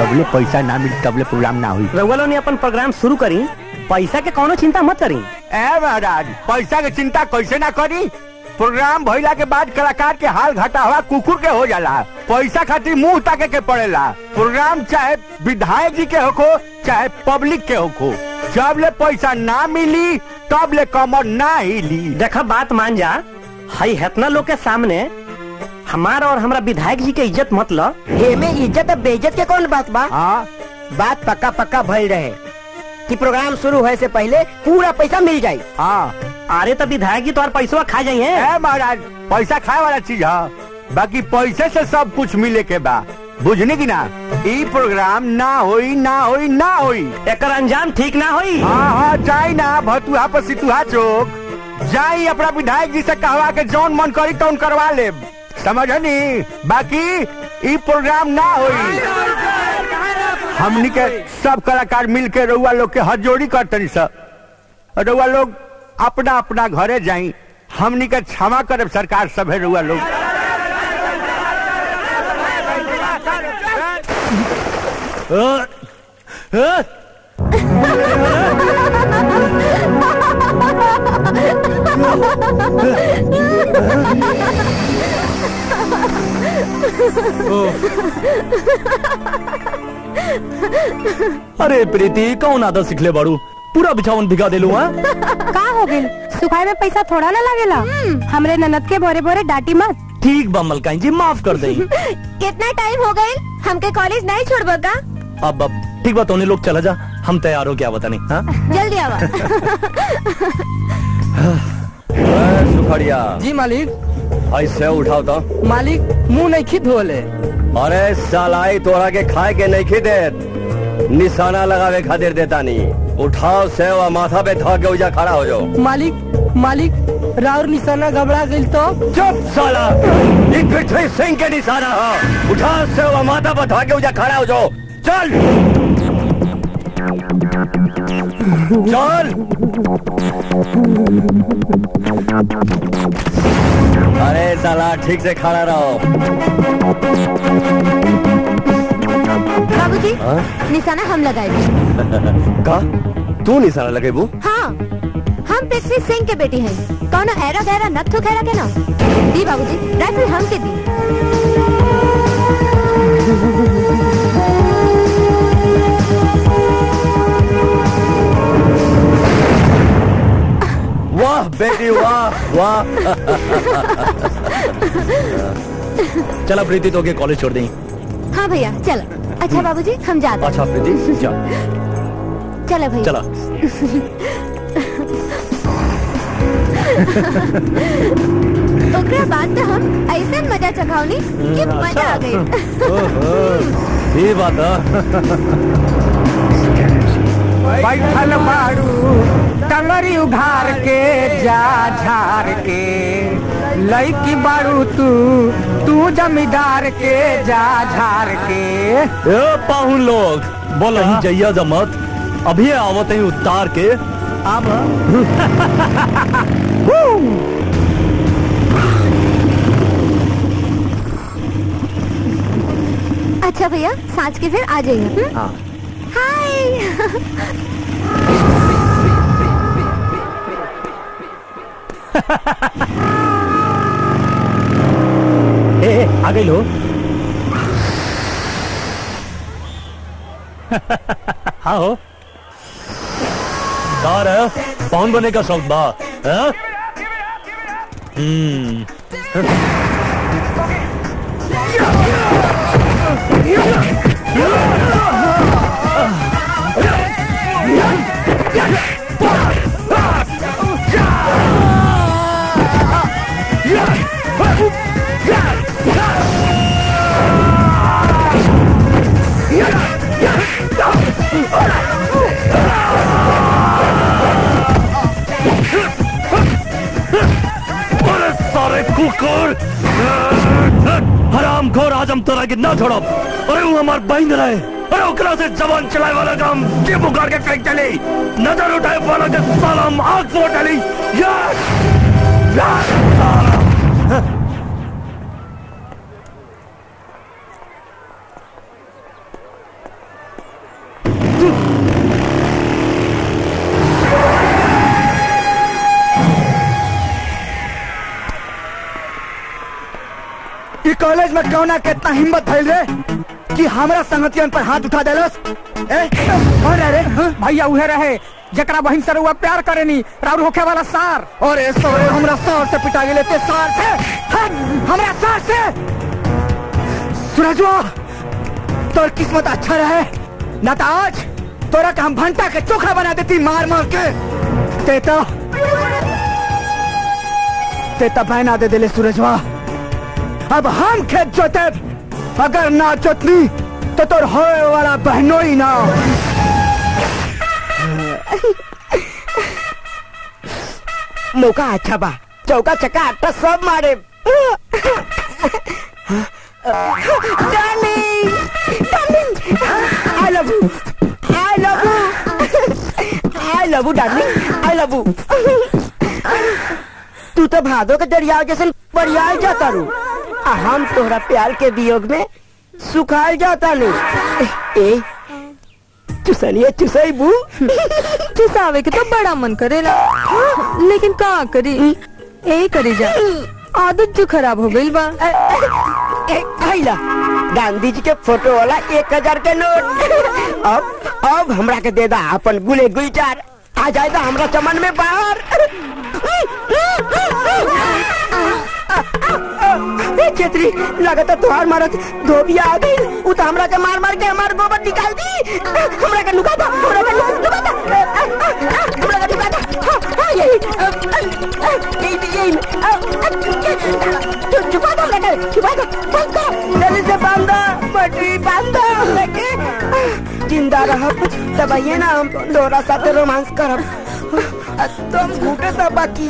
जबले पैसा ना मिली तबले प्रोग्राम ना हुई रउआ लोग ने अपन प्रोग्राम शुरू करी पैसा के कोनो चिंता मत करी ए महाराज पैसा के चिंता कैसे ना करी प्रोग्राम भइला के बाद कलाकार के हाल घाटा हुआ कुकुर के हो जाला पैसा खातिर मुंह ताके के पड़ेला प्रोग्राम चाहे विधायक जी के होखो चाहे पब्लिक के होखो जब ले पैसा ना मिली तब ले कमर ना हिली देखा बात मान जा हई हेतना लोग के सामने हमारा और हमरा विधायक जी के इज्जत मत लो एमे इज्जत और बेइज्जत के कौन बात बा हाँ बात पक्का पक्का भइल रहे कि प्रोग्राम शुरू होए से पहले पूरा पैसा मिल जाई हाँ अरे तो विधायक जी तुम्हारा पैसा खा जाइए ए महाराज पैसा खाए वाला चीज है बाकी पैसे से सब कुछ मिले के बा बुझने की ना ई प्रोग्राम ना होई ना होई ना होई एकर अंजाम ठीक ना होई हाँ हाँ जाई ना भतुहा पर सितुहा चौक जाई अपना विधायक जी से कहवा के जौन मन करी तौन करवा ले समझनी बाकी ई प्रोग्राम ना होई हमनी के सब कलाकार मिल के रउआ लोग के हाथ जोड़ी करतनी सब रउआ लोग अपना अपना घरे जाई हमनी के क्षमा करब सरकार सब है रउआ लोग अरे प्रीति कौन आदत सिखले बाड़ू पूरा बिछावन भिगा देलू हाँ का हो गेल सुखाए में पैसा थोड़ा ना लागेला हमरे ननद के भोरे भोरे डांटी मत ठीक बा मलकाई जी माफ कर दई कितना टाइम हो गए हमके कॉलेज नहीं छोड़बा का अब अब ठीक बा तोने लोग चला जा हम तैयार हो क्या बता नहीं हाँ जल्दी आवा सुखड़िया जी मालिक ऐसे उठाओ तो मालिक मुंह नहीं खी धोले अरे सालाई तोरा के खाए के नहीं खी देत निशाना लगावे खातिर देता नहीं उठाओ से और माथा पे धा के उजा खड़ा हो जाओ मालिक मालिक राउर निशाना घबरा गई तो चुप साला ये पृथ्वी सिंह के निशाना है उठा से और माथा पे धा के उजा खड़ा हो जाओ चल चल अरे साला ठीक से खड़ा रहो बाबूजी हाँ? निशाना हम लगाए का तू निशाना लगेबू हाँ हम पृथ्वी सिंह के बेटी हैं कौन एरा गहरा नथु खैरा के ना दी बाबूजी राइफल हम के दी वाह बेटी वाह वाह चला प्रीति तो के कॉलेज छोड़ दी हाँ भैया चलो अच्छा बाबूजी हम जाते हैं अच्छा प्रीति जा चलो भैया चला ओकरा बाद तो हम ऐसा मजा चखावनी कि मजा आ गई ये बात है बैठल बारू टंगरी उघार के जा झार के लईकी बारू तू तू जमींदार के जा झार के ए पाहुन लोग बोल ही जइया जमत अभी आवत ही उतार के अब अच्छा भैया सांच के फिर आ जाइए हम्म? हाय ए ए, आ गई लो हाँ हो कार है पाउन बने का शौक बा हैं? हम्म अरे सारे कुकुर हराम खोर आज हम तोरा के ना छोड़ो अरे वो हमार बहन रहे अरे ओकरा से जवान चलाए वाला काम जे बुखार के फेंक चली नजर उठाए वाला के साला हम आग फोड़ डाली यार यार साला कॉलेज में कौना के इतना हिम्मत भइल रे कि हमरा संगतियन पर हाथ उठा देलस ए कौन रहे रे हाँ? भैया उहे रहे जकरा बहिन से रउआ प्यार करेनी राउर होखे वाला सार और ए सौरे हमरा सार से पिटा गेले ते सार से हट, हमरा सार से सूरजवा तोर किस्मत अच्छा रहे ना तो आज तोरा के हम भंटा के चोखा बना देती मार मार के ते तो ते तो बहना दे दिले सूरजवा अब हम खेत जोते अगर ना जोतनी तो तोर होए वाला बहनों ही ना मौका अच्छा बा चौका चक्का आटा सब मारे darling darling I love you I love you I love you darling I love you तू तो भादो के दरिया जैसे बरियाल जाता रू आ हम तोहरा प्यार के वियोग में सुखाल जाता रू ए चुसनिए चुसई बू चुसावे के तो बड़ा मन करेला हाँ, लेकिन का करी ए करी जा आदत जो खराब हो गई बा ए, आइला गांधी जी के फोटो वाला एक हजार के नोट अब अब हमरा के दे दा अपन गुले गुईचार आ जाए दा हमरा चमन में बाहर ए छेत्री लगता तुहार मारत धोबिया आ गई उ तो हमरा के मार मार के हमार गोबर निकाल दी हमरा के लुका दा हमरा के लुका दा हमरा के लुका दा हाँ, हाँ, यही यही यही छु- छुपा दो हमरा के छुपा दो बंद करो जल्दी से बांध दो पटरी बांध दो हमरा के जिंदा रहब तबैये ना हम तोरा साथे रोमांस करब तुम घूटे तो बाकी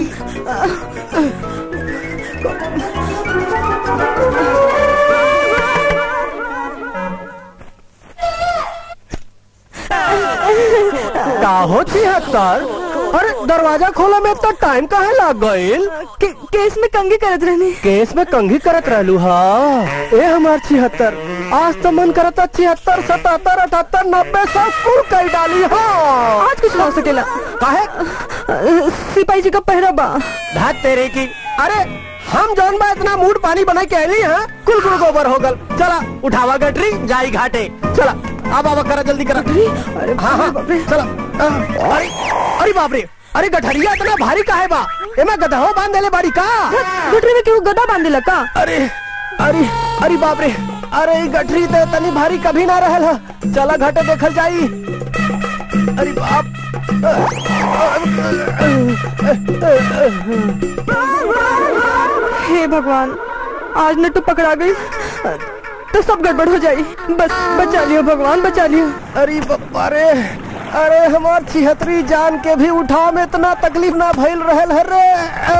का होती है सर अरे दरवाजा खोला में इतना टाइम काहे लग गईल के, केस में कंगी करत रहनी केस में कंघी करत रहलू हा ए हमार छिहत्तर आज तो मन करता छिहत्तर सतहत्तर अठहत्तर नब्बे सौ कुल कर डाली हा आज कुछ ना हो सकेला काहे अ, सिपाही जी का पहरा बा धात तेरे की अरे हम जौन बा इतना मूड पानी बना के आईली हैं कुल कुल गोबर हो गल चला उठावा गटरी जाई घाटे चला अब अब करा जल्दी करा अरे हाँ हाँ चला हाँ, अरे अरे बाप रे अरे गठरिया इतना भारी काहे बा एमा गधहो बांध देले बाड़ी का गटरी में केहू गदा बांध दिला का अरे अरे अरे बाप रे अरे ई गठरी तो तनी भारी कभी ना रहल ह चला घाटे देखल जाई अरे बाप हे भगवान आज न तो पकड़ा गई तो सब गड़बड़ हो जाई बस बचा लियो भगवान बचा लियो अरे बाबा रे अरे हमार छिहत्तरी जान के भी उठा में इतना तकलीफ ना भइल रहल है रे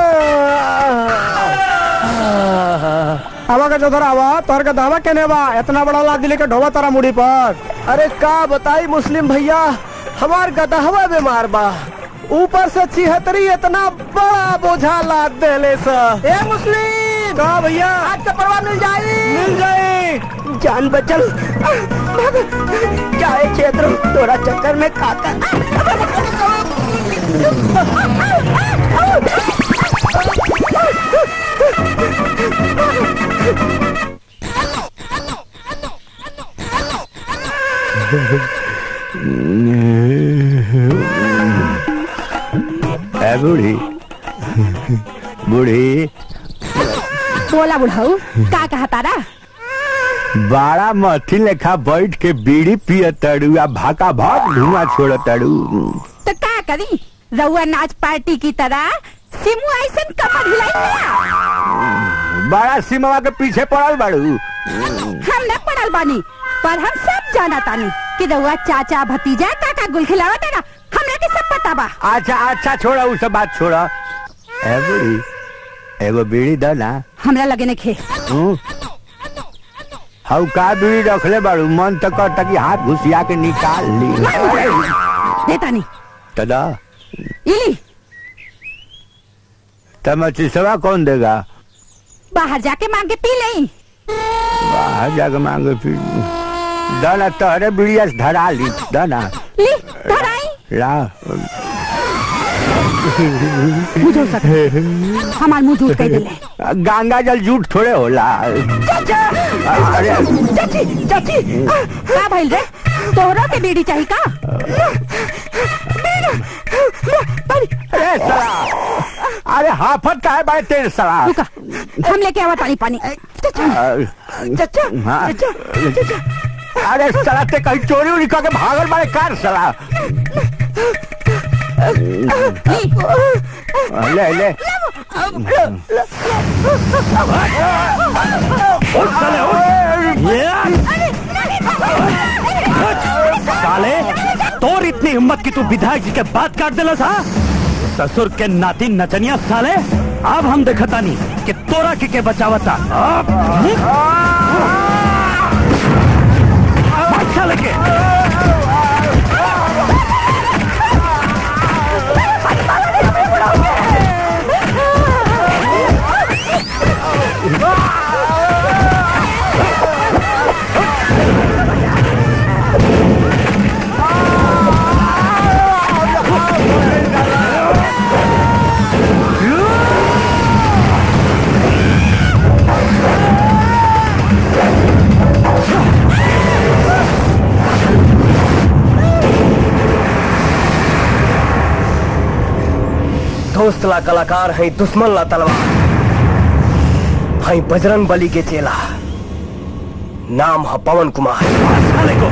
आवा का जोधर आवा तोहर का दावा केने बा इतना बड़ा लाद दिले के ढोवा तारा मुड़ी पर अरे का बताई मुस्लिम भैया हमार गदहवा बीमार बा ऊपर से छिहत्तरी इतना बड़ा बोझा लाद देले सा ए मुस्लिम का भैया आज का परवा मिल जाए मिल जाए जान बचल चाहे क्षेत्र तोरा चक्कर में काका ए बूढ़ी बूढ़ी बोला बुढ़ाऊ का कहा तारा बाड़ा मथी लेखा बैठ के बीड़ी पिय तड़ू आ भाका भाग धुआं छोड़ तड़ू तो का करी रउआ नाच पार्टी की तरह सिमू ऐसन कमर हिलाई बड़ा सिमवा के पीछे पड़ल बाड़ू हम न पड़ल बानी पर हम सब जाना तानी कि रउआ चाचा भतीजा काका गुल खिलावा तेरा हमरा के सब पता बा अच्छा अच्छा छोड़ा उ सब बात छोड़ा ए बूढ़ी एगो बीड़ी द ना हमरा लगे ने खे हूँ? हऊ का बीड़ी रखले बाड़ू मन तो करता कि हाथ घुसिया के निकाल ली देता नहीं तदा इली तब चिसवा कौन देगा बाहर जाके मांग के पी ले बाहर जाके मांगे फिर दाना तहरे बीड़िया से धरा ली दाना ली धराई ला मुझे सके हमार मुंह झूठ कह दिले गंगा जल झूठ थोड़े होला चाचा अरे चाची चाची का भइल रे तोहरा के बीड़ी चाही का अरे साला अरे हाफत का है भाई तेरे साला रुका हम लेके आवा पानी पानी चाचा हाँ अरे साला ते कहीं चोरी उरी करके भागल बारे कार साला ले ले उठ साले उठ ये साले तोर इतनी हिम्मत की तू विधायक जी के बात काट देला सा ससुर के नाती नचनिया साले अब हम देखता नहीं कि तोरा के के बचावता अब भाग साले के दोस्त ला कलाकार है दुश्मन ला तलवार है बजरंग बली के चेला नाम है पवन कुमार साले को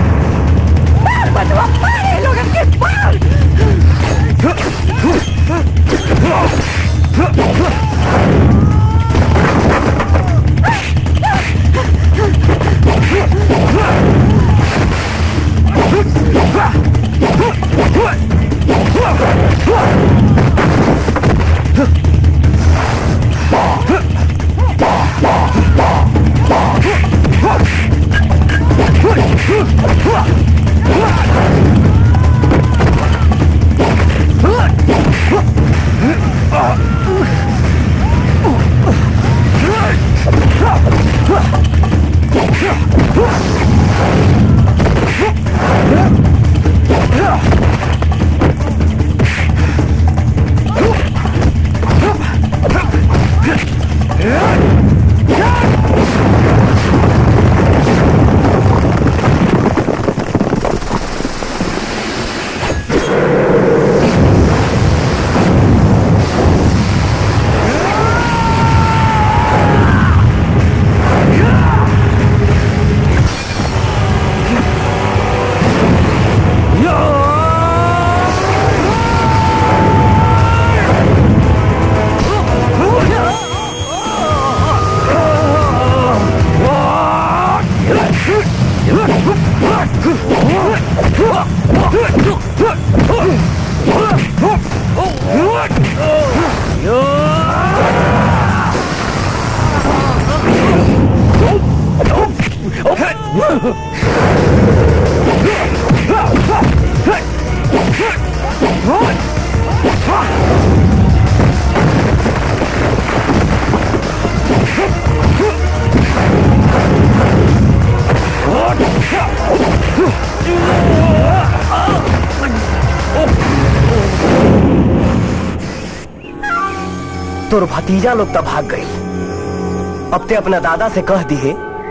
तोर भतीजा लोग तो भाग गई अब ते अपना दादा से कह दिए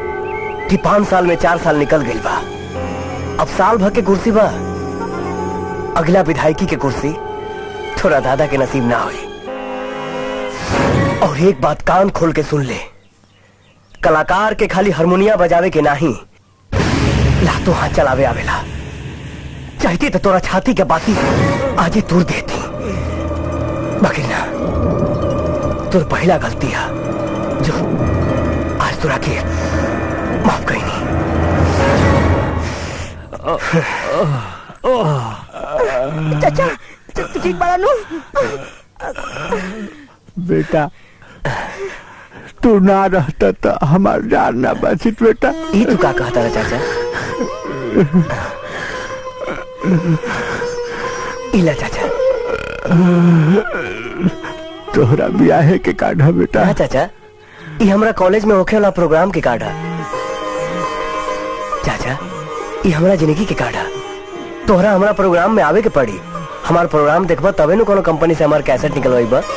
कि पांच साल में चार साल निकल गई बा अब साल भर के कुर्सी बा अगला विधायकी के कुर्सी थोड़ा दादा के नसीब ना हुई और एक बात कान खोल के सुन ले कलाकार के खाली हारमोनिया बजावे के नाही लातो हाथ चलावे आवेला चाहती तो तोरा छाती के बाती आजे तूर देती बाकी ना तोर पहला गलती है जो आज तोरा के माफ कही नहीं चाचा तू ठीक बड़ा नु बेटा तू ना रहता तो हमार जान ना बचित बेटा ये तू का कहता है चाचा इला चाचा तोहरा ब्याहे के काढ़ा बेटा हाँ चाचा ये हमरा कॉलेज में होखे वाला प्रोग्राम के कार्ड है चाचा ये हमरा जिंदगी के कार्ड है तोहरा हमरा प्रोग्राम में आवे के पड़ी हमार प्रोग्राम देखबा तबे न कोनो कंपनी से हमार कैसेट निकलवाई बा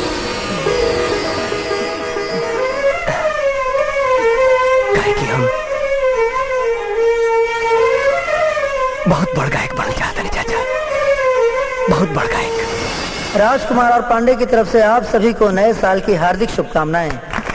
काहे कि हम बहुत बड़ गायक बन चाहते हैं चाचा बहुत बड़ गायक राजकुमार और पांडे की तरफ से आप सभी को नए साल की हार्दिक शुभकामनाएं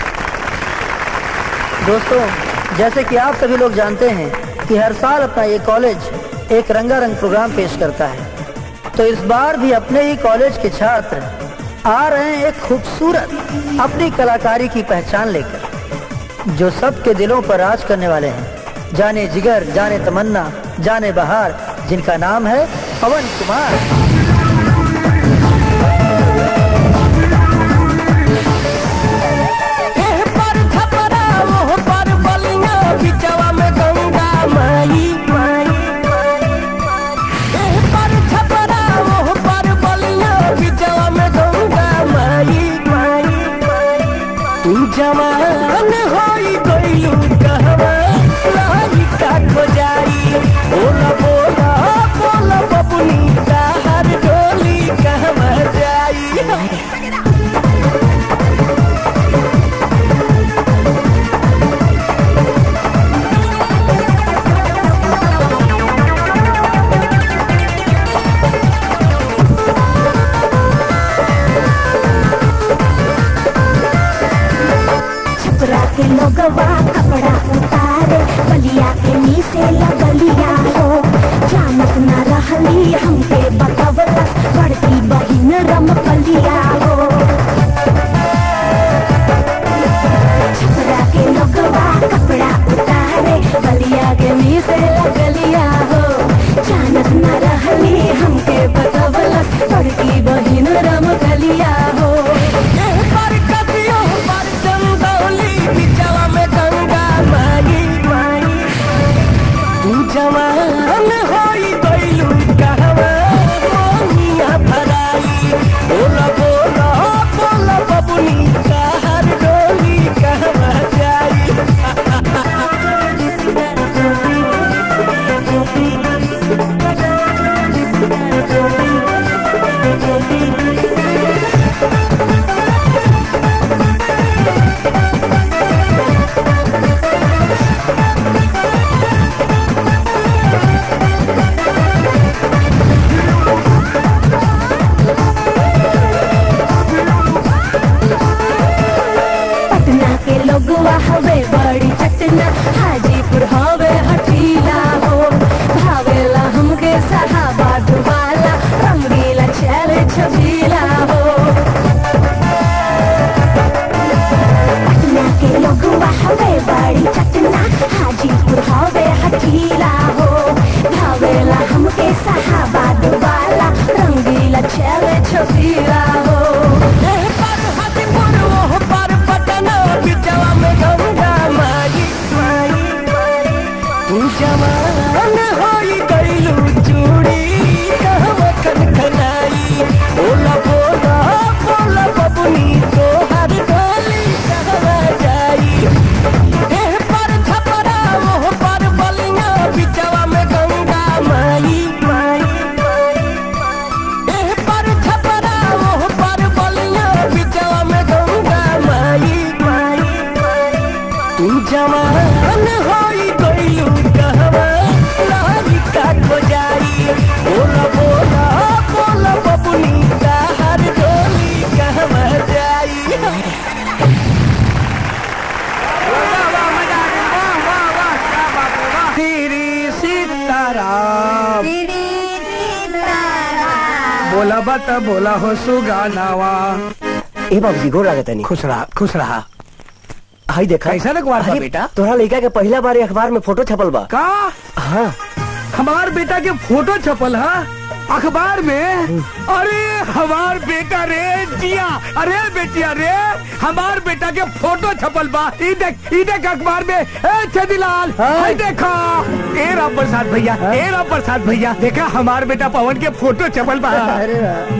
दोस्तों जैसे कि आप सभी लोग जानते हैं कि हर साल अपना ये कॉलेज एक रंगारंग प्रोग्राम पेश करता है तो इस बार भी अपने ही कॉलेज के छात्र आ रहे हैं एक खूबसूरत अपनी कलाकारी की पहचान लेकर जो सबके दिलों पर राज करने वाले हैं जाने जिगर जाने तमन्ना जाने बहार जिनका नाम है पवन कुमार जवान होई गइलू कहवा लाही का खोजाई बोला बोला बोला बबुनी कहर डोली कहवा जाई छपरा के लोगवा कपड़ा उतारे बलिया के नीचे लगलिया हो जानत न रहली हमके बतवलस बड़की बहिन रम कलिया हो छपरा के लोगवा कपड़ा उतारे बलिया के नीचे लगलिया हो जानत न रहली हमके बतवलस बड़की बहिन रम कलिया हो पर कतियो पर चंदौली बिचवा में गंगा माई माई तू जवान होई गइलू कहवा मोनिया भराई बोला बोला बोला बबुनी कहर डोली कहवा जाई पटना के लोगवा हवे बड़ी चटना हाजीपुर हवे हटीला हो भावेला हमके सहाबा डुबाला रंगीला चले छबीला हो पटना के लोगवा हवे बड़ी चटना हाजीपुर हवे हटीला हो भावेला हमके सहाबा डुबाला रंगीला चले छबीला हो पर हाजीपुर ओह पर पटना बिचवा में गंगा माई माई तू जवान होई गइलू चूड़ी कहवा खनखनाई बोला बोला बोला बबुनी तोहर डोली कहवा जाई एह पर छपरा ओह पर बलिया बिचवा में गंगा माई माई एह पर छपरा ओह पर बलिया बिचवा में गंगा माई माई तू जवान होई गइलू कहवा लाही का खोजाई बोला बोला बोला बबुनी कहर डोली कहवा जाई श्री सीताराम बोला बत बोला हो सुगानावा ए बाबूजी गोर लागत नहीं खुश रहा खुश रहा हाई देखा कैसा अखबार बा अरे, बेटा? तोहरा लड़का के पहला बार अखबार में फोटो छपल बा का हाँ हमार बेटा के फोटो छपल है अखबार में अरे हमार बेटा रे जिया अरे बेटिया रे हमार बेटा के फोटो छपल बा ई देख ई देख अखबार में ए छदीलाल हाय देखा ए राम प्रसाद भैया ए राम प्रसाद भैया देखा हमार बेटा पवन के फोटो छपल बा अरे वाह।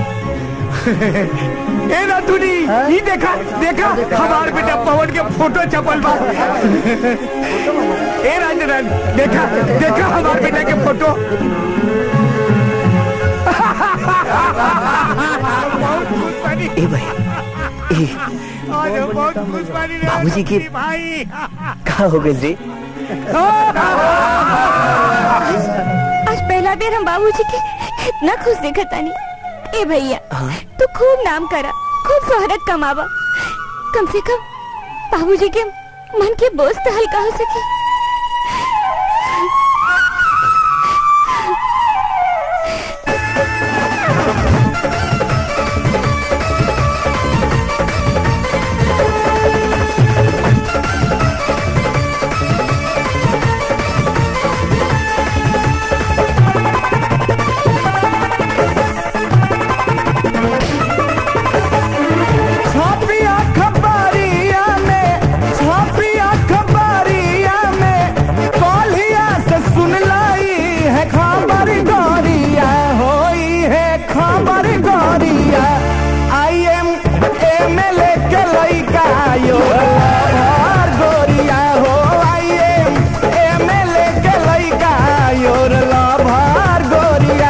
ए रातुनी ई देखा देखा हमार बेटा पवन के फोटो छपल बा ए राजन देखा देखा हमार बेटा के फोटो ए भाई ए बाबूजी की कहा हो गई जी आज पहला बेर हम बाबूजी के इतना खुश देखा तानी ए भैया तू खूब नाम करा खूब शोहरत कमावा कम से कम बाबूजी के मन के बोझ तो हल्का हो सके छापिया खबरिया में छापिया खबरिया में कौलिया से सुन लाई है खबर गोरिया होई है खबर गोरिया I am M L A के लइका यो लवर गोरिया हो I am M L A के लइका योर लवर गोरिया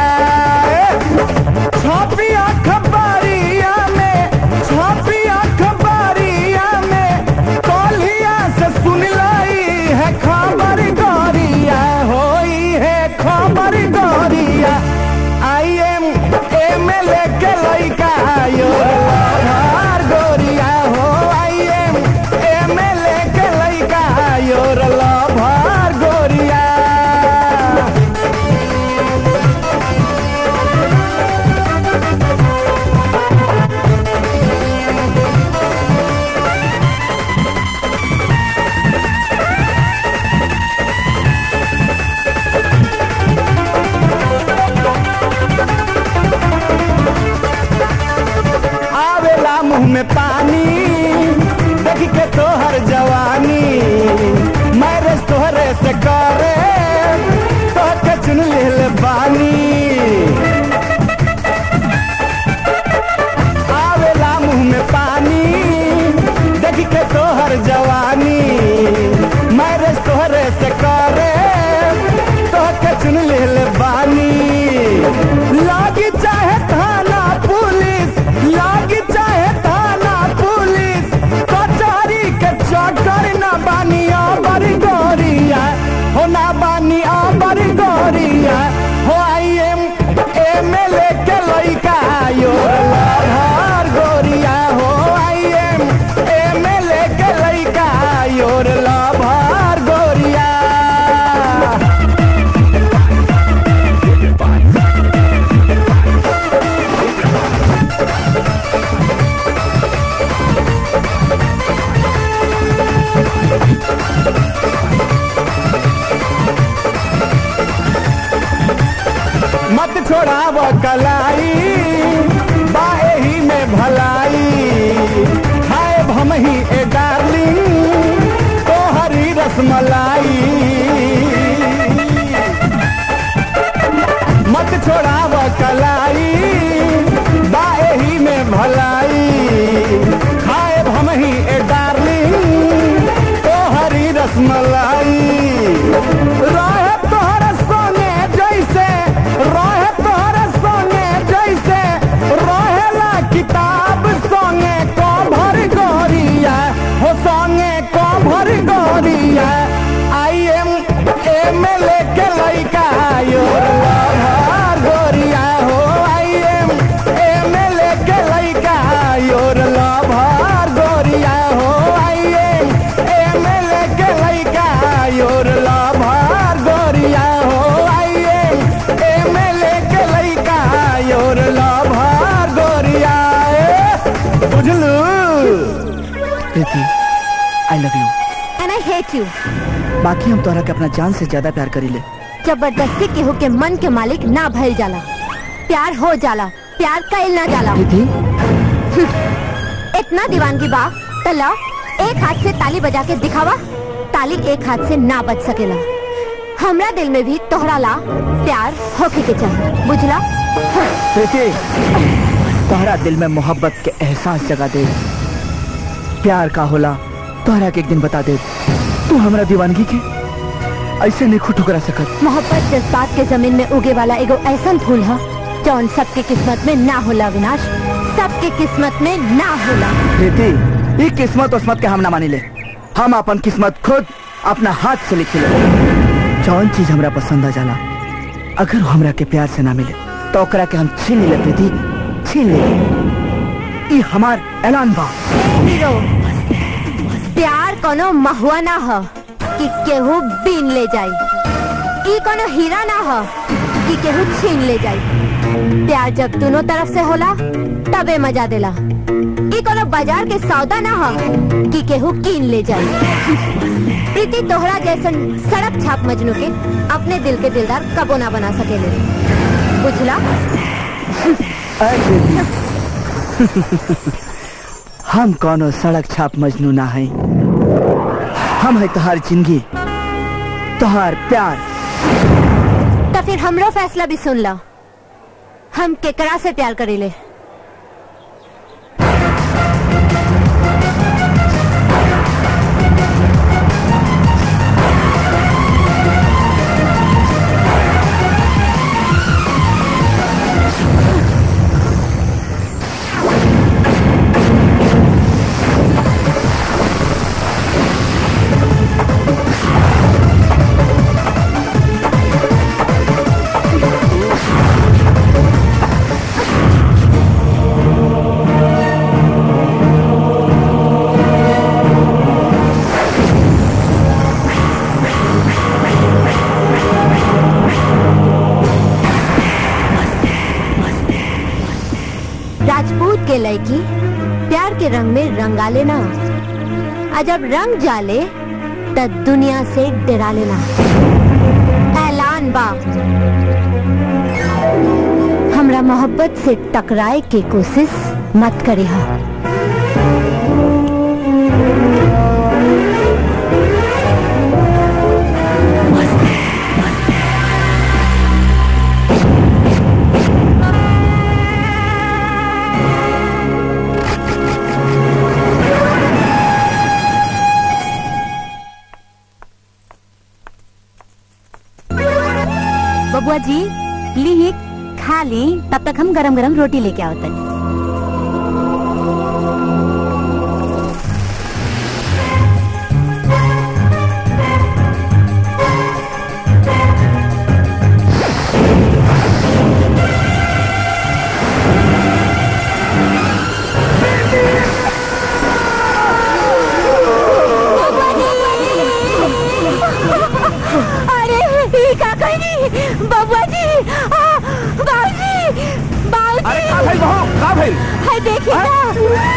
छापिया खबरिया में छापिया खबरिया में कौलिया से सुन लाई है खबर गोरिया होई है खबर गोरिया I am M L A के लइका यो लवर गोरिया हो I am M L A के लइका योर लवर गोरिया आवेला मुंह में पानी देख के तोहर जवानी मैरिज तोहरे से करे तोह के चुन लेल बानी आवेला मुंह में पानी देख के तोहर जवानी मैरिज तोहरे से करे तोह के चुन लेल बानी लागी चाहे थाना पुलिस लागी चाहे थाना पुलिस कचहरी के चक्कर ना बानी बड़ी गोरिया हो ना बानी बड़ी गोरिया हो I am M L A के लइका यो लहर गोरिया हो I am M L A के लइका योर लभर गोरिया मत छोड़ाव कलाई बाए ही में भलाई खाए हम ही ए डार्लिंग तो हरी रसमलाई मत छोड़ाव कलाई बाए ही में भलाई खाए हम ही ए डार्लिंग तो हरी रसमलाई रहे तोहर संगे जैसे रहे तोहर संगे जैसे रहेला किताब संगे कभर गोरिया हो संगे कभर गोरिया I am M L A के लइका यो लभर गोरिया हो I am M L A के लइका योर लभर गोरिया हो I am M L A के लइका योर लभर गोरिया हो I am M L A के लइका योर लभर गोरिया ए, बुझलू Preeti I love you and I hate you बाकी हम तोहरा के अपना जान से ज्यादा प्यार करीले जबरदस्ती केहू के मन के मालिक ना भइल जाला प्यार हो जाला प्यार कइल ना जाला इतना दीवानगी बा त ला एक हाथ से ताली बजा के दिखावा ताली एक हाथ से ना बज सकेला हमरा दिल में भी तोहरा ला प्यार होके के चाहिए बुझला प्रीति तोहरा दिल में मोहब्बत के एहसास जगा दे प्यार का होला तोहरा के एक दिन बता दे तू हमरा दीवानगी के ऐसे नहीं खुद ठुकरा सकत मोहब्बत जज्बात के जमीन में उगे वाला एगो ऐसा फूल है जौन सबके किस्मत में ना होला विनाश सबके किस्मत में ना होला प्रीति ये किस्मत उस्मत के हम ना मानी ले हम अपन किस्मत खुद अपना हाथ से लिखी ले जौन चीज हमरा पसंद आ जाला अगर वो हमरा के प्यार से ना मिले तो ओकरा के हम छीन ले प्रीति छीन ले ये हमार ऐलान बा हीरो प्यार कोनो महुआ ना हो कि केहू बीन ले जाई ई कोनो हीरा ना हो कि केहू छीन ले जाई प्यार जब दोनों तरफ से होला तबे मजा देला ई कोनो बाजार के सौदा ना हो कि केहू कीन ले जाई प्रीति तोहरा जैसन सड़क छाप मजनू के अपने दिल के दिलदार कबो ना बना सकेले बुझला अरे प्रीति हम कोनो सड़क छाप मजनू ना है हम है तुहार जिंदगी तुहार प्यार तो फिर हमरो फैसला भी सुन लो हम केकरा से प्यार करेले राजपूत के लड़की प्यार के रंग में रंगा लेना और जब रंग जाले तब दुनिया से डरा लेना ऐलान बा हमरा मोहब्बत से टकराए के कोशिश मत करे हा बबुआ जी ली खा ली तब तक हम गरम गरम रोटी लेके आओ तनी अरे ये का कहनी बबुआ जी आ, बाबूजी बाबूजी अरे का भाई बहू का भाई हाय देखिए ना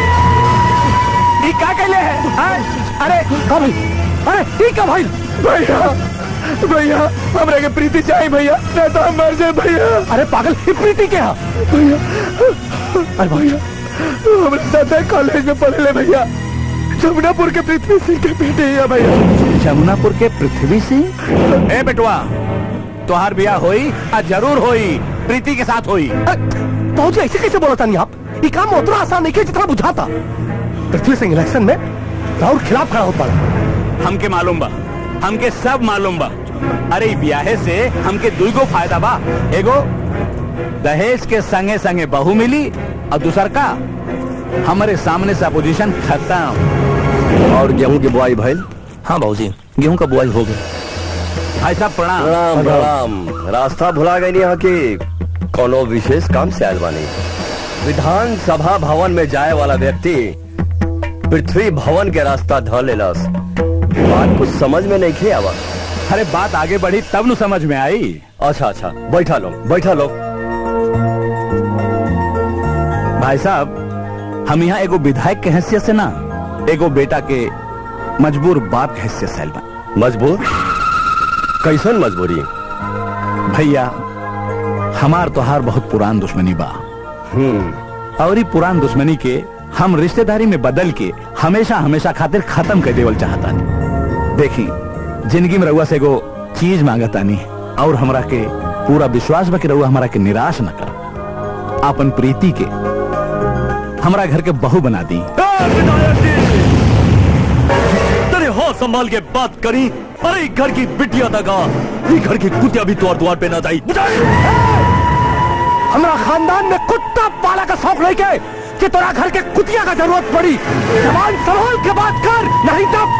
ई का कहले है हैं? अरे का भाई अरे ठीक है भाई भैया भैया हमरा के प्रीति चाहिए भैया नहीं तो हम मर जाए भैया अरे पागल ई प्रीति के हा भैया अरे भैया हमारे साथ कॉलेज में पढ़े ले भैया जमुनापुर के पृथ्वी सिंह के बेटे है भैया जमुनापुर के पृथ्वी सिंह ए बेटवा तोहार बियाह होई आ जरूर होई प्रीति के साथ होई बहुत ऐसे कैसे बोला नहीं आप ये काम उतना आसान नहीं किया जितना बुझाता पृथ्वी सिंह इलेक्शन में राहुल खिलाफ खड़ा हो पड़ा हमके मालूम बा हमके सब मालूम बा अरे ई ब्याहे से हमके दुईगो फायदा बा एगो दहेज के संगे संगे बहू मिली और दूसर का हमारे सामने से अपोजिशन खत्म और गेहूं की बुआई भइल हाँ बाबूजी गेहूं का बुआई हो गई भाई साहब प्रणाम प्रणाम प्रणाम रास्ता भुला गई यहाँ की कोनो विशेष काम से आयल बानी विधानसभा भवन में जाए वाला व्यक्ति पृथ्वी भवन के रास्ता ध लेलस बात कुछ समझ में नहीं खे आवा अरे बात आगे बढ़ी तब नु समझ में आई अच्छा अच्छा बैठा लो बैठा लो भाई साहब हम यहाँ एगो विधायक के हैसियत से ना एगो बेटा के मजबूर बाप के हैसियत से आइल बा मजबूर कैसन मजबूरी भैया हमार तोहार बहुत पुरान दुश्मनी बा और ई पुरान दुश्मनी के हम रिश्तेदारी में बदल के हमेशा हमेशा खातिर खत्म कर देवल चाहता देखी जिंदगी में रउआ से एगो चीज मांगतानी और हमरा के पूरा विश्वास बा कि रउआ हमरा के निराश न कर अपन प्रीति के हमरा घर के बहू बना दी तेरे हो संभाल के बात करी अरे घर की बिटिया दगा ये घर की कुतिया भी द्वार द्वार पे ना जाई हमरा खानदान में कुत्ता पाला का शौक नहीं के कि तोरा घर के कुतिया का जरूरत पड़ी जवान संभाल के बात कर नहीं तब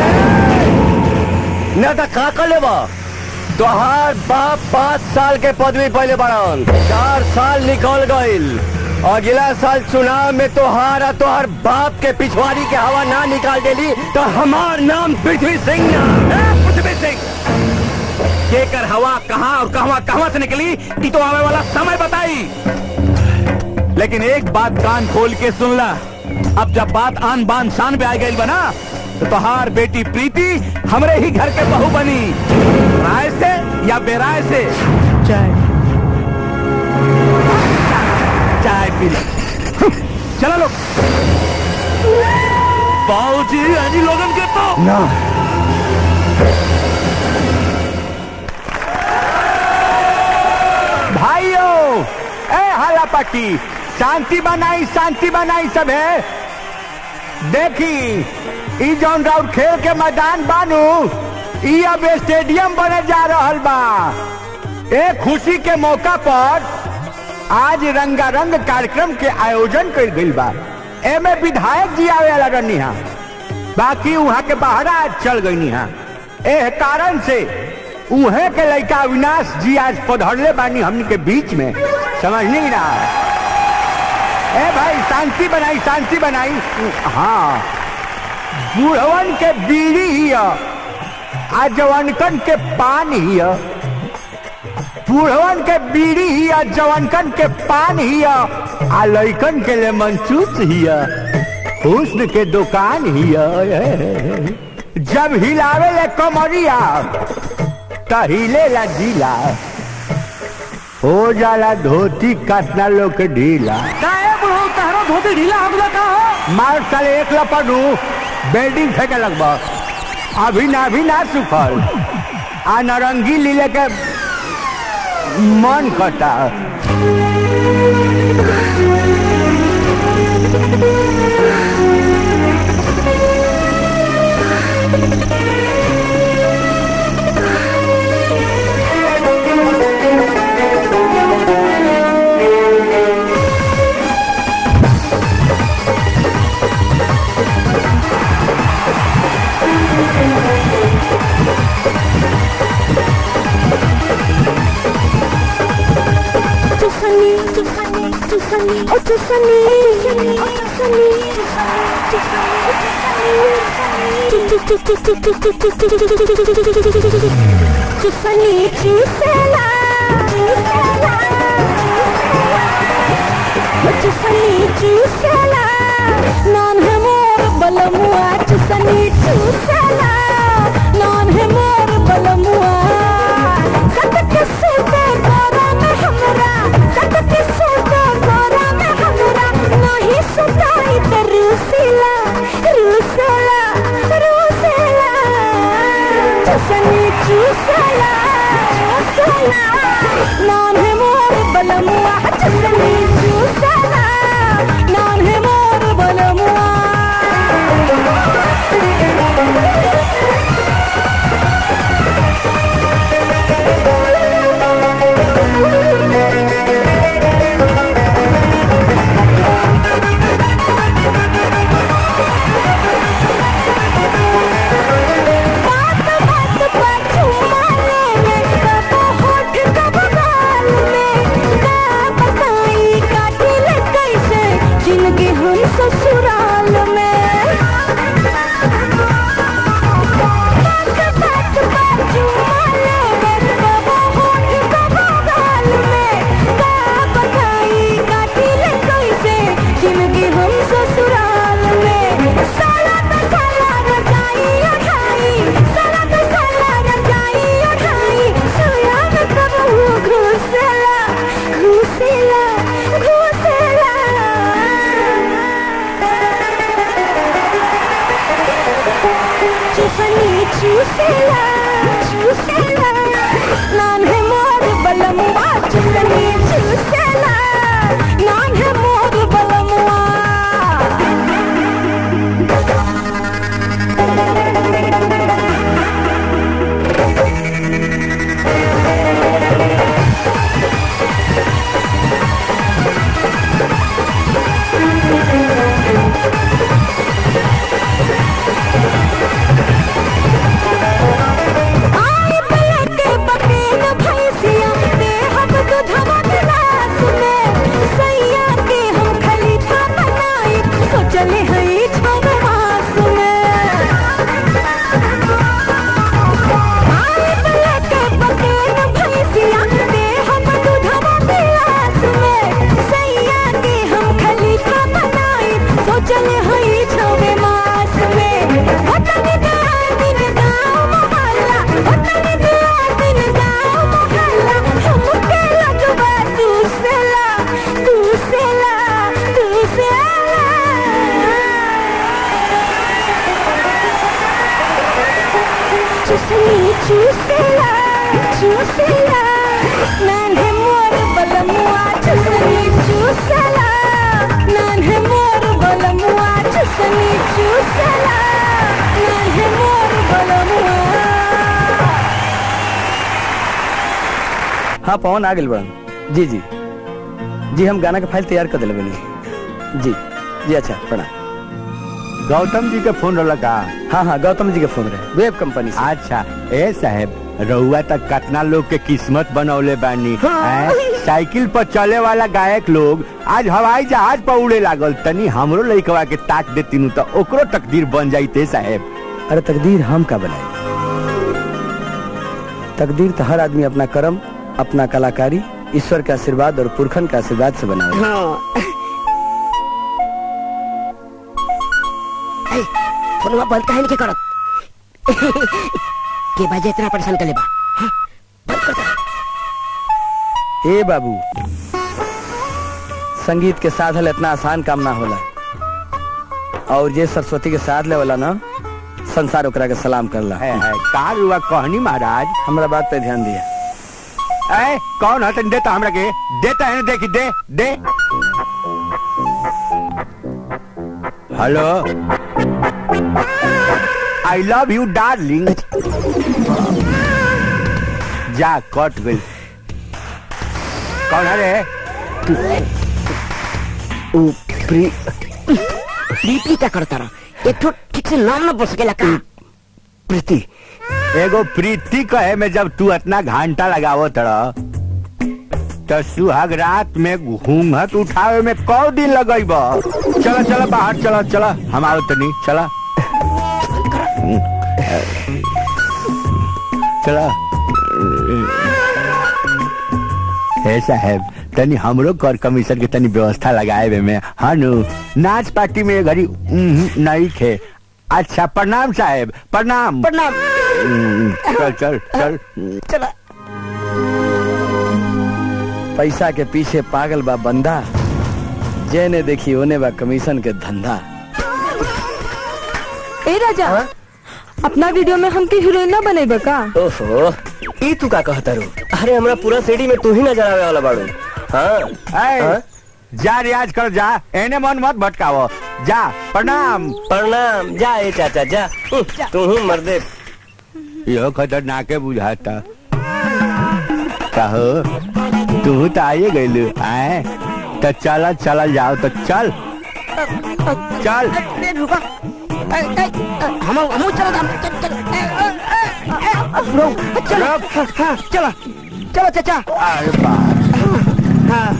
न तो का कर लेबा तोहार बाप पाँच साल के पदवी पहले बढ़न चार साल निकल गईल अगला साल चुनाव में तोहार और तोहार बाप के पिछवाड़ी के हवा ना निकाल देली तो हमार नाम पृथ्वी सिंह ना पृथ्वी सिंह केकर हवा कहाँ और कहवा कहवा से निकली ई तो आवे वाला समय बताई लेकिन एक बात कान खोल के सुन ला अब जब बात आन बान शान पे आ गई बना तो तोहार बेटी प्रीति हमरे ही घर के बहू बनी राय से या बेराय से चाय चाय पी लो चलो लोग बाबूजी अजी लोगन के तो ना भाइयों ए हाला पट्टी शांति बनाई शांति बनाई सब है देखी ई जौन राउर खेल के मैदान बानू ई अब स्टेडियम बने जा रहल बा ए खुशी के मौका पर आज रंगारंग कार्यक्रम के आयोजन कर गइल बा एमे विधायक जी आवे वाला रहनी हा बाकी वहाँ के बहरा आज चल गई हा एह कारण से उहे के लड़का अविनाश जी आज पधरले बानी हमनी के बीच में समझनी ना ए भाई शांति बनाई शांति बनाई हाँ बूढ़वन के बीड़ी ही आ जवानकन के पान ही बूढ़वन के बीड़ी ही जवानकन के पान ही आ लड़कन के ले मंचूस ही हुस्न के दुकान ही जब हिलावे ले कमरिया हिले ला ढीला हो जाला धोती काटना लोग के ढीला काहे बुढ़ऊ तहरा धोती ढीला हो गया का हो मार साले एक लपड़ू बेल्डिंग फेंके लगभग अभी ना अभी ना सुखल आ नारंगी लीले के मन कटा Tiffany, Tiffany, Tiffany, oh Tiffany, Tiffany, oh Tiffany, Tiffany, Gisela, Tiffany, Gisela, non है मोर बलमुआ Tiffany, Gisela, non है मोर बलमुआ सतत सुते गोरा में हमरा सतत सुते गोरा में हमरा नहीं सुताई ते रूसिला रूसिला रूसिला चुसनी चुसला चुसला नाम है मोर बलमुआ चुसनी चुसला नाम है मोर बलमुआ बात बात पर झूमा ले कब होठ कब गाल में का बताई काटिल कैसे जिंदगी हम ससुराल में बात बात पर झूमा ले कब होठ कब गाल में का बताई काटिल कैसे जिंदगी हम ससुराल में साला तो साला रजाई उठाई साला तो साला रजाई उठाई सोया में कब वो घुसेला घुसेला घुसेला चुसनी चूसेला चूसेला नान्हे मोर बलमुआ चुसनी चूसेला नान्हे मोर बलमुआ चुसनी चूसेला नान्हे मोर बलमुआ हाँ पवन आ गए बड़न जी जी जी हम गाना का फाइल तैयार कर दिले बनी जी जी अच्छा प्रणाम गौतम जी के फोन रहला का हाँ हाँ गौतम जी के फोन रहे वेब कंपनी से अच्छा ए साहब रउआ तक कितना लोग के किस्मत बनौले बानी हैं? साइकिल पर चले वाला गायक लोग आज हवाई जहाज पर उड़े लागल तनी हमरो लइकवा के ताक देती तो ओकरो तकदीर बन जाइते साहब अरे तकदीर हम का बनाई तकदीर तो हर आदमी अपना कर्म अपना कलाकारी ईश्वर के आशीर्वाद और पुरखन के आशीर्वाद से बनावे हाँ फोनवा बंद काहे नहीं करत के बाजे इतना परेशान कर लेबा हाँ, बंद कर दे। ए बाबू संगीत के साधल इतना आसान काम ना होला और जे सरस्वती के साथ ले वाला ना संसार ओकरा के सलाम करला है है का हुआ कहनी महाराज हमरा बात पे ध्यान दिया ए कौन है तन देता हमरा के देता है देखी दे दे hello I love you darling जा कट गई कौन है रे उ, प्री प्रीति क्या करता रहा एक तो ठीक से नाम ना बोल सकेला का प्रीति एगो प्रीति कहे में जब तू इतना घंटा लगावो तड़ा तो सुहाग रात में घूंघट उठावे में कौ दिन लगेब चलो चलो बाहर चलो चलो हम आओ तनी चलो चलो हे साहेब तनी हमरो कर कमीशन के तनी व्यवस्था लगाए में हानु नाच पार्टी में ये घड़ी उम्म, नहीं खे अच्छा प्रणाम साहेब प्रणाम प्रणाम हम्म, चल चल चल चला पैसा के पीछे पागल बा बंदा जेने देखी ओने बा कमीशन के धंधा ए राजा अपना वीडियो में हमके हीरोइन ना बनेबे का ओहो ई तू का कहता रू अरे हमरा पूरा सीडी में तू ही नजर आवे वाला बाड़ू हाँ ए, हाँ? जा रियाज कर जा एने मन मत भटकावो जा प्रणाम प्रणाम जा ए चाचा जा तू ही मर्दे यो खतरनाके बुझाता कहो तू तो आइए गइल आए तो चल चल जाओ तो चल चल अरे रुका ए, ए, ए, हम हम चलो हम चल चल ए, ए, ए, ए, रुक चलो हाँ, हाँ, चलो चलो चाचा अरे बाप हाँ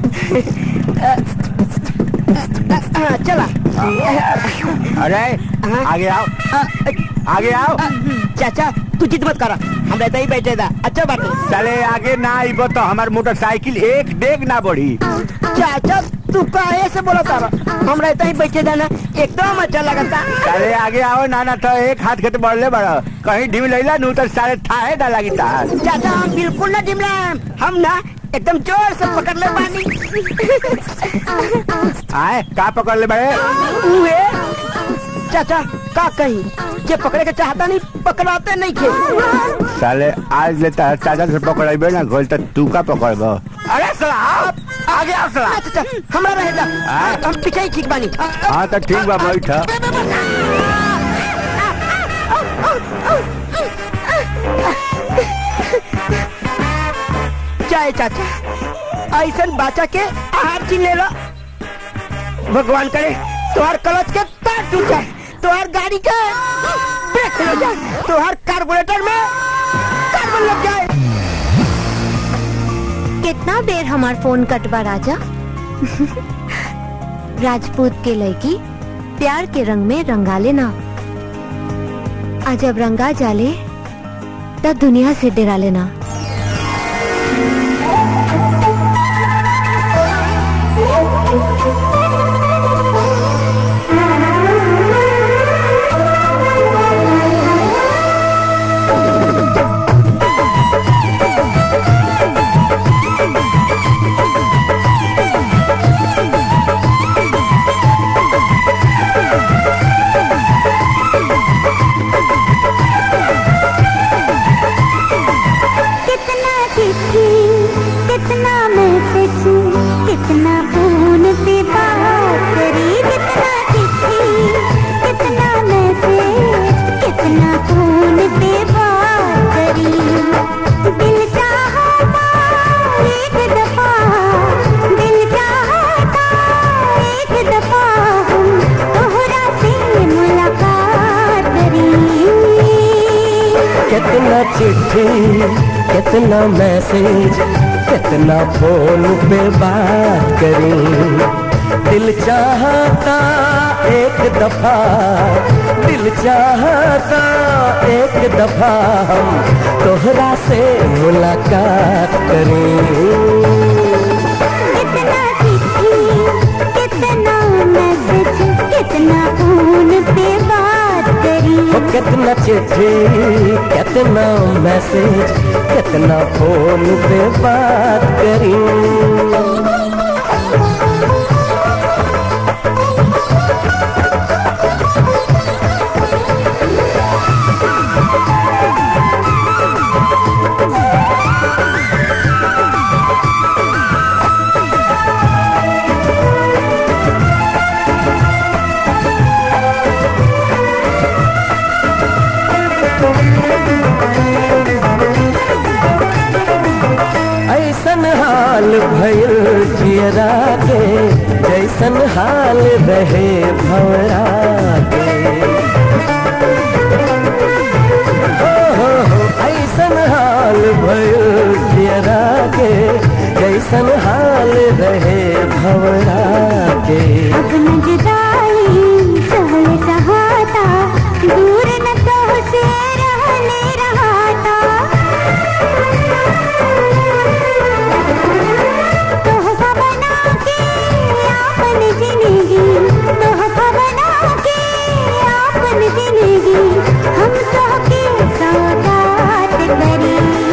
हाँ, चला अरे आगे आओ आगे आओ चाचा तू जिद मत करा हम रहते ही बैठे था अच्छा बात है चले आगे ना आइबो तो हमार मोटरसाइकिल एक डेग ना बढ़ी चाचा तू काहे से बोला तारा हम रहते ही बैठे था ना एकदम अच्छा लगता चले आगे आओ ना ना तो एक हाथ के तो बढ़ले बड़ा कहीं ढीम लैला नू तो सारे थाहे ना लगी तार चाचा हम बिल्कुल ना डिमला हम ना एकदम जोर से पकड़ ले पानी आए का पकड़ ले बड़े उहे चाचा का कही जे पकड़े के चाहता नहीं पकड़ाते नहीं खे साले आज लेता है चाचा से पकड़ेबे ना घोल तो तू का पकड़बो अरे साला आओ आगे आओ साला चाचा हमरा रहेगा हम पीछे ही ठीक बानी हाँ तो ठीक बा बैठ चाहे चाचा ऐसा बाचा के आहार छीन ले लो भगवान करे तुम्हार क्लच के तार टूट जाए तुम्हार गाड़ी के ब्रेक खुल जाए तुम्हार कार्बोरेटर में कार्बन लग जाए कितना देर हमार फोन कटवा राजा राजपूत के लड़की प्यार के रंग में रंगा लेना आ जब रंगा जाले तब दुनिया से डरा लेना Thank you. कितना चिट्ठी कितना मैसेज कितना फोन पे बात करी दिल चाहता एक दफा दिल चाहता एक दफा हम तोहरा से मुलाकात करें कितना चिट्ठी कितना मैसेज कितना फोन पे बात करी हो कितना चिट्ठी कितना मैसेज कितना फोन पे बात करी ऐसन हाल भइल जियरा के जैसन हाल रहे भवरा के हो, हो, हो, ऐसन हाल भइल जियरा के जैसन हाल रहे भवरा के अब न जुदाई सहल सहाता दूर न तो से रहने रहाता तोहफा बना के आपन जिंदगी तोहफा बना के आपन जिंदगी हम तोहके सौगात करी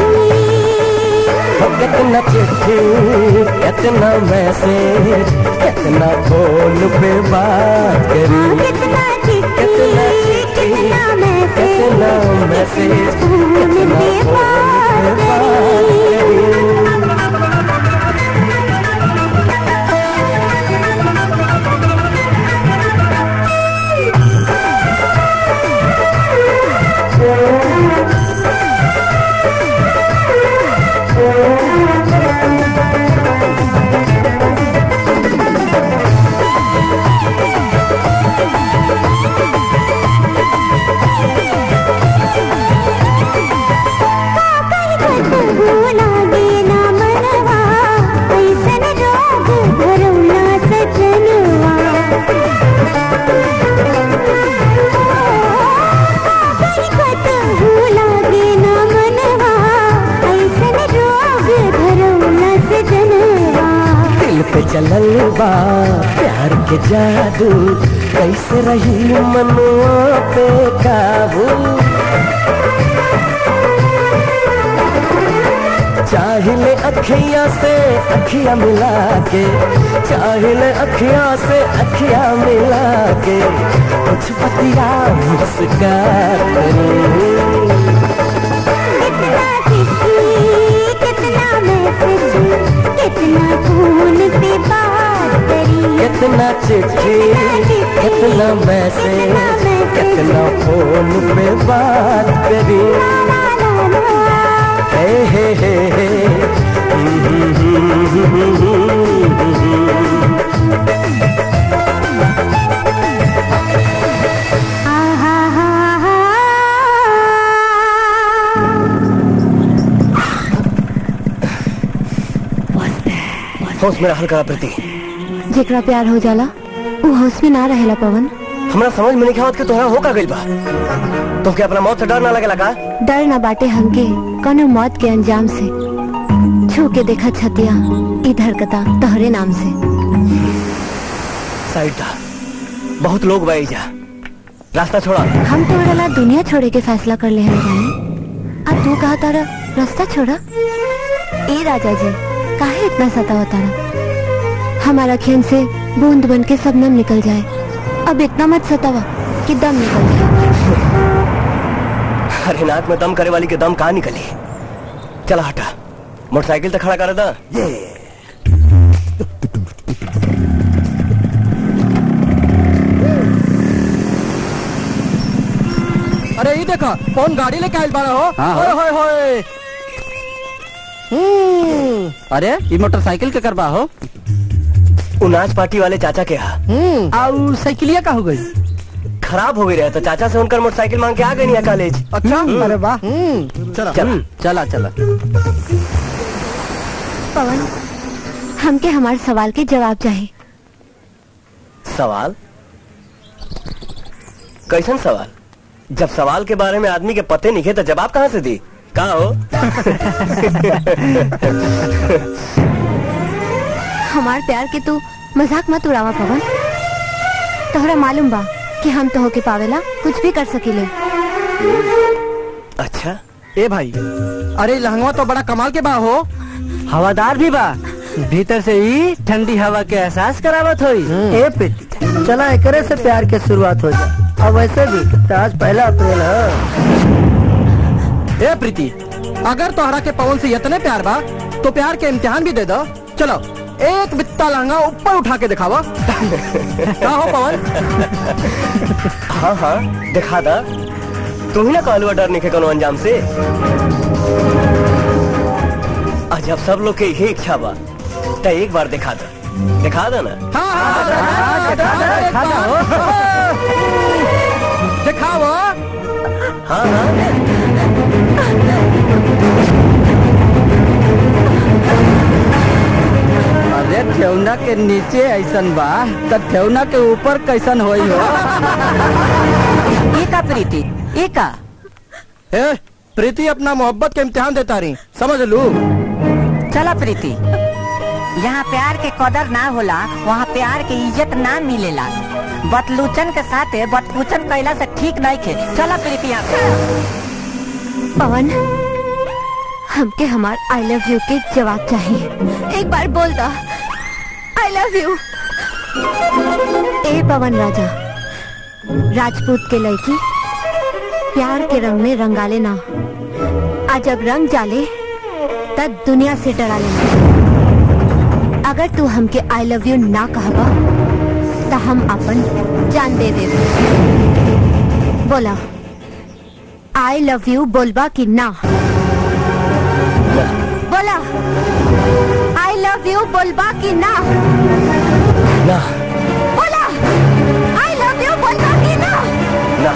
हो, कितना चिट्ठी कितना मैसेज कितना फोन पे बात करी कितना चिट्ठी कितना मैसेज कितना मैसेज कितना फोन पे बात करी भूला देना मनवा ऐसन रोग भरौला सजनवा खत भूला देना मनवा ऐसन रोग भरौला सजनवा दिल पे चलल बा प्यार के जादू कैसे रही मनुआ पे काबू चाहिले अखियां से अखियां मिला के चाहिले अखियां से अखियां मिला के कुछ पतिया मुस्का कितना चिट्ठी कितना मैसेज कितना फोन पे बात करी कितना चिट्ठी कितना मैसेज कितना फोन पे बात करी हे हे हे हे होश मेरा हल्का प्रति जेकरा प्यार हो जाला वो होश में ना रहेला पवन हमरा समझ में नहीं आवत कि तोहरा हो का गइल बा तुमके अपना मौत से डर ना लगेला का डर न बाटे हमके कौनो मौत के अंजाम से छू के देखा छतिया इधर कता तोहरे नाम से साइड था बहुत लोग बाई जा रास्ता छोड़ा हम तो ला दुनिया छोड़े के फैसला कर ले हैं रानी अब तू कहा तारा रास्ता छोड़ा ए राजा जी काहे इतना सतावा तारा हमारा खेन से बूंद बन के सब नम निकल जाए अब इतना मत सतावा कि दम निकल जाए अरे नाक में दम करे वाली के दम कहाँ निकली चला हटा मोटरसाइकिल तो खड़ा कर दा ये अरे ये देखा कौन गाड़ी लेके आयल बाड़ा हो हाँ, ओए हाँ। होए होए हम्म, अरे ये मोटरसाइकिल के करबा हो उनाज पार्टी वाले चाचा के यहाँ हम्म आउ साइकिलिया का हो गई खराब हो गई रहे तो चाचा से उनकर मोटरसाइकिल मांग के आ गई नहीं कॉलेज अच्छा अरे वाह चला चल। चला चला पवन हमके हमारे सवाल के जवाब चाहिए सवाल कैसन सवाल जब सवाल के बारे में आदमी के पते नहीं थे तो जवाब कहाँ से दी का हो हमार प्यार के तू मजाक मत उड़ावा पवन तोहरा मालूम बा कि हम तो होके पावेला कुछ भी कर सकीले अच्छा ए भाई अरे लहंगवा तो बड़ा कमाल के बा हो हवादार भी बा भीतर से ही ठंडी हवा के एहसास करावत होई ए प्रीति चला एकरे से प्यार के शुरुआत हो जाए और वैसे भी तो आज पहला अप्रैल है ए प्रीति अगर तोहरा के पवन से इतने प्यार बा तो प्यार के इम्तिहान भी दे दो चलो एक बित्ता लहंगा ऊपर उठा के दिखावा का हो पवन हाँ हाँ दिखा दा तुम ही ना कहलू डर नहीं कोनो अंजाम से और जब सब लोग के यही इच्छा बा तो एक बार दिखा दा दिखा दो ना हाँ हाँ दिखा दो दिखाओ हाँ हाँ अरे ठेवना के नीचे ऐसन बा तो ठेवना के ऊपर कैसन होई हो एका प्रीति एका ए प्रीति अपना मोहब्बत के इम्तिहान देता रही समझ लू चला प्रीति यहाँ प्यार के कदर ना होला वहाँ प्यार के इज्जत ना मिलेला बतलूचन के साथे बतपूचन कैला से ठीक नहीं खे चला प्रीति यहाँ से। पवन हमके हमार आई लव यू के जवाब चाहिए एक बार बोल दो आई लव यू ए पवन राजा राजपूत के लड़की प्यार के रंग में रंगाले ना आज जब रंग जाले तब दुनिया से डरा लेना अगर तू हमके आई लव यू ना कहबा तो हम अपन जान दे दे बोला आई लव यू बोलबा कि ना बोला आई लव यू बोलबा कि ना ना बोला आई लव यू बोलबा कि ना ना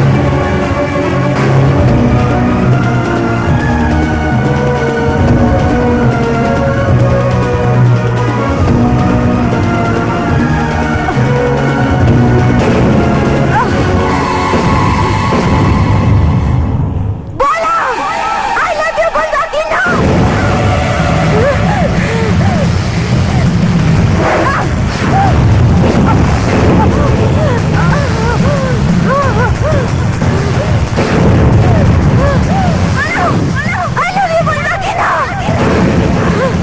बोला आई लव यू बोलबा कि ना आई लव यू बोलबा कि ना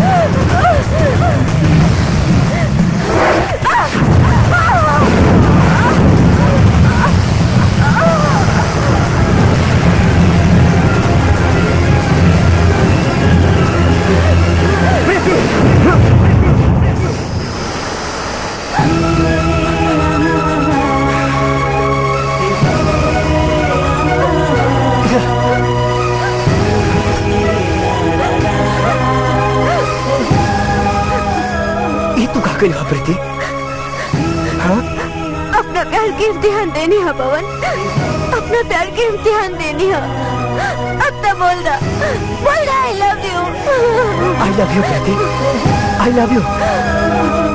ये तू का कही प्रीति हाँ अपना प्यार की इम्तिहान देनी है पवन अपना प्यार की इम्तिहान देनी है अब तो बोल रहा बोल रहा I love you I love you Preeti I love you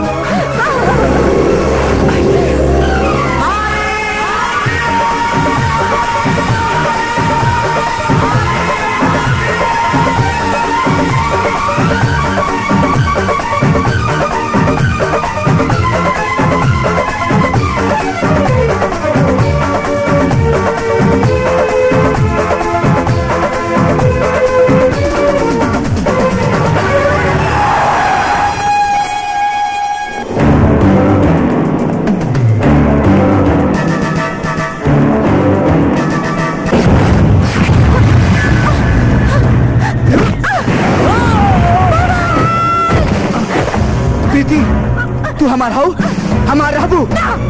Preeti तू हमार हो हमार रहबू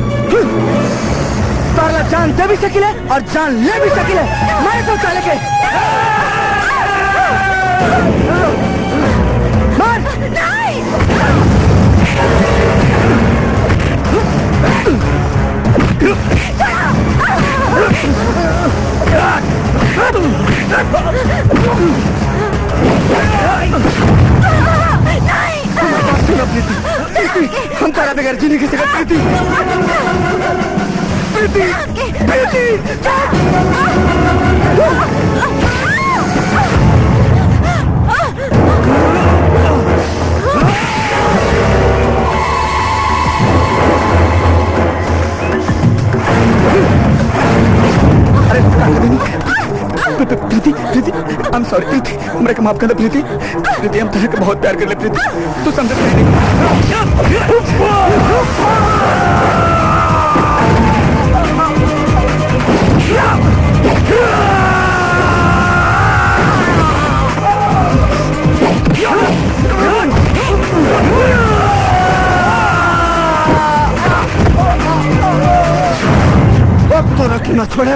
तारला जान दे भी सकिले और जान ले भी सकिले मारे तो साले के मार छोड़ो सुनो प्रीति प्रीति हम तारा बगैर जीने की सकत प्रीति प्रीति प्रीति अरे प्रीति प्रीति प्रीति आई एम सॉरी प्रीति हमरा के माफ कर दे प्रीति प्रीति हम तेरे के बहुत प्यार कर ले प्रीति तू समझ प्रीति अब तो रख ना छोड़े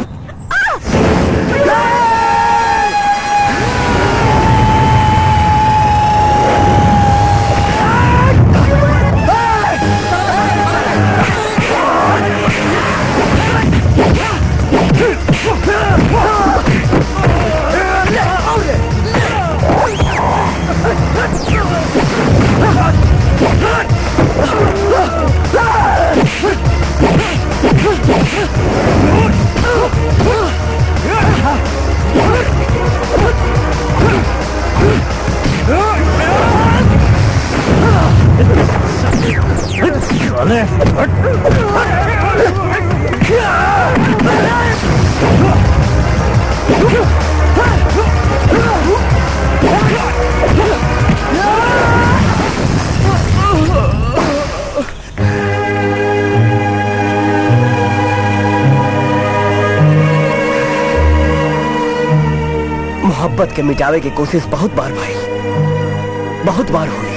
मोहब्बत के मिटावे की कोशिश बहुत बार भाई बहुत बार हुई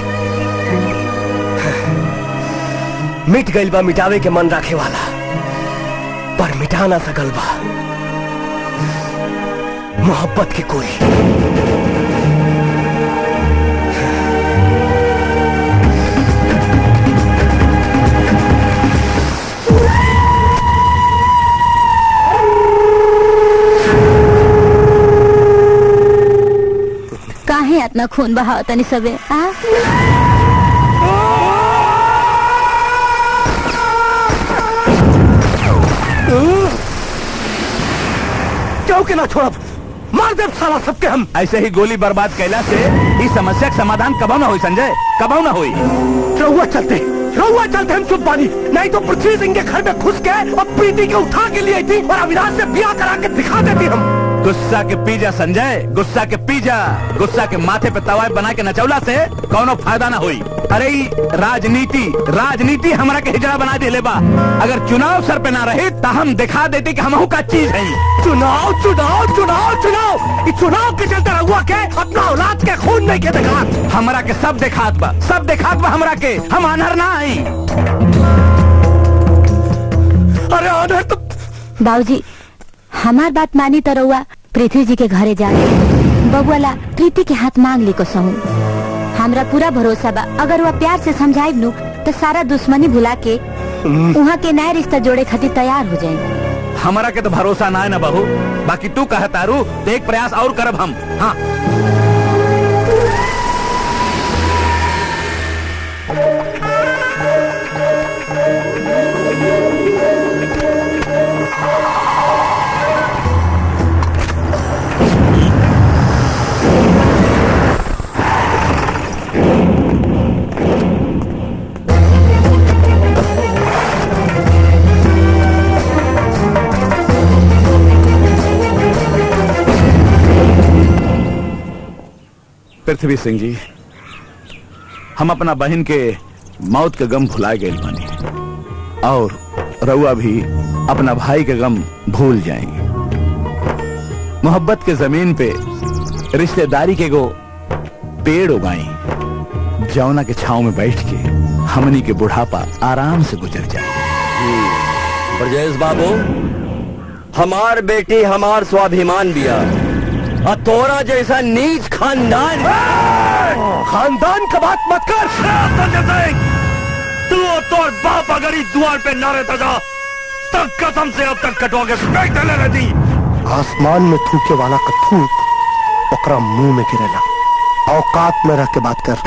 मिट गइल बा मिटावे के मन रखे वाला पर मिटा ना सकल बा मोहब्बत की कोई काहे इतना खून बहाव तनी सबे आ क्यों के ना छोड़ब मार दे साला सबके हम ऐसे ही गोली बर्बाद कैला से इस समस्या का समाधान कबो ना हुई संजय कबो ना हुई रहुआ चलते रहुआ चलते हम चुप बानी नहीं तो पृथ्वी सिंह के घर में घुस के और प्रीति के उठा के लिए थी और अविनाश से ब्याह करा के दिखा देती हम गुस्सा के पीजा संजय गुस्सा के पीजा गुस्सा के माथे पे तवाय बना के नचौला से कोनो फायदा ना हुई अरे ई राजनीति राजनीति हमरा के हिजड़ा बना दे बा अगर चुनाव सर पे ना रहे तो हम दिखा देते कि हमहू का चीज है चुनाव चुनाव चुनाव चुनाव इस चुनाव के चलते रहुआ के अपना औलाद के खून नहीं के दिखा हमरा के सब दिखात बा सब दिखात बा हमरा के हम अनहर ना आई अरे अनहर तो बाबूजी हमार बात मानी तो रउआ पृथ्वी जी के घरे जा बबुआला प्रीति के हाथ मांग ली को सहू हमरा पूरा भरोसा बा अगर वह प्यार से समझाई नू तो सारा दुश्मनी भुला के वहाँ के नया रिश्ता जोड़े खातिर तैयार हो जाए हमरा के तो भरोसा ना है ना बहू बाकी तू कह तारू तो एक प्रयास और करब हम हाँ पृथ्वी सिंह जी हम अपना बहन के मौत के गम भुला गए बानी और रउआ भी अपना भाई के गम भूल जाएंगे मोहब्बत के जमीन पे रिश्तेदारी के गो पेड़ उगाई जौना के छाव में बैठ के हमनी के बुढ़ापा आराम से गुजर जाए ब्रजेश बाबू हमार बेटी हमार स्वाभिमान बिया और तोरा जैसा नीच खानदान खानदान का बात मत कर तू और तोर बाप अगर इस द्वार पे न रहता था तब कसम से अब तक कटवा के फेंक डाले रहती आसमान में थूके वाला का थूक ओकरा मुंह में गिरेला औकात में रह के बात कर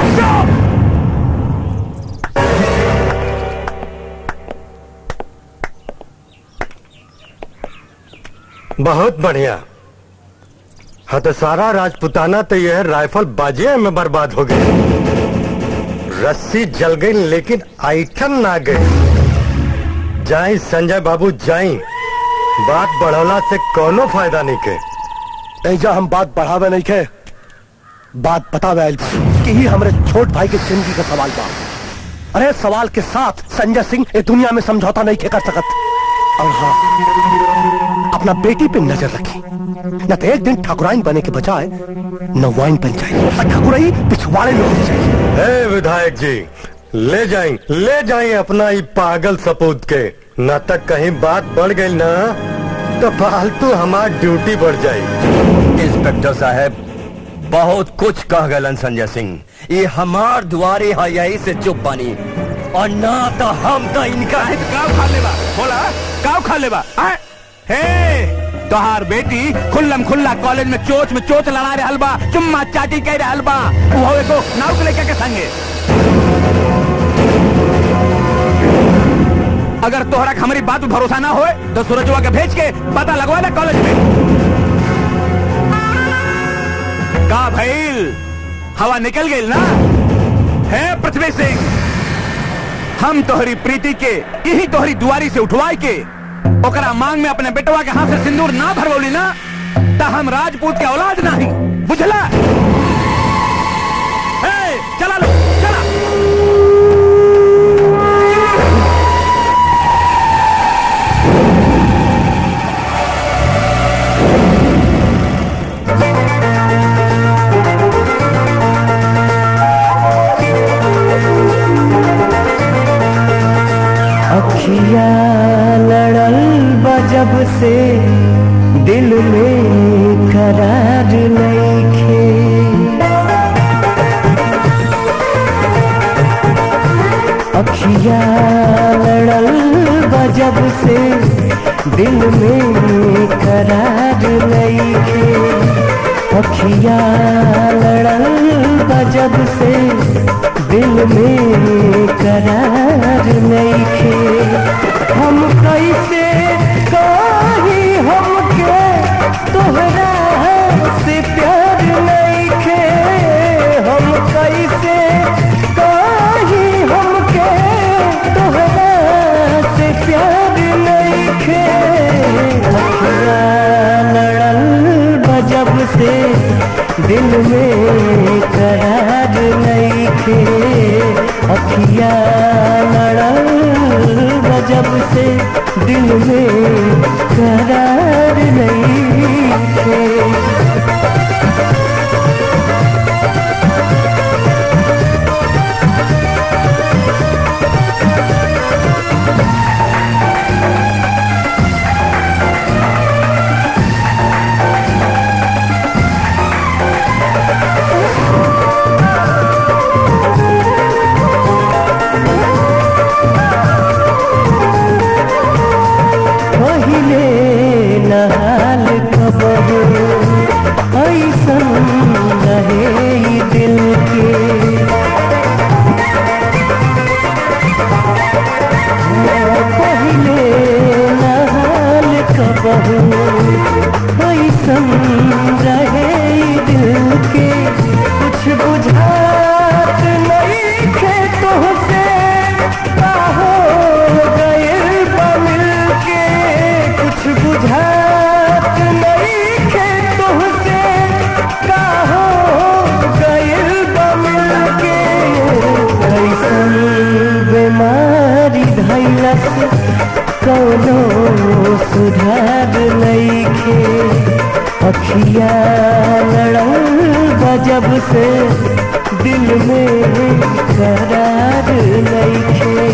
बहुत बढ़िया हाँ तो सारा राजपुताना तो यह राइफल बाजिया में बर्बाद हो गई रस्सी जल गई लेकिन आइटम ना गई जाई संजय बाबू जाई बात बढ़ौला से कोनो फायदा नहीं के ऐजा हम बात बढ़ावे नहीं के बात बतावे आइल बा कि ही हमरे छोट भाई के जिंदगी का सवाल बा अरे सवाल के साथ संजय सिंह ये दुनिया में समझौता नहीं के कर सकत और हाँ अपना बेटी पे नजर रखी न तो एक दिन ठाकुराइन बने के बजाय नवाइन बन जाए और ठाकुराई पिछवाड़े में उठ जाए हे विधायक जी ले जाएं ले जाएं अपना ये पागल सपूत के न तक कहीं बात बढ़ गई ना तो फालतू हमार ड्यूटी बढ़ जाए इंस्पेक्टर साहब बहुत कुछ कह गलन संजय सिंह ये हमार दुआरे है यही से चुप बनी और ना तो हम तो इनका काव खा लेबा बोला काव खा लेबा आय? हे तोहार बेटी खुल्लम खुल्ला कॉलेज में चोच में चोच लड़ा रहे हलबा चुम्मा चाटी कह रहे हलबा वो एको नाव के लेके के संगे अगर तोहरा के हमारी बात पे भरोसा ना होए तो सूरजवा के भेज के पता लगवा ले कॉलेज में का भइल हवा निकल गई ना है पृथ्वी सिंह हम तोहरी प्रीति के यही तोहरी दुआरी से उठवाई के ओकरा मांग में अपने बेटवा के हाथ से सिंदूर ना भरवली ना तो हम राजपूत के औलाद नहीं बुझला हे, चला लो चला अखिया लड़ल बजब से दिल में करार नईखे अखिया लड़ल बजब से दिल में करार नईखे अखिया लड़ल बजब से दिल में करार नईखे हम कैसे कही हमके तोहरा से प्यार नईखे हम कैसे कही हमके तोहरा से प्यार नईखे अखिया लड़ल बजब से दिल में करार नईखे अखिया लड़ल बजब से दिल में करार नईखे पहिले नहाल कबहू ऐसन रहे ई दिल के पहिले नहाल कबहू ऐसन रहे ई दिल के कुछ बुझात नहीं खे तुहसे का हो गइल बा मिल के कुछ बुझात नहीं खे तुहसे का हो गइल बा मिल के कैसन बीमारी धैलस कौनो सुधार नईखे अखिया लड़ल बजब से दिल में करार नईखे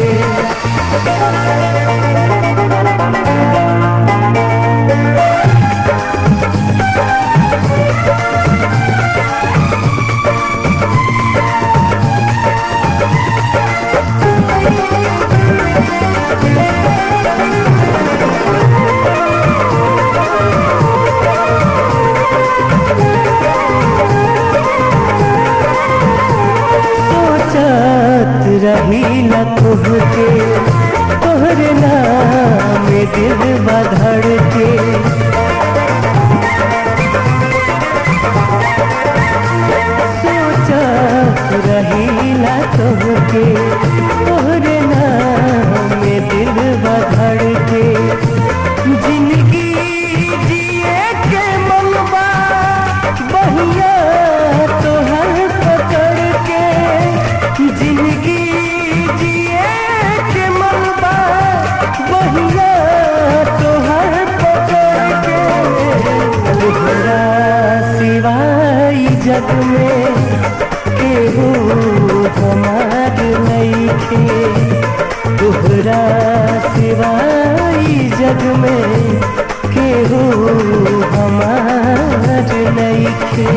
जग में केहू हमार नईखे तोहरा सिवाई जग में केहू हमार नईखे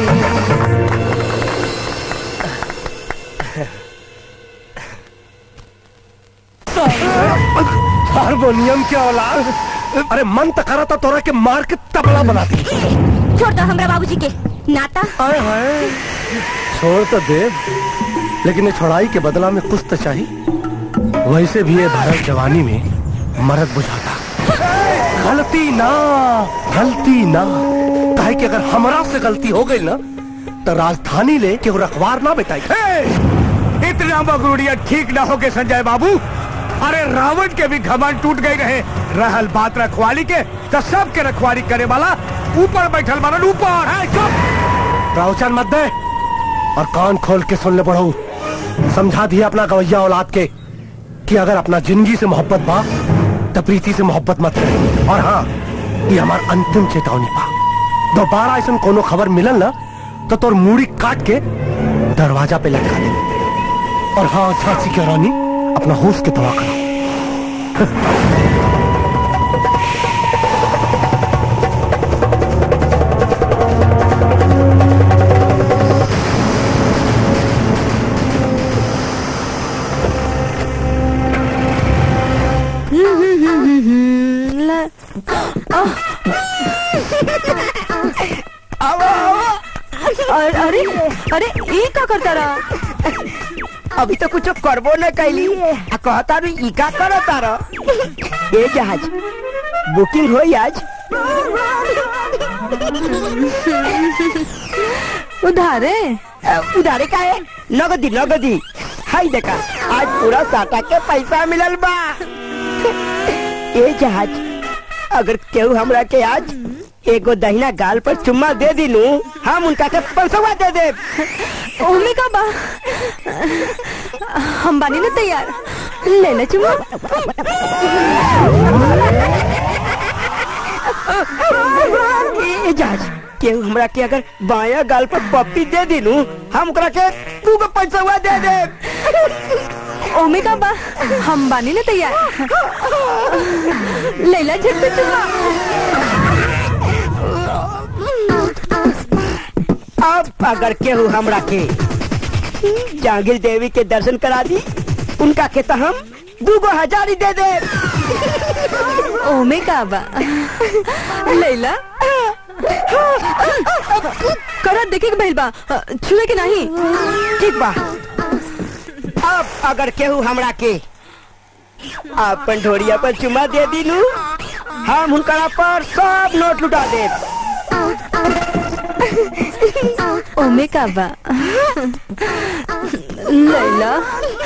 हारमोनियम के औलाद अरे मन तो करा था तोरा के मार के तबला बना दी छोड़ दो हमरा बाबूजी के नाता आए हाय छोड़ तो दे लेकिन ये छोड़ाई के बदला में कुछ तो चाहिए वैसे भी ये भारत जवानी में मरद बुझाता गलती ना गलती ना काहे कि अगर हमरा से गलती हो गई ना तो राजधानी ले के वो रखवार ना बेटाई इतना बगरूड़िया ठीक ना हो के संजय बाबू अरे रावण के भी घमंड टूट गई रहे रहल बात रखवाली के तो सब के रखवाली करे वाला ऊपर बैठल मारन ऊपर है चुप रावचन मत दे और कान खोल के सुन ले पढ़ो समझा दिया अपना गवैया औलाद के कि अगर अपना जिंदगी से मोहब्बत बा तो प्रीति से मोहब्बत मत करे और हाँ ये हमार अंतिम चेतावनी बा दोबारा ऐसा कोनो खबर मिलल ना तो तोर मूड़ी काट के दरवाजा पे लटका दे और हाँ झांसी की रानी अपना होश के दवा करो अरे अरे अरे ये का करता रहा अभी तो कुछ करबो न कैली आ कहता रू ई का करता रहा ए जहाज बुकिंग होई आज उधारे उधारे का है नगदी नगदी हाय देखा आज पूरा साटा के पैसा मिलल बा ए जहाज अगर केहू हमरा के आज एगो दहिना गाल पर चुम्मा दे दिनू हम उनका के पैसा दे दे ओमे का बा हम बानी ना तैयार ले ले चुमा ए जहाज केहू हमरा के अगर बाया गाल पर पप्पी दे दिनू हम ओकरा के दू गो पैसा दे दे ओमे का बा हम बानी ना तैयार लैला झट से चुमा अब अगर केहू हमरा के जांगिल देवी के दर्शन करा दी उनका के तो हम दू गो हजार ही दे दे ओमे का बा लैला करत देखे के भइल बा छुए के नहीं ठीक बा अब अगर केहू हमरा के अपन ढोरिया पर चुमा दे दिनू हम हुनकरा पर सब नोट लुटा दे ओमे का बा लैला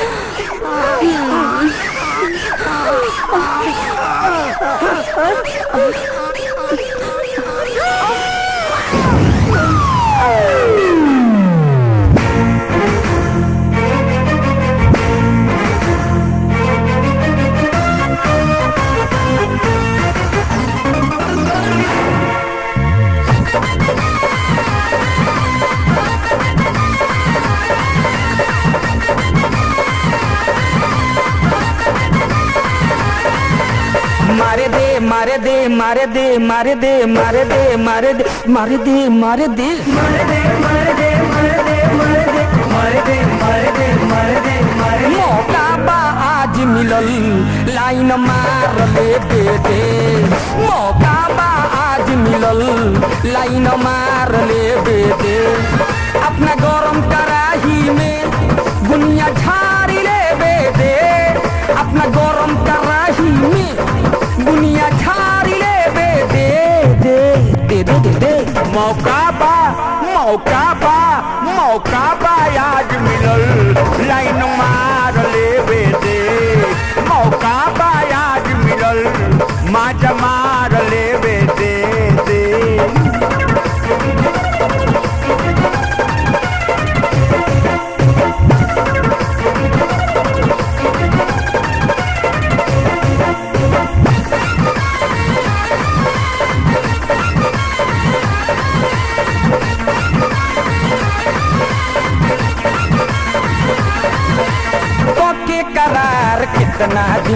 मारे दे मारे दे मारे दे मारे दे मारे दे मारे दे मारे दे मारे दे मारे दे मारे दे मारे दे मारे दे मारे दे मारे दे मारे दे मारे मौका बा आज मिलल लाइन मार ले दे दे मौका बा आज मिलल लाइन मार ले दे दे अपना गरम कराही में बुनिया झाड़ी ले बे दे अपना गरम कराही में बुनिया झाड़ी ले बे दे दे दे दे दे दे मौका बा मौका बा मौका बा आज मिलल लाइन मार ले बे दे मौका बा आज मिलल माज मार ले बे दे दे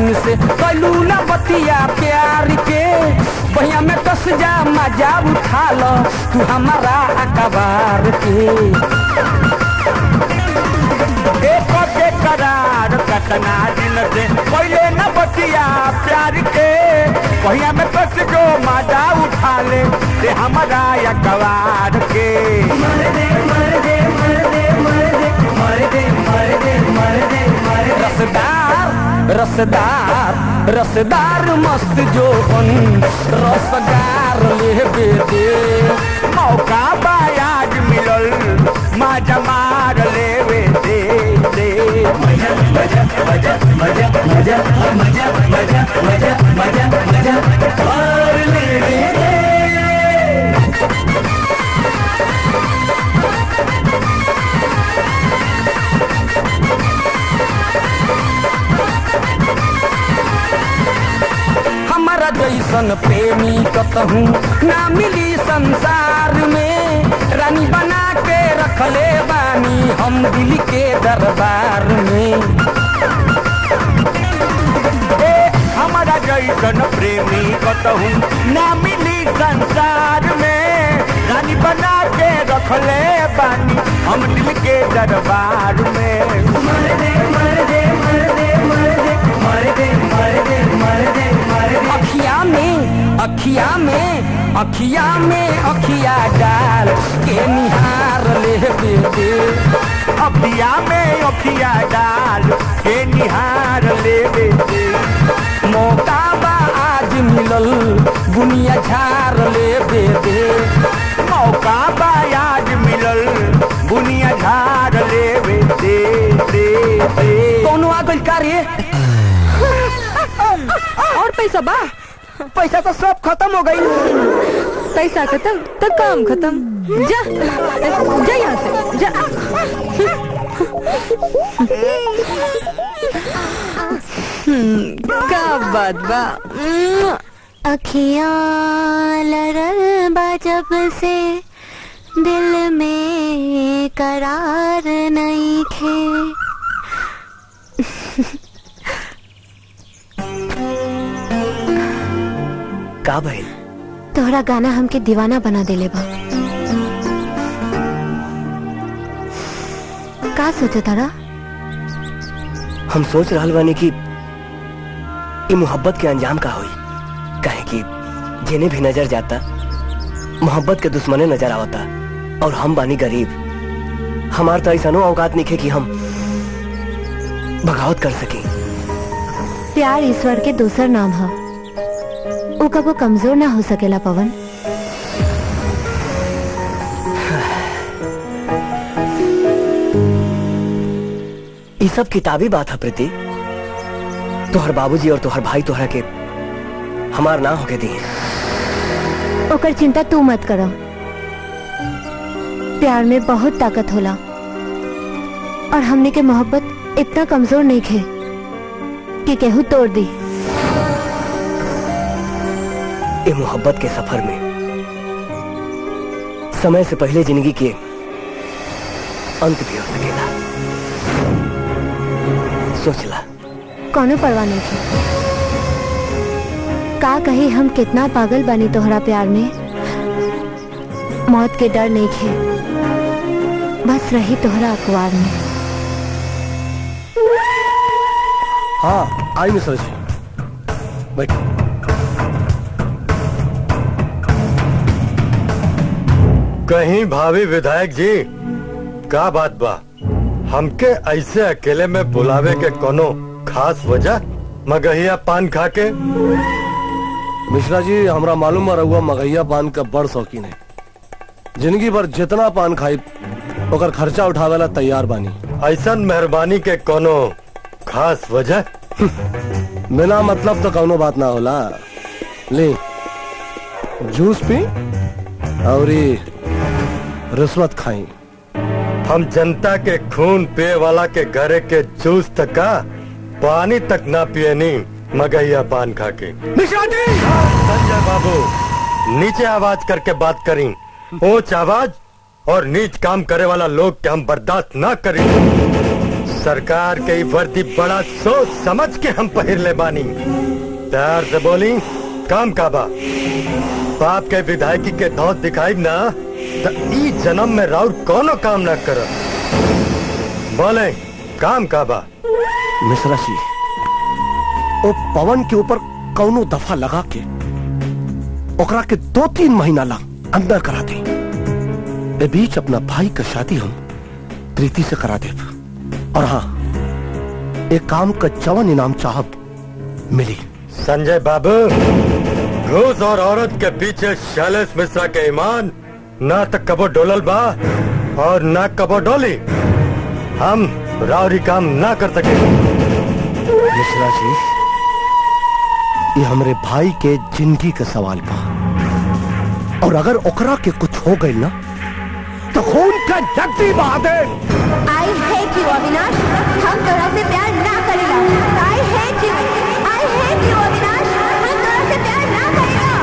दिन से कैलू ना बतिया प्यार के बहिया में कस जा मजा उठा लो तू हमारा अखबार के एक के करार कतना दिन से पहले न बतिया प्यार के पहिया में कस जो मजा उठा ले से हमारा अखबार के मर दे मर दे मर दे मर दे मर दे मर दे मर दे मर दे रसदार रसदार रसदार मस्त जोबन रसगार ले दे मौका बायाज मिलल मजा मार लेवे दे दे मजा मजा मजा मजा मजा मजा मजा मजा मजा मजा और ले दे हमारा जैसन प्रेमी कतहूँ ना मिली संसार में रानी बना के रखले बानी हम दिल के दरबार में ए हमारा जैसन प्रेमी कतहूँ ना मिली संसार में रानी बना के रखले बानी हम दिल के दरबार में मर दे मर दे मर दे मर दे मर दे मर दे मर दे मर दे अखिया में अखिया में अखिया में अखिया डाल के निहार ले दे दे अखिया में अखिया डाल के निहार लेवे दे मौका बा आज मिलल बुनिया झार ले दे दे मौका बायाज मिलल बुनिया झाड़ लेवे दे दे दे कौनो आ गइल का रे और पैसा बा पैसा तो सब खत्म हो गई पैसा खत्म तो काम खत्म जा जा यहाँ से जा हम्म, का बात बा अखियाँ लरल बा जब से दिल में करार नहीं खे का भइल तोहरा गाना हमके दीवाना बना देले बा का सोचे तारा हम सोच रहल बानी कि ई मोहब्बत के अंजाम का होई काहे कि जेने भी नजर जाता मोहब्बत के दुश्मने नजर आवता और हम बानी गरीब हमार तो ऐसा औकात नहीं कि हम बगावत कर सकी प्यार ईश्वर के दूसर नाम है वो कबो कमजोर ना हो सकेला पवन ये सब किताबी बात है प्रीति तोहर बाबूजी और तोहर भाई तोहरा के हमार ना होके दिए ओकर चिंता तू मत करो प्यार में बहुत ताकत होला और हमने के मोहब्बत इतना कमजोर नहीं खे कि केहू तोड़ दी ये मोहब्बत के सफर में समय से पहले जिंदगी के अंत भी हो सकेला सोचला कौनो परवाह नहीं थी का कही हम कितना पागल बनी तोहरा प्यार में मौत के डर नहीं खे बस रही तोहरा अखबार में हाँ आई मिश्रा जी बैठ कहीं भाभी विधायक जी का बात बा हमके ऐसे अकेले में बुलावे के कोनो खास वजह मगहिया पान खा के मिश्रा जी हमरा मालूम है रहुआ मगैया पान का बड़ शौकीन है जिंदगी भर जितना पान खाई ओकर खर्चा उठावेला तैयार बानी ऐसा मेहरबानी के कोनो खास वजह बिना मतलब तो कौनो बात ना होला ले जूस पी और ये रिश्वत खाई हम जनता के खून पिए वाला के घरे के जूस तक का पानी तक ना पिए नहीं मगहिया पान खा के मिश्रा जी संजय बाबू नीचे आवाज करके बात करी ऊंच आवाज और नीच काम करे वाला लोग के हम बर्दाश्त ना करें सरकार के ई वर्दी बड़ा सोच समझ के हम पहिर ले बानी प्यार से बोली काम का बा बाप के विधायकी के धौत दिखाई ना तो ई जन्म में राउर कोनो काम ना कर बोले काम का बा मिश्रा जी ओ पवन के ऊपर कौनो दफा लगा के ओकरा के दो तीन महीना ला अंदर करा दे ए बीच अपना भाई का शादी हम प्रीति से करा दे और हाँ एक काम का जवन इनाम चाहब मिली संजय बाबू घूस और औरत के पीछे शैलेश मिश्रा के ईमान ना तो कबो डोलल बा और ना कबो डोली हम रावरी काम ना कर सके मिश्रा जी ये हमरे भाई के जिंदगी का सवाल बा और अगर ओकरा के कुछ हो गई ना तो खून का जगती बहा दे आई हेट यू अविनाश हम तोरा से प्यार ना करेला I hate you I hate you Avinash हम तोरा से प्यार ना करेला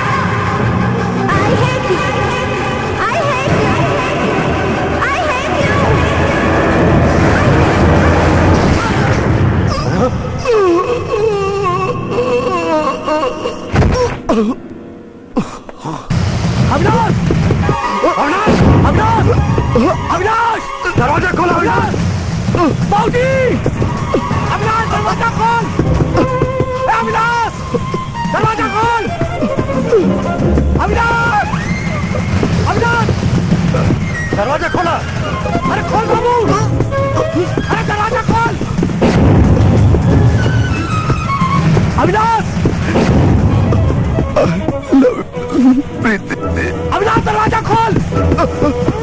I hate you I hate you I hate Avinash Avinash Avinash Avinash दरवाजा खोलो अविनाश बाबूजी अविनाश दरवाजा खोल ए, अविनाश दरवाजा खोल अविनाश अविनाश दरवाजा खोला अरे खोल बाबू अरे दरवाजा खोल अविनाश अविनाश दरवाजा खोल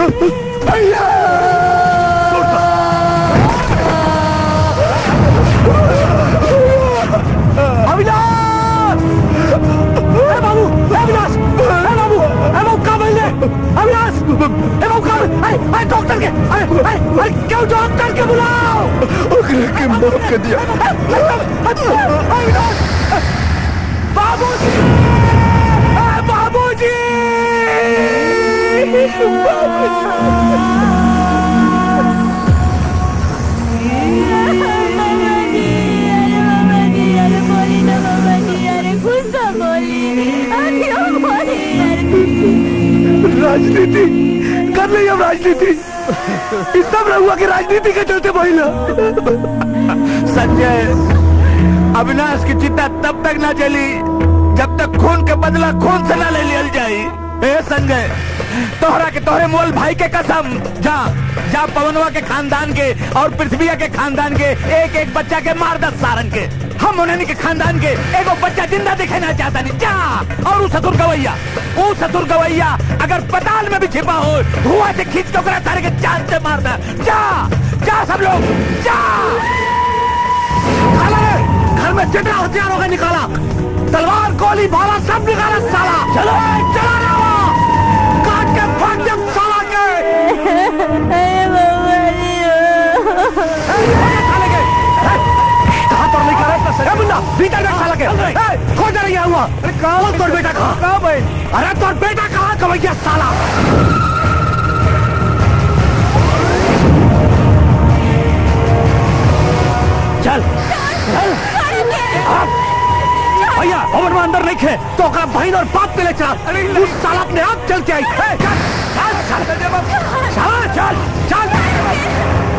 अविनाश ए बाबू ए अविनाश ए बाबू ए बाबू का बोल अविनाश ए बाबू का अरे अरे डॉक्टर के अरे अरे अरे क्यों डॉक्टर के बुलाओ ओकरे के माफ कर दिया अविनाश बाबूजी ए बाबूजी राजनीति कर ली हम राजनीति इस सब रहुआ की राजनीति के चलते महिला संजय अविनाश की चिंता तब तक ना चली जब तक खून के बदला खून से ना ले लियल जाई ए संजय तोहरा के तोहरे मोल भाई के कसम जा जा पवनवा के खानदान के और पृथ्वीया के खानदान के एक एक बच्चा के मार दस सारन के हम उन्हें के खानदान के एगो बच्चा जिंदा दिखाना चाहता नहीं जा और उ ससुर गवैया उ ससुर गवैया अगर पताल में भी छिपा हो धुआं से खींच के ओकरा सारे के चांद से मार दे जा जा सब लोग जा घर में जितना हथियार होगा निकाला तलवार गोली भाला सब निकाला साला चलो चला रहा काट के फाड़ दे साला के कहाँ पर निकाला इतना सर मुन्ना भीतर बैठ साला के ए, खोज रही है हुआ अरे कहाँ तोर बेटा कहाँ कहाँ भाई अरे तोर बेटा कहाँ कवैया साला चल चल भैया भवन में अंदर नहीं खे तो ओकरा बहन और बाप के ले चल उस साला अपने आप चल के आई ए, चल चल चल चल चल चल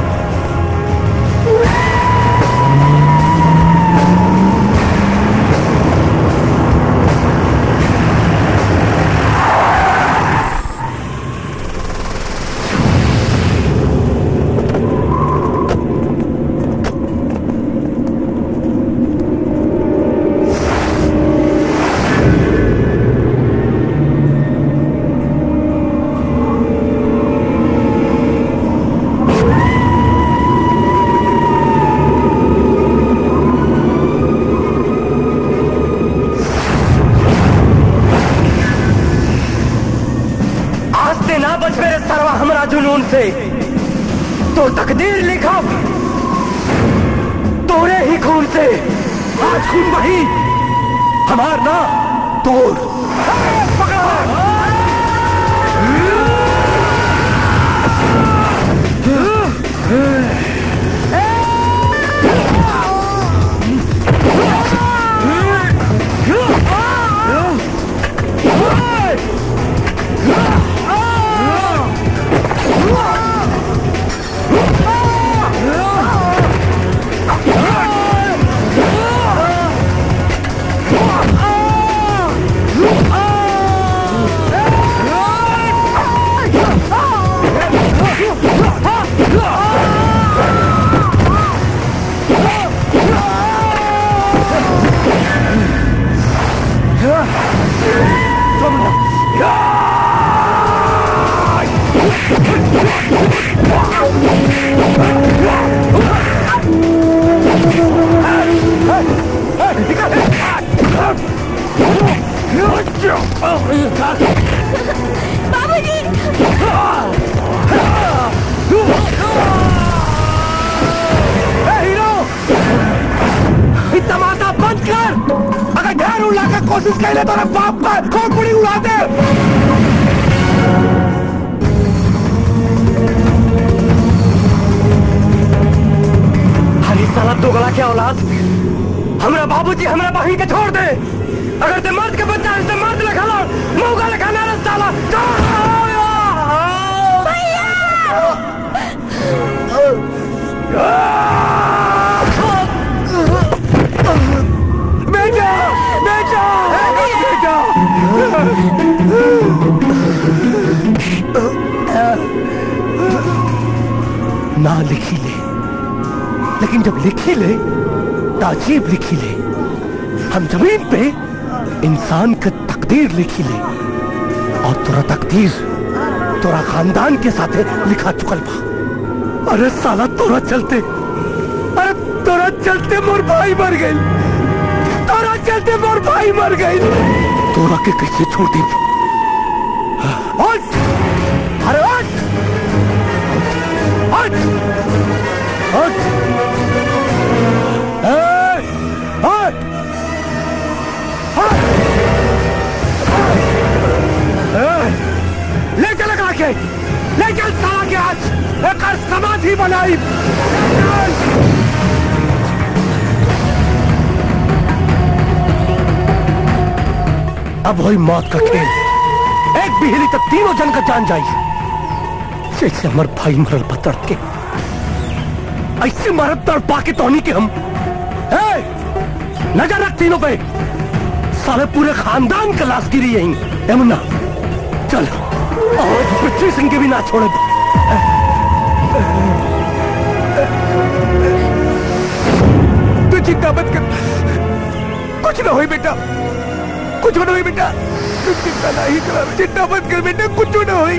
आज से ना बच मेरे सरवा हमरा जुनून से तो तकदीर लिखा तोरे ही खून से आज खून वही हमार ना तोर हीरो तमाशा बंद कर अगर ढेर उड़ा के कोशिश कर ले तो रे बाप का खोपड़ी उड़ा दे हरी साला दोगला के औलाद हमरा बाबूजी हमरा बहन के छोड़ दे अगर ते मर्द के बच्चा है ते मर्द लिखा लो मौका लिखा ना रे साला बेटा बेटा बेटा ना लिखी ले लेकिन जब लिखी ले तो अजीब लिखी ले हम जमीन पे इंसान का तकदीर लिखी ले और तोरा तकदीर तोरा खानदान के साथे लिखा चुकल बा अरे साला तोरा चलते अरे तोरा चलते मोर भाई मर गई तोरा चलते मोर भाई मर गई तोरा के कैसे छोड़ दी उठ! अरे उठ! उठ! उठ! ए! उठ! उठ! ए! ले चल लगा के ले चल साला के आज एक समाधि बनाई अब वही मौत का खेल एक भी हिली तो तीनों जन का जान जाई जैसे हमार भाई मरल पतड़ के ऐसे मरद तड़पा के तोहनी के हम ए, नजर रख तीनों पे साले पूरे खानदान का लाश गिरी यहीं यमुना चल और पृथ्वी सिंह के भी ना छोड़े तू चिंता मत कर कुछ ना होई बेटा कुछ ना होई बेटा तू चिंता नहीं कर चिंता मत कर बेटा कुछ ना होई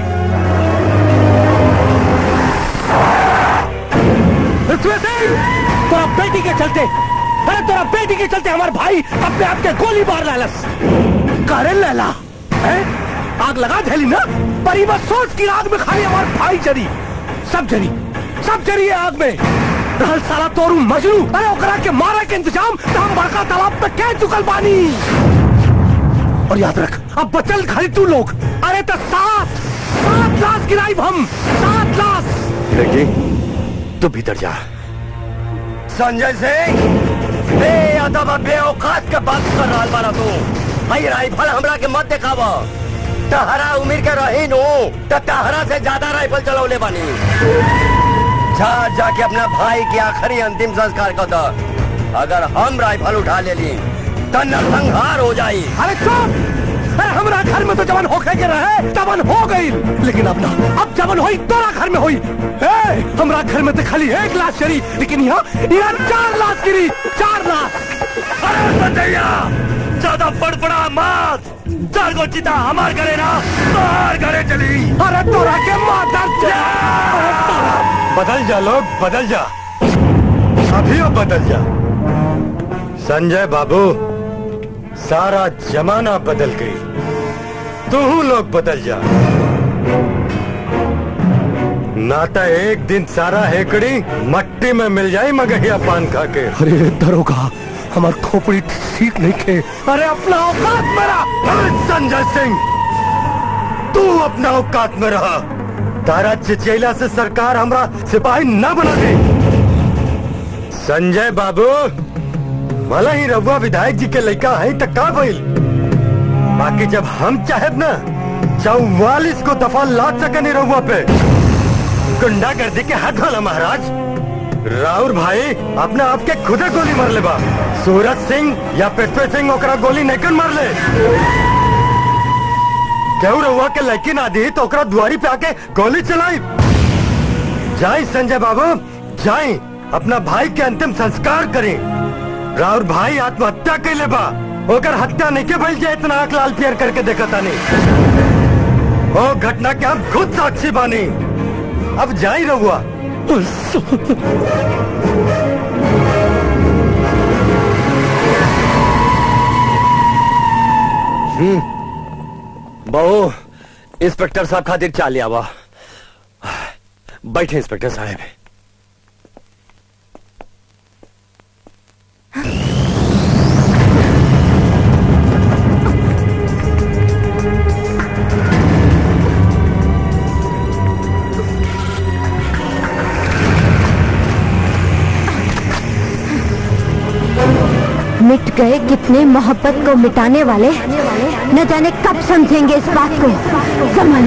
पृथ्वी सिंह तोरा बेटी के चलते अरे तोरा बेटी के चलते हमारे भाई अपने आप के गोली मार लालस करे लैला हैं? आग लगा झेली ना पर ये मत सोच की आग में खाली हमारे भाई जरी सब जरी सब जरी है आग में रहल साला तोरू मजनू अरे ओकरा के मारे के इंतजाम तो हम बड़का तालाब पे कह चुकल बानी और याद रख अब बचल खाली तू लोग अरे तो सात सात लाश गिराई हम सात लाश लड़की तू भीतर जा संजय सिंह बे अदब और बेऔकात के बात कर रहा बारा तू भाई राइफल हमरा के मत दिखावा तहरा उम्र के रही नु तो तहरा से ज्यादा राइफल चलौले बानी जा जाके अपना भाई के आखिरी अंतिम संस्कार कर दो अगर हम राइफल उठा ले ली तो नरसंहार हो जाई अरे चुप अरे हमरा घर में तो जवन होके के रहे तवन हो गई लेकिन अब ना अब जवन होई तोरा घर में होई ए, हमरा घर में तो खाली एक लाश चली लेकिन यहाँ यहाँ चार लाश गिरी चार लाश अरे बंदैया ज्यादा बड़बड़ा मत चार गो चिता हमार घरे ना बाहर घरे चली अरे तोरा के माता बदल जा लोग बदल जा अभी अब बदल जा संजय बाबू सारा जमाना बदल गई तू लोग बदल जा नाता एक दिन सारा हेकड़ी मट्टी में मिल जाए मगहिया पान खा के अरे दरोगा हमार खोपड़ी ठीक नहीं खे अरे अपना औकात मेरा अरे संजय सिंह तू अपना औकात में रहा तारा चिचैला से सरकार हमरा सिपाही न बना दे संजय बाबू भला ही रघुआ विधायक जी के लड़का है तो का भइल बाकी जब हम चाहेब ना चौवालीस को दफा लाद सके नहीं रघुआ पे गुंडागर्दी के हाथ वाला महाराज राउर भाई अपने आप के खुदे गोली मार ले बा सूरज सिंह या पृथ्वी सिंह ओकरा गोली नहीं मार ले केहू रहुआ के लड़की ना दी तो ओकरा दुआरी पे आके गोली चलाई जाई संजय बाबू जाई अपना भाई के अंतिम संस्कार करें राउर भाई आत्महत्या कैले बा ओकर हत्या नहीं के भइल जे इतना आंख लाल पियर करके देखा तानी ओ घटना के हम खुद साक्षी बानी अब जाई रहुआ हम्म बहू इंस्पेक्टर साहब खातिर चाल आवा बैठे इंस्पेक्टर साहब मिट गए कितने मोहब्बत को मिटाने वाले न जाने कब समझेंगे इस बात को समझ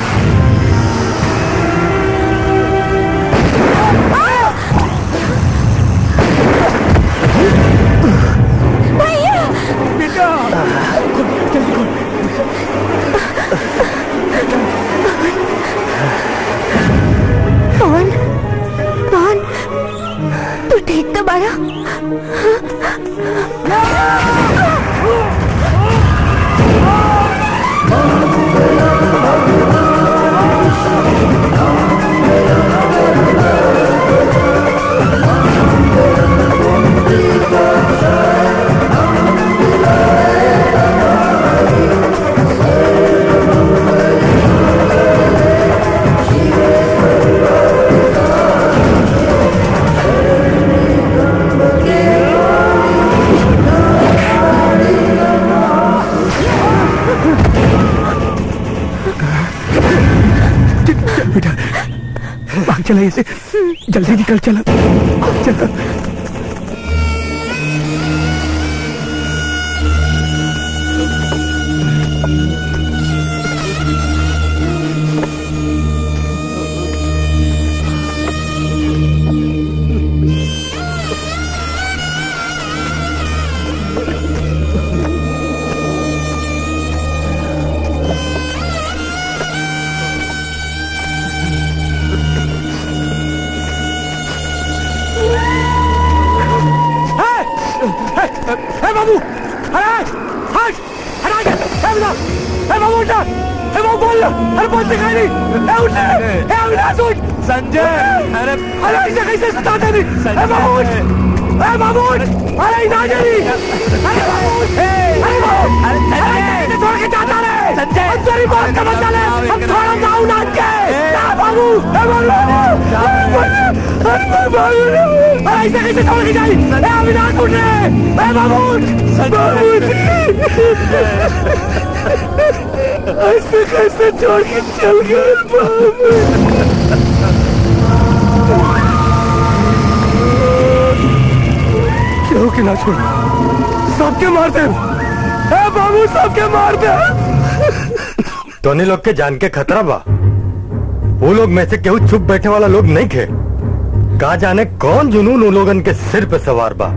पवन पवन तू ठीक तो बारा चल बेटा भाग चला इसे जल्दी निकल चला चला ए बाबू अरे हट हटा के ए बेटा ए बाबू उठ ए बाबू बोल अरे बोल दिखाई नहीं ए उठ ए अविनाश उठ संजय अरे अरे ऐसे कैसे सताते नहीं ए बाबू उठ ए बाबू उठ अरे इधर जल्दी अरे बाबू उठ अरे बाबू अरे कैसे छोड़ के जाता रे संजय हम तेरी बात का मत चले हम थोड़ा जाऊं नाच के ना बाबू ए बाबू अरे बाबू अरे ऐसे कैसे छोड़ के जाई ए अविनाश उठ रे ए बाबू उठ बाबू उठ ऐसे कैसे छोड़ के चल गए बाबू केहू के ना छोड़ सबके मार दे ए बाबू सबके मार दे तोनी लोग के जान के खतरा बा वो लोग में से केहू चुप बैठे वाला लोग नहीं खे का जाने कौन जुनून उन लोगन के सिर पे सवार बा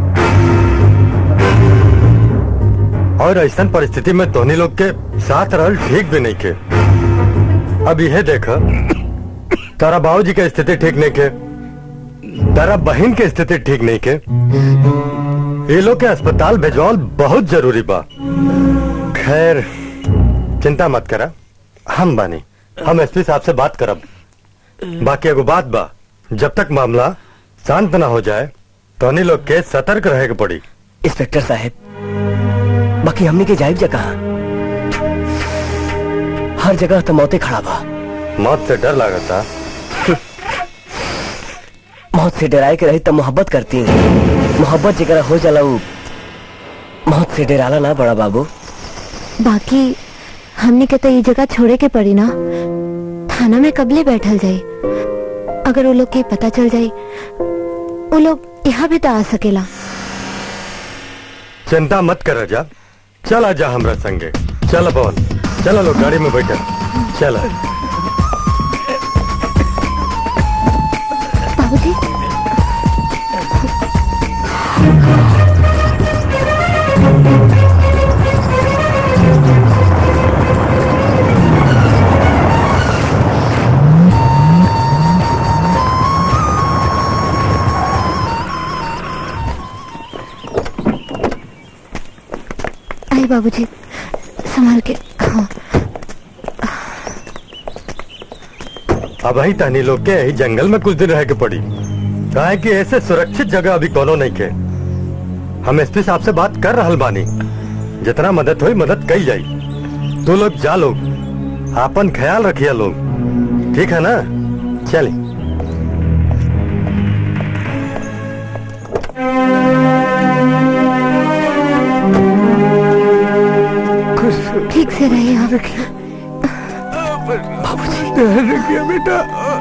और ऐसा परिस्थिति में तोनी लोग के साथ रहल ठीक भी नहीं खे अब यह देख तारा बाबूजी के स्थिति ठीक नहीं खे तारा बहन के स्थिति ठीक नहीं के ये लोग के अस्पताल भेजवाल बहुत जरूरी बा खैर चिंता मत करा हम बानी हम एसपी साहब से बात करब बाकी एगो बात बा जब तक मामला शांत ना हो जाए तो अन्य लोग के सतर्क रहे के पड़ी इंस्पेक्टर साहब बाकी हमने के जायब जगह हर जगह तो मौतें खड़ा बा मौत से डर लागता मौत से डराए के रही तब मोहब्बत करती मोहब्बत जगह हो जाला उ मौत से डराला ना बड़ा बाबू बाकी हमने के तो ये जगह छोड़े के पड़ी ना थाना में कबले बैठल जाई अगर वो लोग के पता चल जाई वो लोग यहाँ भी तो आ सकेला चिंता मत कर जा चल आजा हमरा संगे चल पवन चलो लोग गाड़ी में बैठे चलो बाबूजी आई बाबूजी संभाल के हाँ अब ही तहनी लोग के यही जंगल में कुछ दिन रह के पड़ी कहा कि ऐसे सुरक्षित जगह अभी कोनो नहीं के हम एसपी साहब से बात कर रहल बानी जितना मदद हुई मदद कही जाई तू लोग जा लोग आपन ख्याल रखिए लोग ठीक है ना चलिए ठीक से रहिए आप रखिए बेटा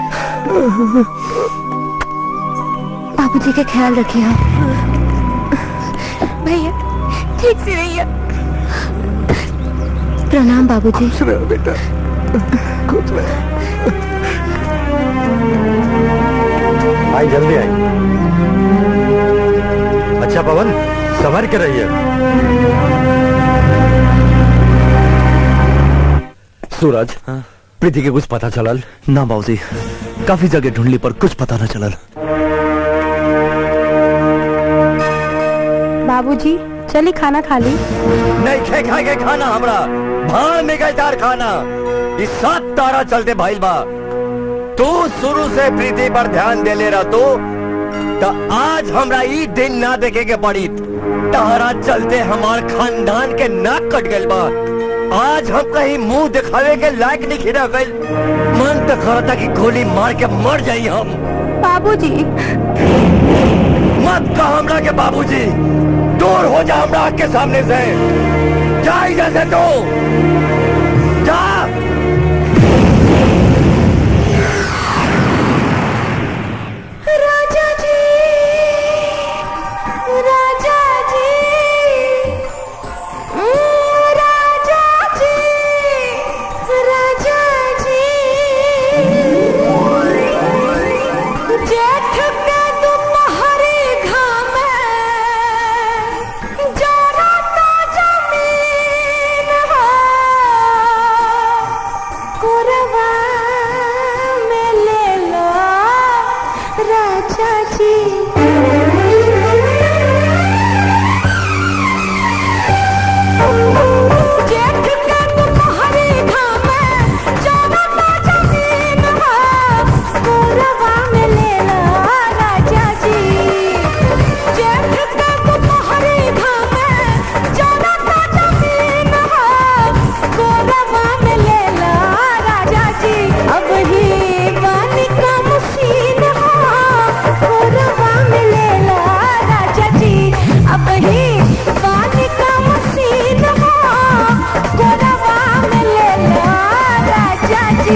बाबूजी का ख्याल रखिए आप भैया ठीक से रहिए प्रणाम बाबूजी बेटा आई जल्दी आई अच्छा पवन संभर के रहिए सूरज प्रीति के कुछ पता चलल ना बाबूजी काफी जगह ढूंढली पर कुछ पता न चलल बाबूजी चली खाना खा ली नहीं खे खाए के खाना हमरा भाड़ में गए तार खाना इस सात तारा चलते भाई बा तू शुरू से प्रीति पर ध्यान दे ले रहा तो, तो आज हमरा ई दिन ना देखे के पड़ी तारा चलते हमार खानदान के नाक कट गइल बा आज हम कहीं मुंह दिखावे के लायक नहीं खिरा गइल मन तो करता कि गोली मार के मर जाई हम बाबूजी मत कह हमरा के बाबूजी दूर हो जा हमरा आँख के सामने से जा इधर से तू जा राजा जी राजा जी उम्म, राजा जी राजा जी जेठ के दोपहरी घाम जाना तो जमीन हो कोरवा में ले लो राजा जी जेठ के तुम्हारी घाम जाना तो जमीन हो कोरवा में ले लो राजा जी जेठ के तुम्हारी घाम जाना तो जमीन हो कोरवा में ले लो राजा जी अब ही पानी का मशीन हो कोरवा में ले लो राजा जी अब ही पानी का मशीन हो कोरवा में ले लो राजा जी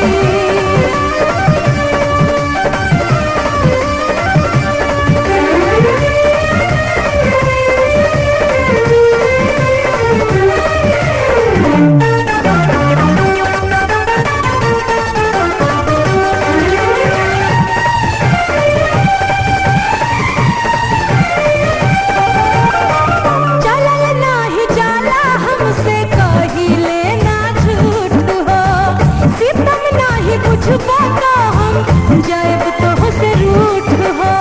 चलल नाही जाला हमसे कहिले ना झूठ हो सितम नाही बुझबो तो हम जाएब तो से रूठ हो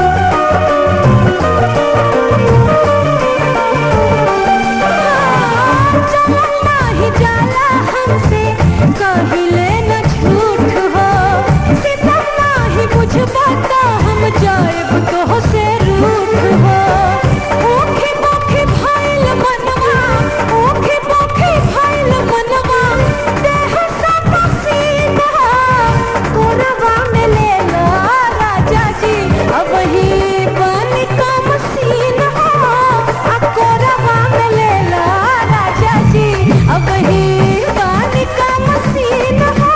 चलल नाही जाला हमसे कहिले ना झूठ हो सितम नाही बुझबो तो हम जाएब तो से रूठ हो ओखे पोखे भइल मनवा ओखे पोखे भइल मनवा देह सब पसीना कोरवा में ले लो राजा जी अब ही पानी का मशीन हो आ कोरवा में ले लो राजा जी अब ही पानी का मशीन हो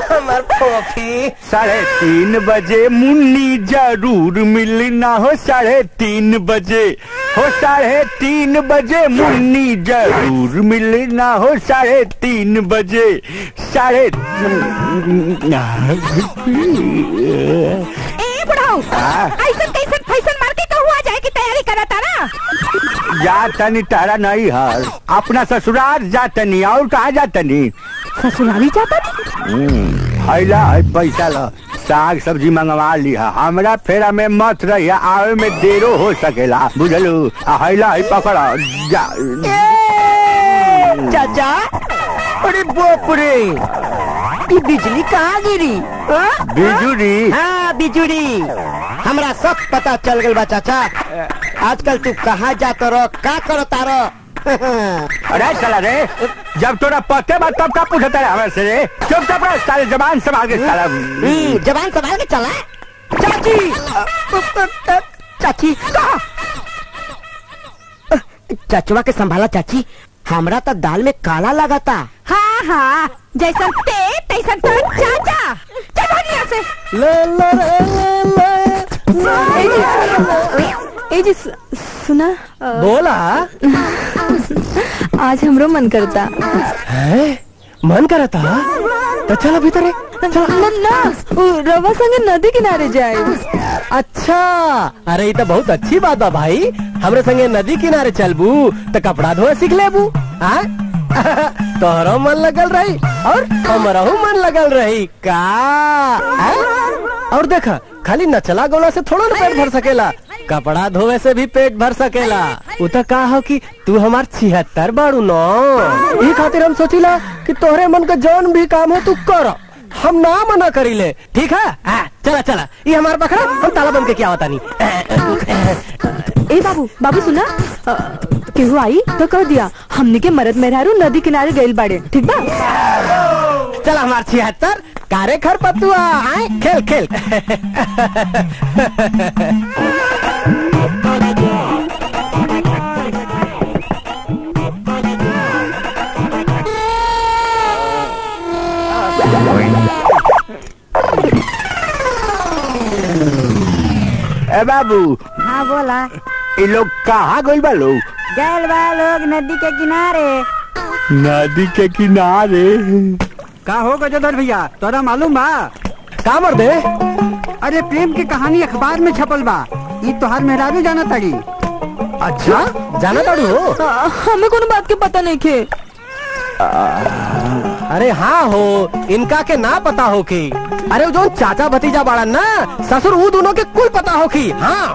हमार फोफी साढ़े तीन बजे मुन्नी जरूर मिलना हो साढ़े तीन बजे हो साढ़े तीन बजे मुन्नी जरूर मिलना हो साढ़े तीन बजे साढ़े ए बुढ़ाऊ ऐसन कैसन फैसन मार के कहूँ आ जाए की तैयारी करा तारा जा तनी तारा नहीं हर अपना ससुराल जा तनी और कहाँ जा तनी ससुराली जाता हैला है पैसा ला साग सब्जी मंगवा लिहा हमरा फेरा में मत रहिया आवे में देरो हो सकेला बुझलू आ हैला है पकड़ा जा चाचा अरे बाप रे ये बिजली कहाँ गिरी हाँ? बिजुरी हाँ बिजुरी हमरा सब पता चल गल बा चाचा आजकल तू कहाँ जात रह का करता रह अरे चला रे जब तोरा पते बा तब का पूछता है हमें से रे चुपचाप रह साले जबान संभाल के साला हम्म, जबान संभाल के चला चाची चाची कहाँ? चचवा के संभाला चाची हमरा तो दाल में काला लगाता हाँ हाँ जैसन ते तैसन तो चाचा चलो यहाँ से ले ले ले ले ए जी ए जी सु- सुना अ, बोला आज हमरो मन करता है मन करता तो चल भीतर है ना ना उ रवा संगे नदी किनारे जाए अच्छा अरे ये तो बहुत अच्छी बात बा भाई हमरे संगे नदी किनारे चलबू तो कपड़ा धोए सीख लेबू हाँ तोहरो मन लगल रही और हमरहू मन लगल रही का हाँ? और देखा खाली नचला गोला से थोड़ा ना पेट भर सकेला कपड़ा धोवे से भी पेट भर सकेला उ तो का हो कि तू हमार छिहत्तर बाड़ू नो ई खातिर हम सोचिला कि तोहरे मन का जौन भी काम हो तू कर हम ना मना करी ले ठीक है आ, चला चला ये हमार पकड़ा हम ताला बंद के क्या होता नहीं ए बाबू बाबू सुना अ, केहू आई तो कह दिया हमने के मरद मेहरारू नदी किनारे गइल बाड़े ठीक बा चल हमार छिहत्तर कारे खर पतुआ आए खेल खेल ए बाबू हाँ बोला ये लोग कहाँ गइल बा लोग गैल बा लोग नदी के किनारे नदी के किनारे का हो गजोधर भैया तोरा मालूम बा का मर दे अरे प्रेम की कहानी अखबार में छपल बा ये तोहार मेहरारू जाना तड़ी अच्छा जाना ताड़ू हो अ, हमें कोनो बात के पता नहीं खे अरे हाँ हो इनका के ना पता हो की अरे वो जो चाचा भतीजा बाड़ा ना ससुर वो दोनों के कुल पता हो की हाँ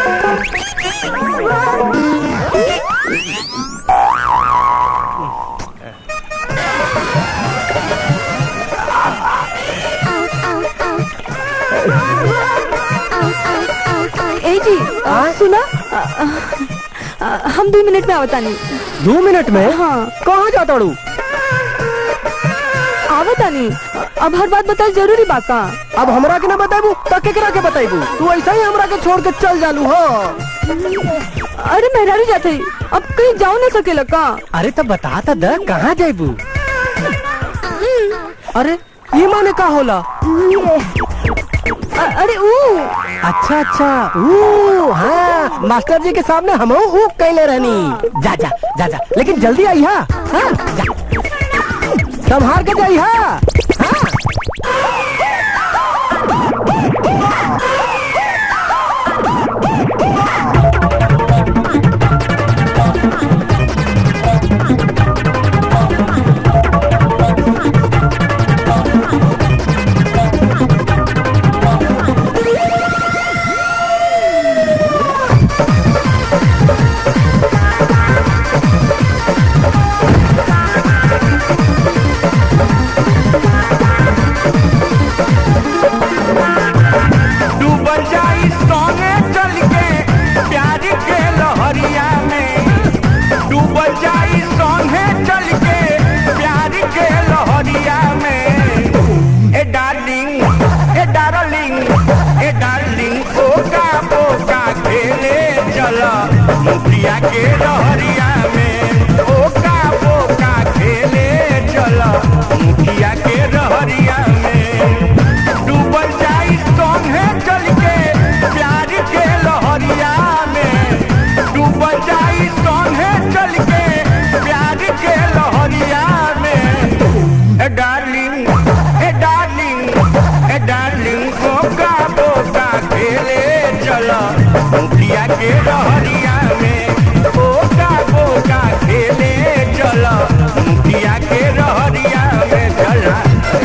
ए जी अ, सुना अ, अ, अ, हम दो मिनट में आवता नहीं दो मिनट में हाँ कहाँ जाता ताड़ू आवता नहीं अब हर बात बता जरूरी बा का अब हमरा के ना बताइबू तो केकरा के बताइबू तू ऐसा ही हमरा के छोड़ के चल जालू हो अरे मेहरारू जाते अब कहीं जाओ ना सकेला का अरे तो बता तो द कहाँ जाइबू अरे ये माने का होला अ- अरे ऊ अच्छा अच्छा ऊ हाँ मास्टर जी के सामने हम हूँ कैले रहनी जा जा जा जा लेकिन जल्दी आई हा हाँ, जा संभार के जाई हा चला मुखिया के रहरिया में बोका बोका खेले चला मुखिया के रहरिया में चला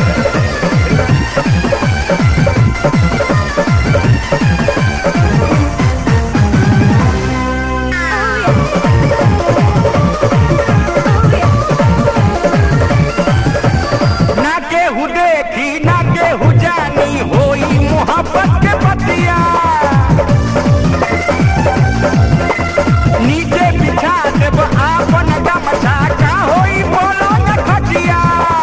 ना केहू देखी ना केहू जानी होई मोहब्बत के पतिया नीचे बिछा देब आपन गमछा का होई बोलो न खटिया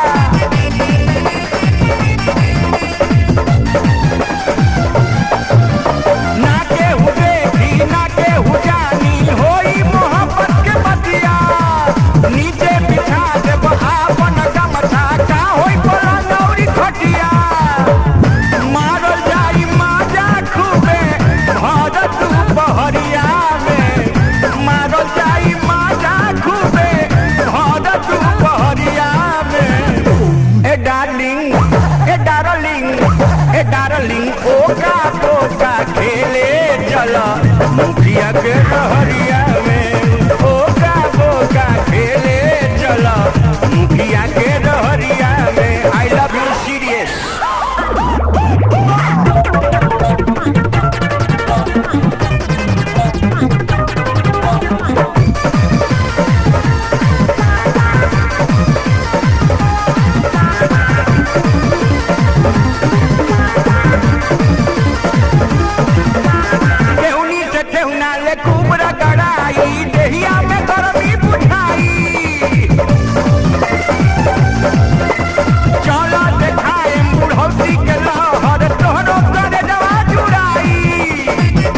ना केहू देखी ना केहू जानी होई मोहब्बत के पतिया नीचे बिछा देब आपन गमछा का होई बोलो नौरी खटिया मारल जाई माजा खूबे भरत बहरिया में मारल जाई माजा खूबे भरत बहरिया में ए डार्लिंग ए डार्लिंग ए डार्लिंग ओका पोका खेले चला मुखिया के रहरिया में ओका पोका खेले चला मुखिया के रहरिया में आई लव यू सीरियस केहुनी से केहुना ले कुबरा गड़ाई देहिया में गरमी बुझाई चला देखाए बुढ़ौती के लहर तोहरो करे दवा जुड़ाई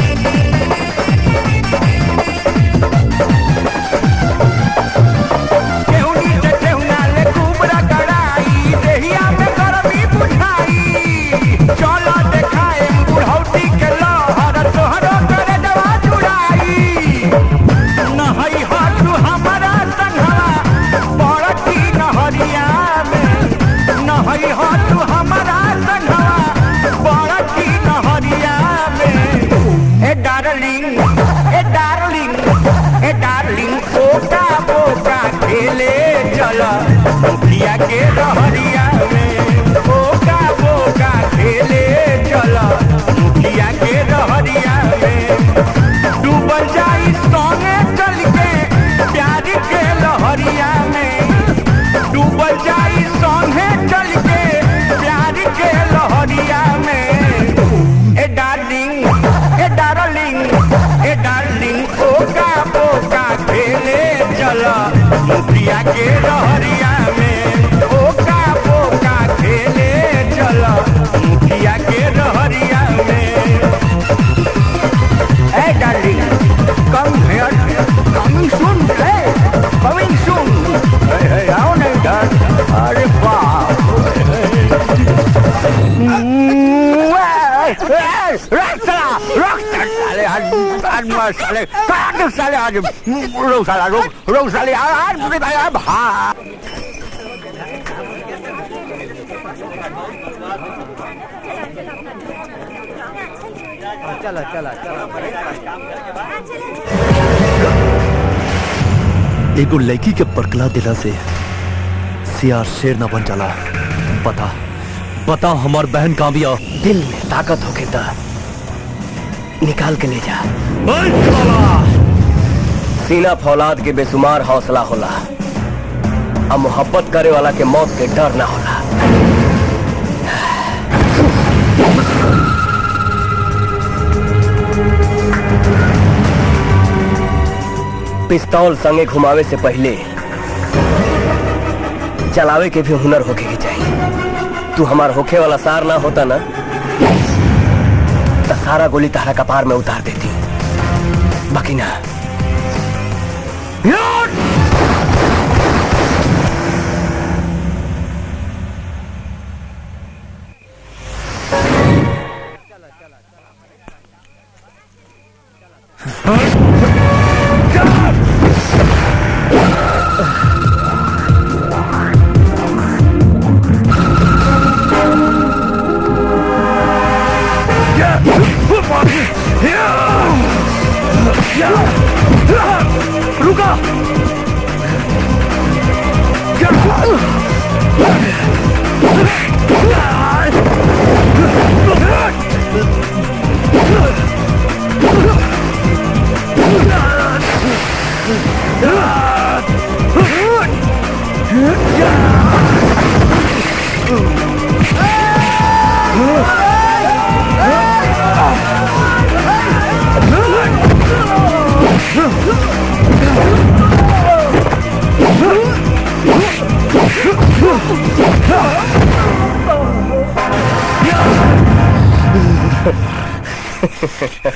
केहुनी से केहुना ले कुबरा गड़ाई देहिया में गरमी बुझाई चला देखाए बुढ़ौती के लहर तोहरो करे दवा जुड़ाई नहई हाथू हमारा संघवा बड़की नहरिया में नहई हाथू हमारा संघवा बड़की नहरिया में ए डार्लिंग ए डार्लिंग ए डार्लिंग ओका बोका खेले चला मुखिया के रहरिया में ओका बोका खेले चला मुखिया के रहरिया में डूबल जाई सोने चल के प्यार के लहरिया में डूबल जाई सोने चल के प्यार के लहरिया में ए डार्लिंग ए डार्लिंग ए डार्लिंग ओका बोका खेले चला मुखिया के रहरिया में ओका बोका खेले चला मुखिया के रहरिया में Hey, darling, come here. Coming soon, hey, coming soon. Hey, hey, आओ नहीं डर. अरे बाप. रख साला, रख साले, आज आज मार साले, काट साले आज. रोक साला, रोक, रोक साले, आज आज आज भाग. चला चला एगो लड़की के परकला दिला से सियार शेर न बन जाला बता बता हमार बहन कहाँ बिया दिल में ताकत होके ता निकाल के ले जा सीना फौलाद के बेसुमार हौसला होला अब मोहब्बत करे वाला के मौत के डर ना होला पिस्तौल संगे घुमावे से पहले चलावे के भी हुनर होके के चाहिए तू हमार होखे वाला सार ना होता ना तो सारा गोली तारा कपार में उतार देती बाकी ना Yeah!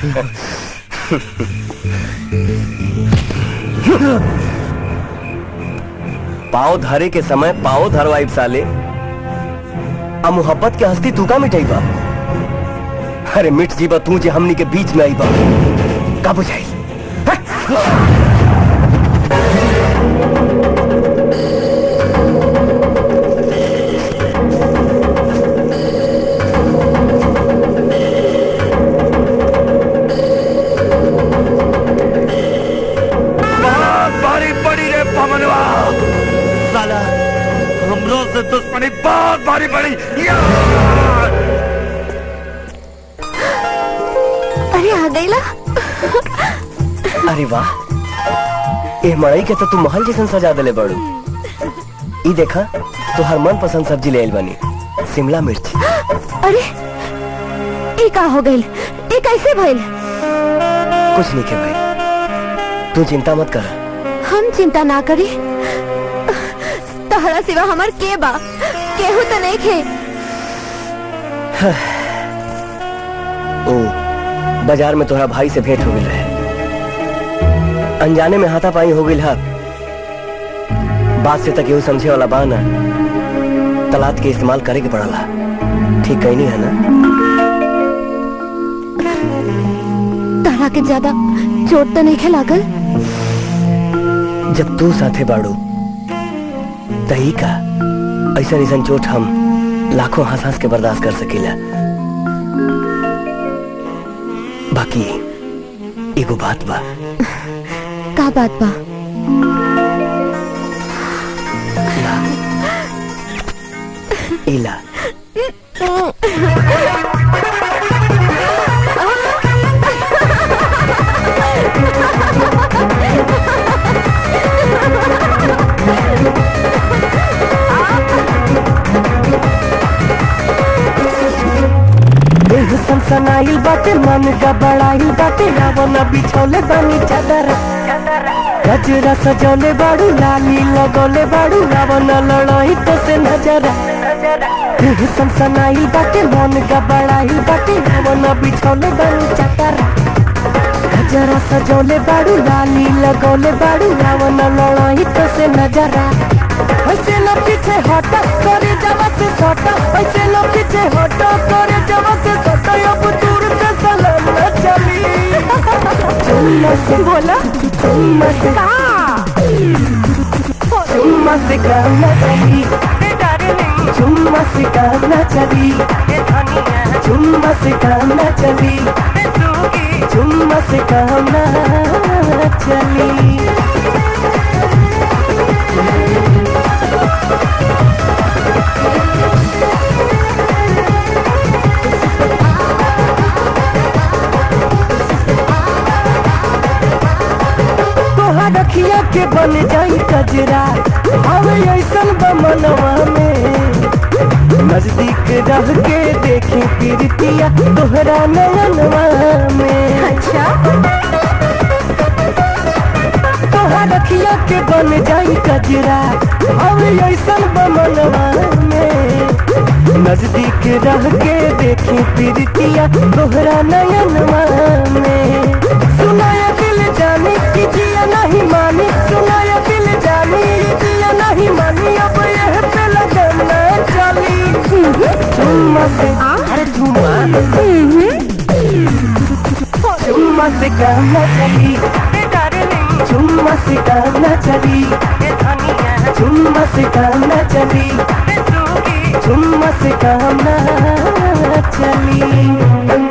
पाव धरे के समय पाव धरवाई साले आ मोहब्बत के हस्ती तू का मिटाई बा अरे मिट जीवा तू जे हमनी के बीच में आई बा का बुझाई बहुत भारी पड़ी रे पवनवा साला हमरो से दुश्मनी बहुत भारी पड़ी या! अरे आ गईला अरे वाह ए मड़ई के तो तू महल जैसन सजा देले बड़ू ई देखा तो हर मन पसंद सब्जी ले आइल बानी शिमला मिर्च अरे ये का हो गइल ये कैसे भइल कुछ नहीं के भाई तू चिंता मत कर हम चिंता ना करी तहरा सिवा हमार के बा केहू तो नहीं खे ओ बाजार में तोहरा भाई से भेंट हो गई रहे अनजाने में हाथापाई हो गई हा बात से तक यू समझे वाला बा ना तलात के इस्तेमाल करे के पड़ला ठीक कहीं नहीं है ना तहरा के ज्यादा चोट तो नहीं खे लागल जब तू साथे बाड़ू तही का ऐसा ऐसा चोट हम लाखों हंस हंस के बर्दाश्त कर सकीला बाकी एगो बात बा का बात बा इला देह सनसनाइल बाटे मन गबड़ाइल बाटे रावण बिछौले बानी चादर गजरा सजौले बाड़ू लाली लगौले बाड़ू रावण लड़ाई तो से नजर देह सनसनाइल बाटे मन गबड़ाइल बाटे रावण बिछौले बानी चादर गजरा सजौले बाड़ू लाली लगौले बाड़ू रावण लड़ाई तो से नजरा ऐसे न पीछे हटा करे जवा से सटा ऐसे न पीछे हटा करे जवा से सटा अब दूर से सलाम न चली चुम्मा से बोला चुम्मा से चुम्मा से काम न चली चुम्मा से काम न चली चुम्मा से काम न चली चुम्मा से काम न चली तोहार रखिया के बन जाई कजरा हवे ऐसन बमनवा में नजदीक रह के देखी पीरतिया तोहरा नयनवा में अच्छा तोहार रखिया के बन जाई कजरा हवे ऐसन बमनवा में नजदीक रह के देखी पीरतिया तोहरा नयनवा में सुनाया दिल जानी कि जिया नहीं मानी सुनाया दिल जानी जिया नहीं मानी अब यह पे लगना चली चुम्मा से अरे चुम्मा चुम्मा से कहना चली चुम्मा से कहना चली चुम्मा से कहना चली चुम्मा से कहना चली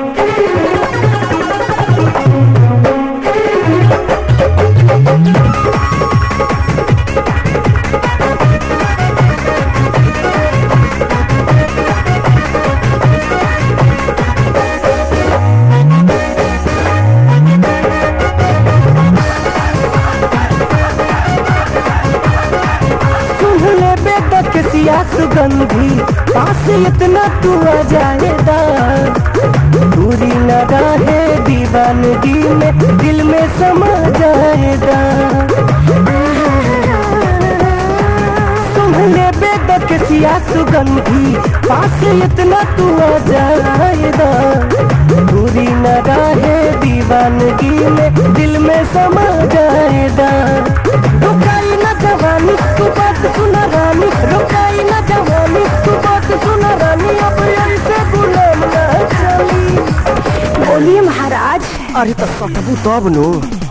सुन ले बेटा के सिया सुगंधी पास इतना तू आ जाएगा दूरी न रहे दीवानगी में दिल में समा जाएगा सुन ले बेटा के रसिया सुगंधी पास इतना तू आ जाएगा दूरी न रहे दीवानगी में दिल में समा जाएगा रुकाई न जवानी तू बात सुना रानी रुकाई न जवानी तू बात सुना रानी अब ऐसे गुलाम ना चली बोलिए महाराज अरे तो सटबू तब नो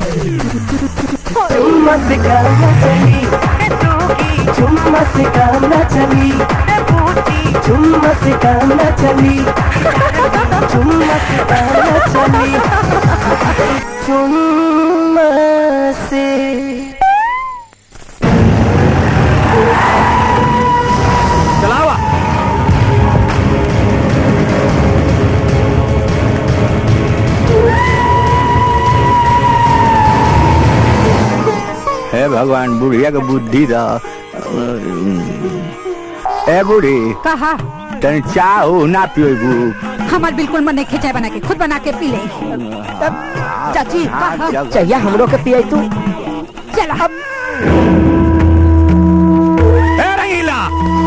चुम्मा से काम न चली चुम्मा से काम न चली चुम्मा से काम न चली चुम्मा से काम न चली चुम्मा से चलावा हे भगवान बुढ़िया के बुद्धि दा ए बूढ़ी कहा तनी चाह ना पिएबू हमार बिल्कुल मन नहीं खिंचाए बना के खुद बना के पी ले चाची कहा चाहिए हमरो के पियाई तू चला ए रंगीला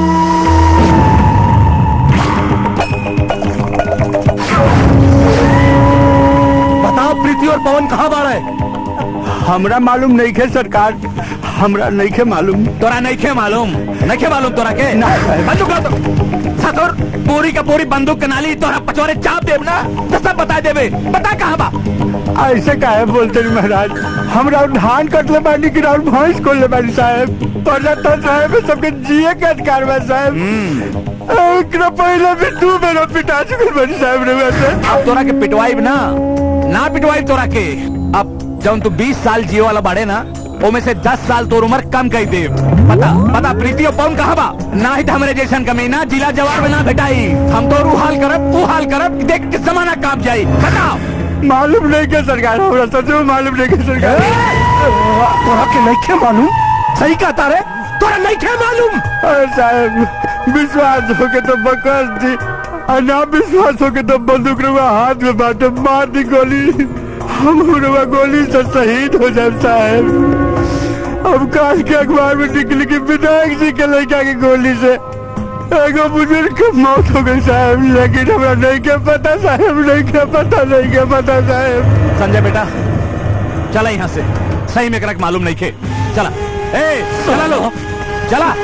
बताओ प्रीति और पवन कहाँ बाढ़ है हमरा मालूम नहीं खे सरकार हमरा नहीं खे मालूम तोरा नहीं खे मालूम नहीं खे मालूम तोरा के ना। बंदूक ला तो सातोर पूरी का पूरी बंदूक के नाली तोरा पचोरे चाप देब ना तो सब बता देबे बता कहाँ बा ऐसे काहे बोलते हैं महाराज हमरा धान कटले बानी कि राउर भैंस खोलले बानी साहब प्रजातंत्र साहब सबके जिए के अधिकार बा साहब एकरा पहले भी दू बेर पिटा चुके बानी साहब रे वैसे अब तोरा के पिटवाई ना ना पिटवाई तोरा के अब जब तू 20 साल जियो वाला बाड़े ना ओमे से 10 साल तोर उम्र कम कर दे पता पता प्रीति और पवन कहाँ बा ना ही हमरे जैसन कमीना जिला जवार में ना भेटाई हम तो रू हाल करब तू हाल करब देख के जमाना काप जाई बताओ मालूम नहीं के सरकार हमरा सच में मालूम नहीं के सरकार तोरा के नहीं खे मालूम सही कहता रे तोरा नहीं खे मालूम अरे साहब विश्वास हो के तो बकस दी और ना विश्वास हो के तो बंदूक रुआ हाथ में बाटे मार दी गोली हम रुआ गोली से शहीद हो जाए साहब अब काल के अखबार में निकली कि विधायक जी के लड़का की गोली से एगो बुजुर्ग की मौत हो गई साहब लेकिन हमरा नहीं के पता साहब नहीं के पता नहीं के पता साहब संजय बेटा चला यहाँ से सही में करक मालूम नहीं खे चला ए चला लो चला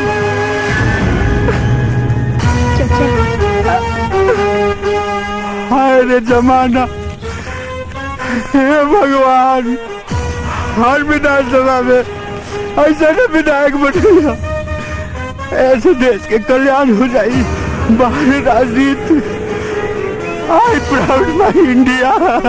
हाय रे जमाना हे भगवान हर विधानसभा में ऐसा न विधायक बनेगा ऐसे देश के कल्याण हो जाई बाहर राजनीति I proud my India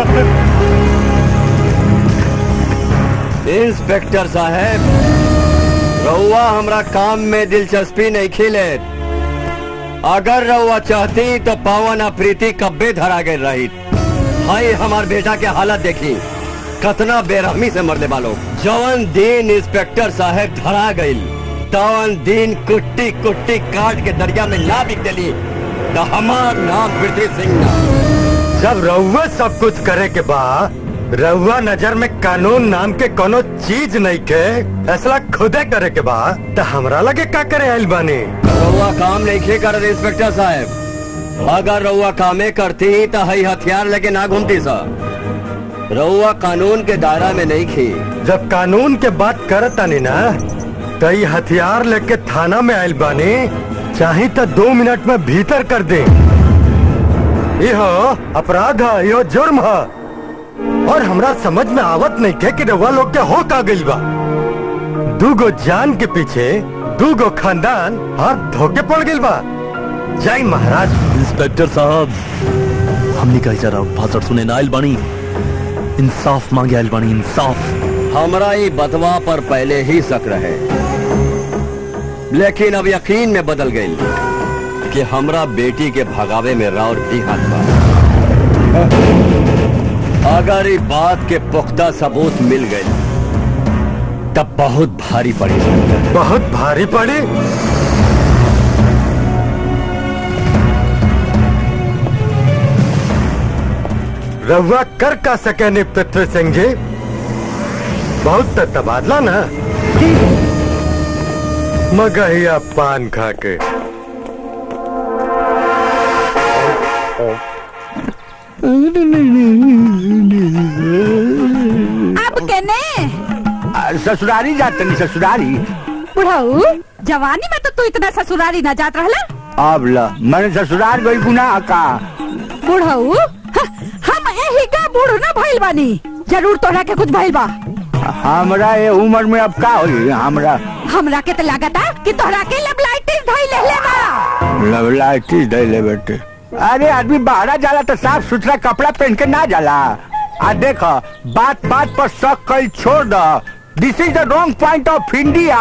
inspector साहब रउआ हमरा काम में दिलचस्पी नहीं खिले अगर रउआ चाहती तो पवन आ प्रीति कब्बे धरा गए रही हाय हमार बेटा के हालत देखी कतना बेरहमी से मरने वालों जवन दिन इंस्पेक्टर साहब धरा गई तवन दिन कुट्टी कुट्टी काट के दरिया में ना बिक दिली तो हमार नाम पृथ्वी सिंह ना जब रउआ सब कुछ करे के बा रउआ नजर में कानून नाम के कोनो चीज नहीं के फैसला खुदे करे के बा तो हमरा लगे का करे आइल बानी रउआ काम नहीं खे कर इंस्पेक्टर साहब अगर रउआ कामे करती तो हई हथियार लेके ना घूमती सा रउआ कानून के दायरा में नहीं खी जब कानून के बात करत तानी ना तो ई हथियार लेके थाना में आइल बानी चाहे तो दो मिनट में भीतर कर दे यो अपराध है यो जुर्म है और हमरा समझ में आवत नहीं के कि रउआ लोग के हो का गइल बा दूगो जान के पीछे दूगो खानदान हाथ धोके पड़ गइल बा जय महाराज इंस्पेक्टर साहब हमने कही जरा भाषण सुने ना आइल बानी इंसाफ मांगे आइल बानी इंसाफ हमरा ये बतवा पर पहले ही शक रहे लेकिन अब यकीन में बदल गई कि हमरा बेटी के भगावे में राउर भी हाथ बा अगर ये बात के पुख्ता सबूत मिल गए तब बहुत भारी पड़ी बहुत भारी पड़ी रउआ कर का सके नहीं पृथ्वी सिंह जी बहुत तो तबादला ना मगहिया पान खा के अब केने आ, ससुरारी जाते नहीं ससुरारी बुढ़ाऊ जवानी में तो तू इतना ससुरारी ना जात रहला अब ल मैंने ससुराल गई गुनाह का बुढ़ाऊ ह- हम यही का बूढ़ ना भइल बानी जरूर तोरा के कुछ भइल बा हमरा ये उम्र में अब का होई हमरा हमरा के तो लागता कि तोरा के लेबलाइटिस धइल ले बा लवलाइटिस दे ले बेटे अरे आदमी बाहर जाला तो साफ सुथरा कपड़ा पहन के ना जाला आ देख बात बात पर शक कल छोड़ द this is the wrong point of India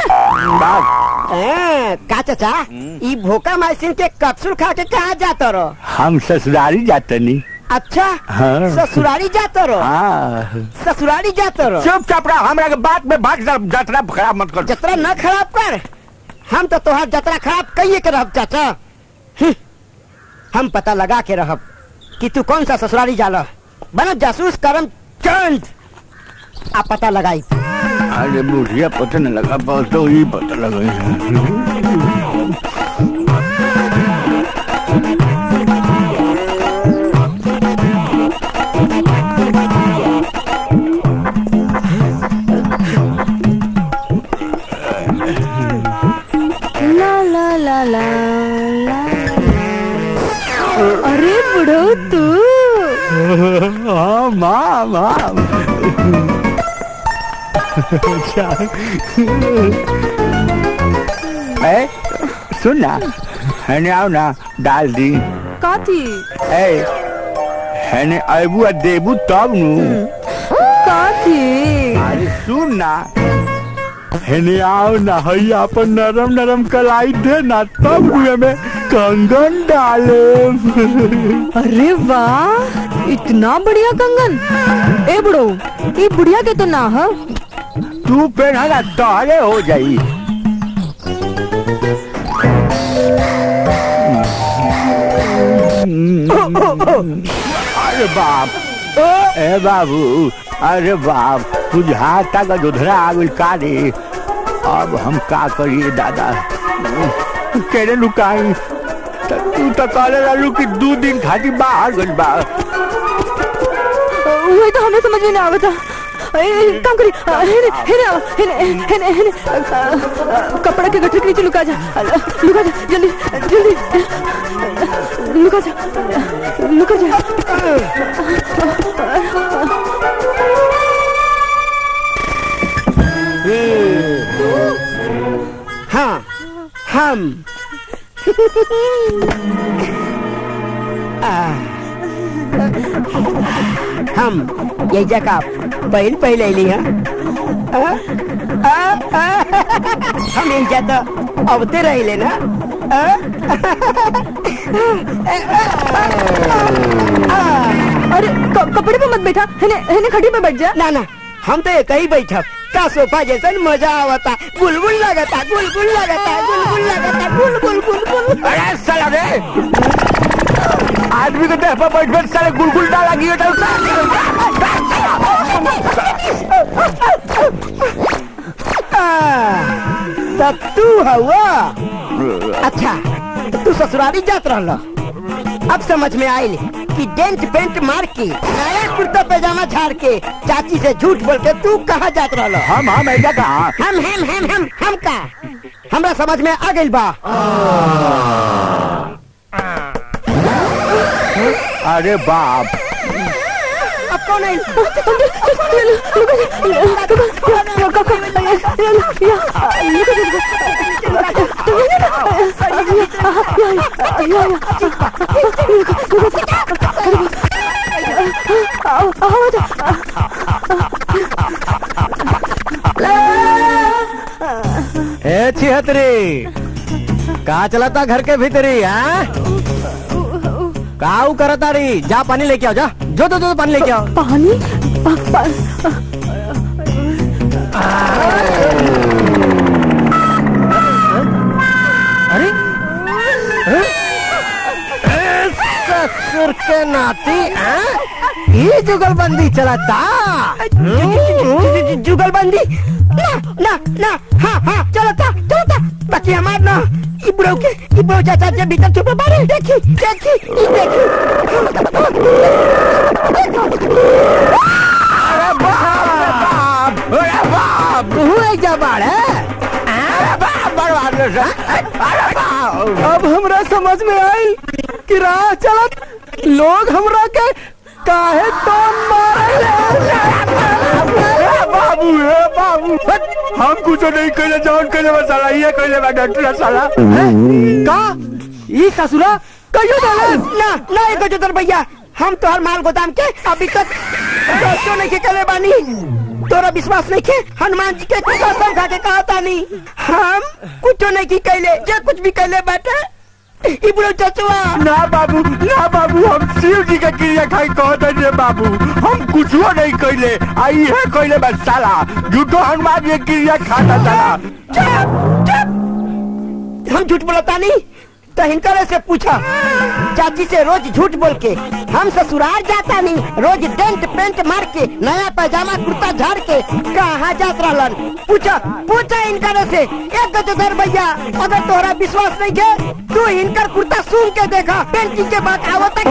ए, का चाचा ई भोका माइसिन के कैप्सूल खा के कहाँ जाता रहो हम ससुरारी जाते नहीं अच्छा हाँ। ससुरारी जाता रहो हाँ ससुरारी जाता रहो चुपचाप रह हमरा के बात में भाग जा- जतरा खराब मत कर जतरा न खराब कर हम तो तोहार जतरा खराब कहिए के रहब चाचा हम्म, हम पता लगा के रहब कि तू कौन सा ससुरारी जाला बना जासूस करम चंद आ पता लगाई अरे बुढ़िया पता न लगा बस तो ही पता लगा ला ला ला ला ला अरे बुढ़ो तू हाँ माँ माँ ए सुन ना हैने आओ ना डाल दी काथी ए हैने अबू आ देबू तब नु काथी अरे सुन ना हैने आओ ना हई अपन नरम नरम कलाई दे ना तब नु में कंगन डाले अरे वाह इतना बढ़िया कंगन ए बुढ़ो ये बुढ़िया के तो ना है तू पहना ना तोहरे हो जाई अरे बाप ए बाबू अरे बाप बुझाता का दुधरा आगुल का रे अब हम का करिए दादा केरे लुकाई त तू तो कहले रहलू कि दू दिन खातिर बाहर गइल बा वही तो हमें समझ में नहीं आवता ए, ए, काम करी अ, हेने हेने आओ, हेने हेने हेने अ, अ, कपड़ा के गठरी के नीचे लुका जा अ, लुका जा जल्दी जल्दी लुका जा लुका जा हाँ हम आ, हम ये जगह पहल पहले ली हैं आ, आ, आ, हम इन जाता अबते रहिले ना आ, अरे क- कपड़े पे मत बैठा हेने हेने खड़ी पे बैठ जा ना ना हम तो एक ही बैठब का सोफा जैसा मजा आवता बुलबुल लगता बुलबुल लगता बुलबुल लगता बुल बुल बुल बुल अरे साला रे आदमी को देह पर बैठ बैठ साले गुलगुल डाला गियो तो तब तू हवा अच्छा तो तू ससुराली जात रहल अब समझ में आयल कि डेंट पेंट मार के नया कुर्ता पैजामा झाड़ के चाची से झूठ बोल के तू कहाँ जात रहल हम हम ऐसा कहा हम हम हम हम हम का हमरा समझ में आ गइल बा अरे बाप अब कौन है ए छिहतरी कहा चलाता घर के भीतरी हाँ काऊ करता रही जा पानी लेके आओ जा जो जो जो पानी लेके आओ पानी अरे हैं? ए, ससुर के नाती हैं? ये जुगलबंदी चलता जुगलबंदी ना ना ना हाँ हाँ चलता चलता बाकी हमार ना ई बुढ़ऊ के ई बुढ़ऊ चाचा जे भीतर छुपे बारे देखी देखी ई देखी अरे बाप अरे बाप तू एक जबाड़ है अरे बाप बर्बाद हो जा। अरे बाप अब हमरा समझ में आई कि राह चलत लोग हमरा के काहे टोन बाबू हे बाबू हम कुछ नहीं कहले जौन कहले बा साला ये कहले बा डॉक्टर साला का ई ससुरा कहियो डाले ना ना एक जोतर भैया हम तोहर माल गोदाम के अभी तक दोस्तों नहीं के कले बानी तोरा विश्वास नहीं के हनुमान जी के कसम खा के कहा तानी हम कुछ नहीं की कहले जे कुछ भी कहले बाटे ई बुढ़ो चचुआ ना बाबू ना बाबू हम शिव जी के क्रिया खाई कहते रे बाबू हम कुछ नहीं कहले आई है कहले बा साला झूठो हनुमान जी के क्रिया खाता साला हम झूठ बोलता नहीं तो हिनकर से पूछा चाची से रोज झूठ बोल के हम ससुराल जाता नहीं रोज डेंट पेंट मार के नया पैजामा कुर्ता झाड़ के कहाँ जात रहलन पूछा पूछा इनकर से एक गजोधर भैया अगर तोहरा विश्वास नहीं के तू इनकर कुर्ता सूंघ के देखा पेंटिंग के बाद आवता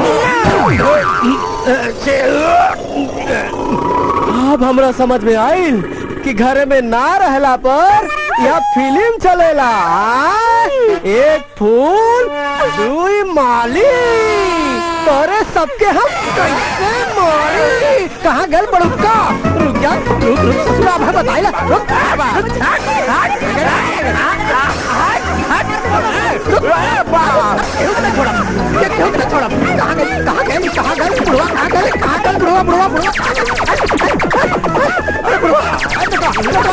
अब हमरा समझ में आइल कि घर में ना रहला पर यह फिल्म चलेला आ? एक फूल दुई माली तोरे सबके हम कैसे मारी कहाँ गल बड़ुक्का रुक जा रुक रुक ससुरा भाई बताइला रुक रुक कहाँ गए कहाँ गए कहाँ गए बुढ़वा कहाँ गए कहाँ गए बुढ़वा बुढ़वा बुढ़वा अरे बुढ़वा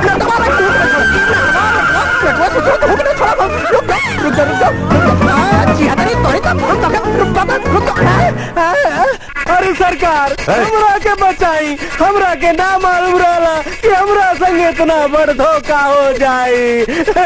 अरे सरकार हमरा के बचाई हमरा के ना मालूम रहला कि हमरा संग इतना बड़ धोखा हो जाई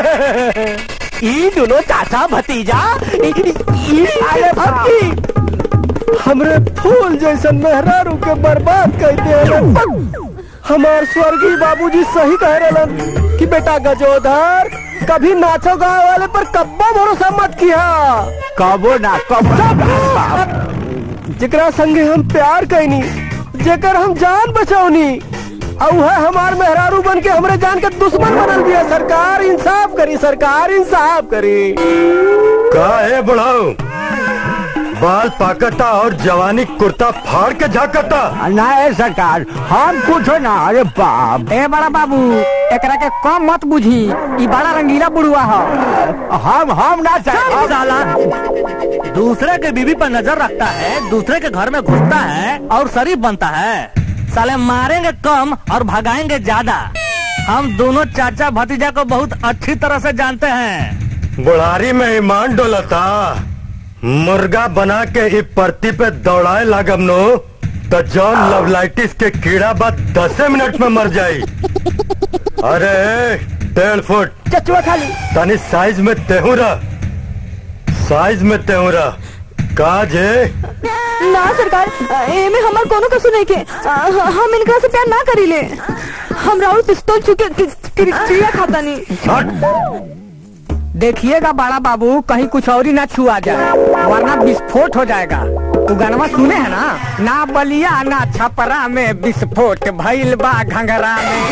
ई दोनों चाचा भतीजा ई- ई अरे भक्ति हमरे फूल जैसन मेहरारू के बर्बाद कर दे हमार स्वर्गीय बाबूजी सही कह रहे कि बेटा गजोधर कभी नाचो गाँव वाले पर कब्बो भरोसा मत किया कबो ना कबो जेकरा संगे हम प्यार कैनी जेकर हम जान बचौनी और वह हमार मेहरारू बन के हमरे जान के दुश्मन बनल दिया सरकार इंसाफ करी सरकार इंसाफ करी का है बुढ़ाऊ बाल पाकता और जवानी कुर्ता फाड़ के झाकता ना है सरकार हम कुछ ना अरे बाप ए बड़ा बाबू एकरा के कम मत बुझी ई बड़ा रंगीला बुढ़वा हो हम हम ना चल साला दूसरे के बीवी पर नजर रखता है दूसरे के घर में घुसता है और शरीफ बनता है साले मारेंगे कम और भगाएंगे ज्यादा हम दोनों चाचा भतीजा को बहुत अच्छी तरह से जानते हैं बुढ़ारी में ईमान डोलता मुर्गा बना के ई परती पे दौड़ाए लागम नो तो जॉन लवलाइटिस के कीड़ा बाद दसे मिनट में मर जाई अरे डेढ़ फुट चचुआ खाली तनी साइज में तेहूरा साइज में तेहूरा काज है ना सरकार एमे हमार कोनो कसूर नहीं के आ, हम इनकरा से प्यार ना करीले हम राहुल पिस्तौल छुके क्रिया खाता नहीं देखिएगा बड़ा बाबू कहीं कुछ और ही ना छुआ जाए वरना विस्फोट हो जाएगा तू गानवा सुने है ना ना बलिया ना छपरा में विस्फोट भइल बा घंघरा में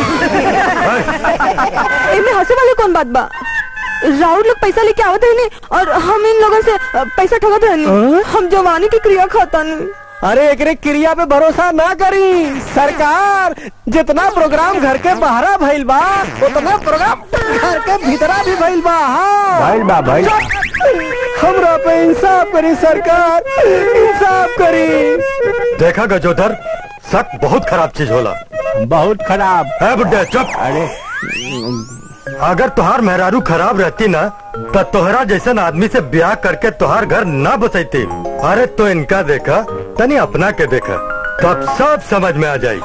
एमे हंसे वाले कौन बात बा राहुल लोग पैसा लेके आवत है नहीं और हम इन लोगों से अ, पैसा ठगत है नहीं हम जवानी की क्रिया खाता नहीं अरे एकरे क्रिया पे भरोसा ना करी सरकार जितना प्रोग्राम घर के बाहरा भइल बा उतना प्रोग्राम घर के भीतरा भी भइल बा हाँ भइल बा, भइल। हमरा पे इंसाफ करी सरकार इंसाफ करी देखा गजोधर शक बहुत खराब चीज होला बहुत खराब है बुड्ढे चुप अरे अगर तुहार मेहरारू खराब रहती ना तो तोहरा जैसन आदमी से ब्याह करके तुहार घर ना बसैती अरे तो इनका देखा तनी अपना के देखा तब सब समझ में आ जाई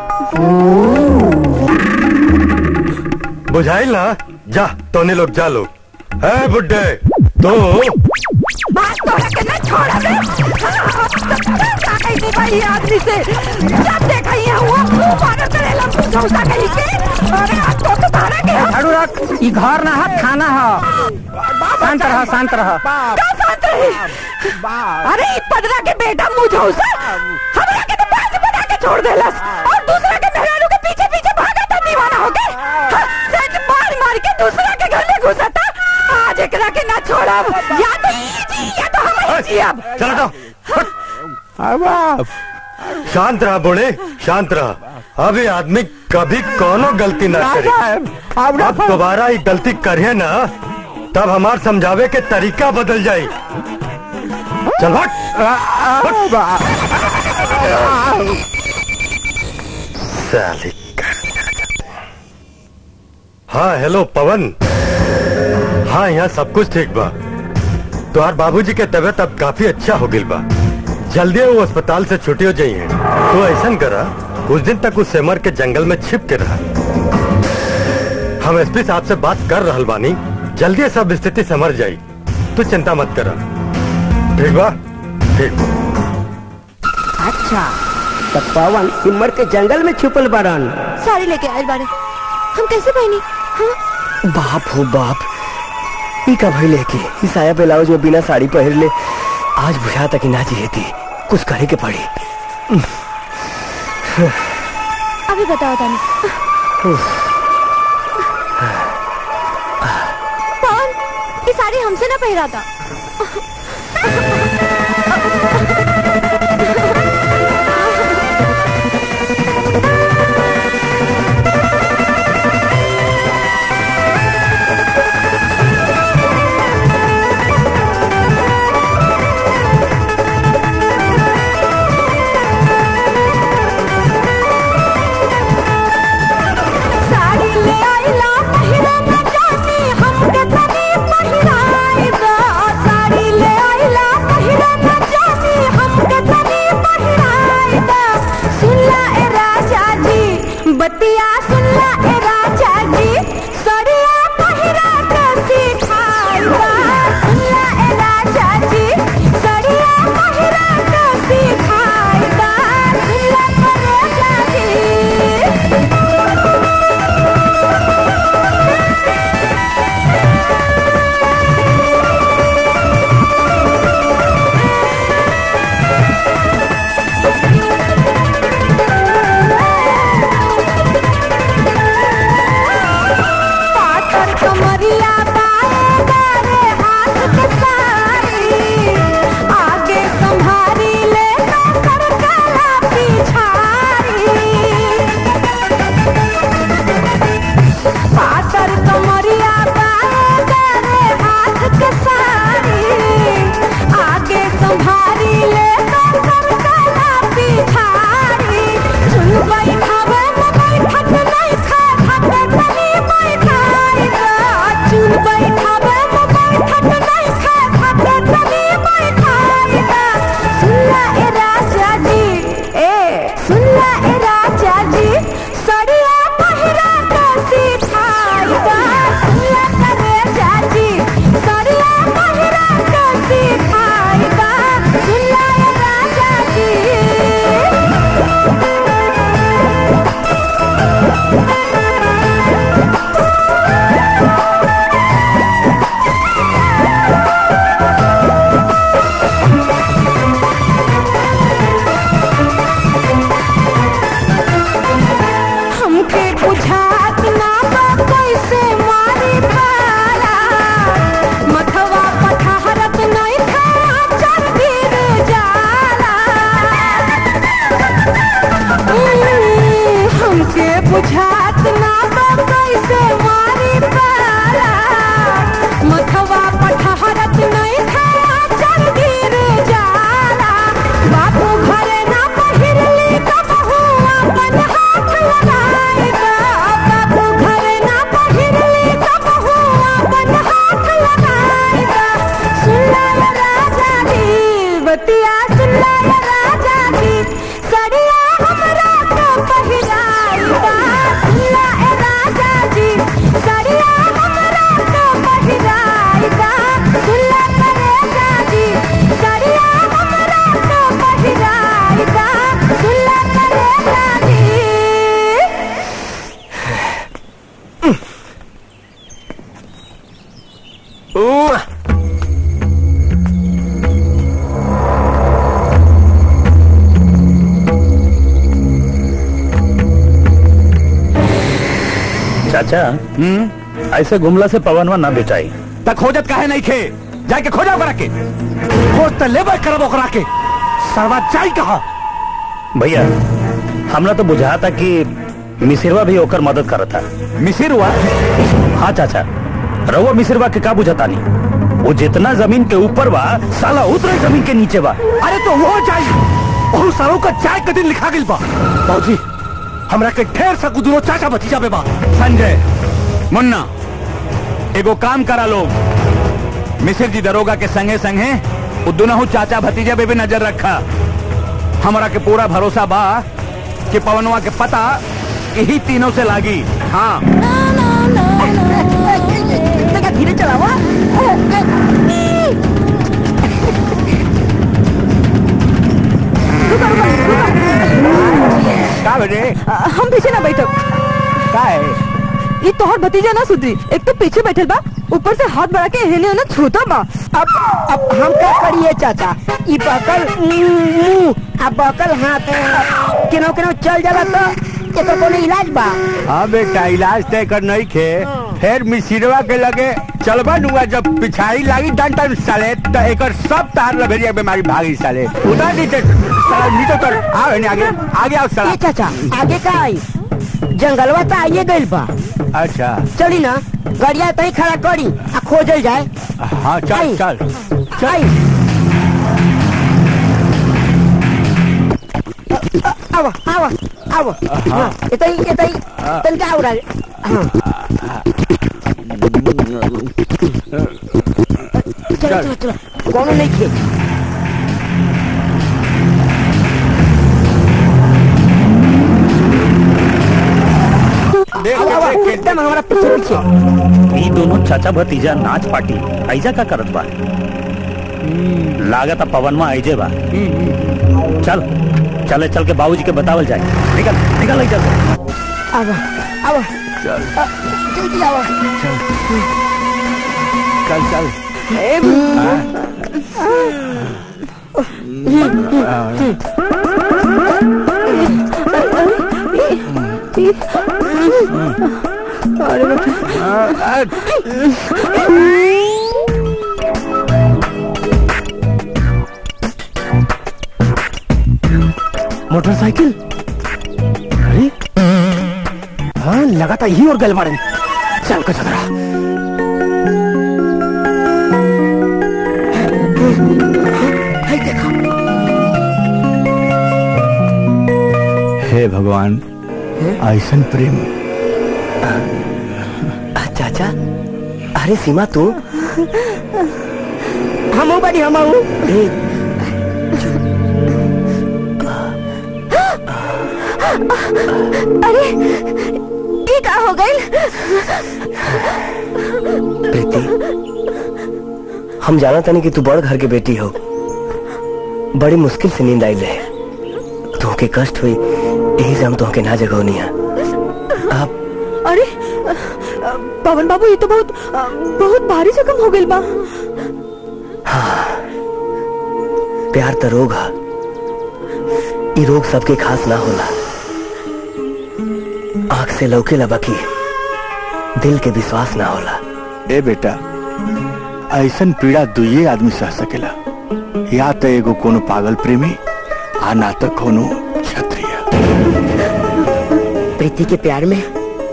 बुझाइल ना जा तोने लोग जा लो है बुड्ढे तो बात तो है कि नहीं छोड़ा दे का कही होगा ये आदमी से जब देखा ये हुआ मारो तेरे लंबू चौसा कहीं के अरे आज तो तुम्हारा के झाड़ू रख ई घर ना है थाना है शांत रह शांत रह क्या शांत रही अरे ई पदरा के बेटा मुझौसा हमरा के तो बाज बना के छोड़ देलस और दूसरा के मेहरारू के पीछे पीछे भागा था दीवाना हो के हाँ, सच मार मार के दूसरा के घर में घुसा था आज एकरा के ना छोड़ब या तो ई जी या तो हम ही जियब चलो तो शांत रहा बोले शांत रहा अब ये आदमी कभी कोनो गलती ना करे अब दोबारा ये गलती करे ना तब हमार समझावे के तरीका बदल जाये चल साली हाँ हेलो पवन हाँ यहाँ सब कुछ ठीक बा तुम्हार बाबूजी के तबीयत अब काफी अच्छा हो गई बा जल्दी वो अस्पताल से छुट्टी हो जाइए तो ऐसा करा कुछ दिन तक उस सेमर के जंगल में छिप के रहा हम एसपी साहब से बात कर रहल बानी जल्दी सब स्थिति समझ जाई तू चिंता मत करा ठीक बा ठीक अच्छा तो पवन सिमर के जंगल में छुपल बरन साड़ी लेके आए बारे हम कैसे पहनी हाँ बाप हो बाप ई का भई लेके ई साया ब्लाउज में बिना साड़ी पहन ले आज बुझा तक ना जीती कुछ करे के पड़ी अभी बताओ तानी कौन ये साड़ी हमसे ना पहरा था साड़ी ले आइला पहिरा न जानी हमके तनी पहिराई दा साड़ी ले आइला पहिरा न जानी हमके तनी पहिराई दा सुनला ए राजा जी बतिया सुनला ए राजा जी सड़िया पहिरा के सिखाई दा सुनला ए राजा जी सड़िया पहिरा के सिखाई दा सुनला ए राजा जी पाथर कमरिया बाएं बारे हाथ के सारी आगे संभारी ले सर काला पिछारी पाथर कमरिया बाएं बारे हाथ के सारी आगे संभारी ले सर काला पिछारी सुन बैठावे में बैठत नहीं खा खाते तनी बैठाई दा चुन बैठावे में बैठत नहीं खा खाते तनी बैठाई दा सुनला ए राजा जी ए सुनला ए राजा जी सड़िया पहिरा के सिखाई दा सुनला करे जाजी सड़िया पहिरा के सिखाई दा सुनला ए राजा जी हमके बुझात ना बा कैसे मारी भाला मथवा पठारत नहीं था चल गिर जाला उम्म, हमके बुझात ना बा कैसे मारी भाला मथवा पठारत नहीं था चल गिर जाला बापू घरे ना पहिरली कबहू अपन हाथ लगाई दा बापू घरे ना पहिरली कबहू अपन हाथ लगाई दा सुनला ये राजा जी बतिया सुनला ये राजा जी सड़िया हमरा के पहिराई दा चाचा ऐसे घुमला से पवनवा ना बेचाई तक खोजत काहे नहीं खे जाके खोजा ओकरा के खोज तो लेबर करब ओकरा के सरवा जाई कहा भैया हमरा तो बुझा था कि मिसिरवा भी होकर मदद करता मिसिरवा हाँ चाचा रहुआ मिसिरवा के का बुझाता नहीं वो जितना जमीन के ऊपर बा साला उतना जमीन के नीचे बा अरे तो वो जाई बहुत सारों का चाय के दिन लिखा गिल बा बाबूजी हमरा के ढेर सा गुदरो चाचा भतीजा बे बा संजय मुन्ना एगो काम करा लोग मिसिर जी दरोगा के संगे संगे वो दोनों चाचा भतीजा पे भी नजर रखा हमारा के पूरा भरोसा बा कि पवनवा के पता यही तीनों से लागी हाँ धीरे चलावा का बजे हम पीछे ना बैठो का है ये तोहर भतीजा ना सुधरी एक तो पीछे बैठल बा ऊपर से हाथ बढ़ा के हेने होने छूता बा अब अब हम क्या करिए चाचा ई बकल मुंह आ बकल हाथ केनो केनो चल जाला तो एकर कोनो इलाज बा हाँ बेटा इलाज तय कर नहीं खे फिर मिसिरवा के लगे चलबा नुआ जब पिछाड़ी लागी डंटा साले तो एकर सब तार लभेरिया बीमारी भागी साले उधर नीचे साला नीचे उतर आओ इन्हें आगे आगे आओ साला ए चाचा आगे का आई जंगलवा तो आइए गइल बा अच्छा चली ना गाड़िया तही खड़ा करी आ खोजल जाए हाँ चल आई। चल आई आवा आवा आवा हाँ इतई इतई तनका आवरा हाँ चलो चलो चलो कोनो नहीं खे आवा, आवा, एकदम हमारा पीछे पीछे ये दोनों चाचा भतीजा नाच पार्टी ऐजा का करत बा लागत पवनवा ऐजे बा चल चले चल के बाबूजी के बतावल जाए निकल निकल चल आवा आवा आ, जल्दी आवा चल चल मोटरसाइकिल अरे हाँ लगा था यही और गल मारे चल को चल हे भगवान ऐसन प्रेम चाचा अरे सीमा तू हम बड़ी हम अरे ये का हो गई प्रीति हम जाना तनी कि तू बड़ घर के बेटी हो बड़ी मुश्किल से नींद आई रहे तुमके कष्ट हुई यही से हम तुमके ना जगौनी है अरे अ, पवन बाबू ये तो बहुत अ, बहुत भारी जख्म हो गई बा प्यार तो रोग है ई रोग सबके खास ना होला आंख से लौके लबकी दिल के विश्वास ना होला ए बेटा ऐसन पीड़ा दुइये आदमी सह सकेला या तो एगो कोनो पागल प्रेमी आ ना तो कोनो क्षत्रिय प्रीति के प्यार में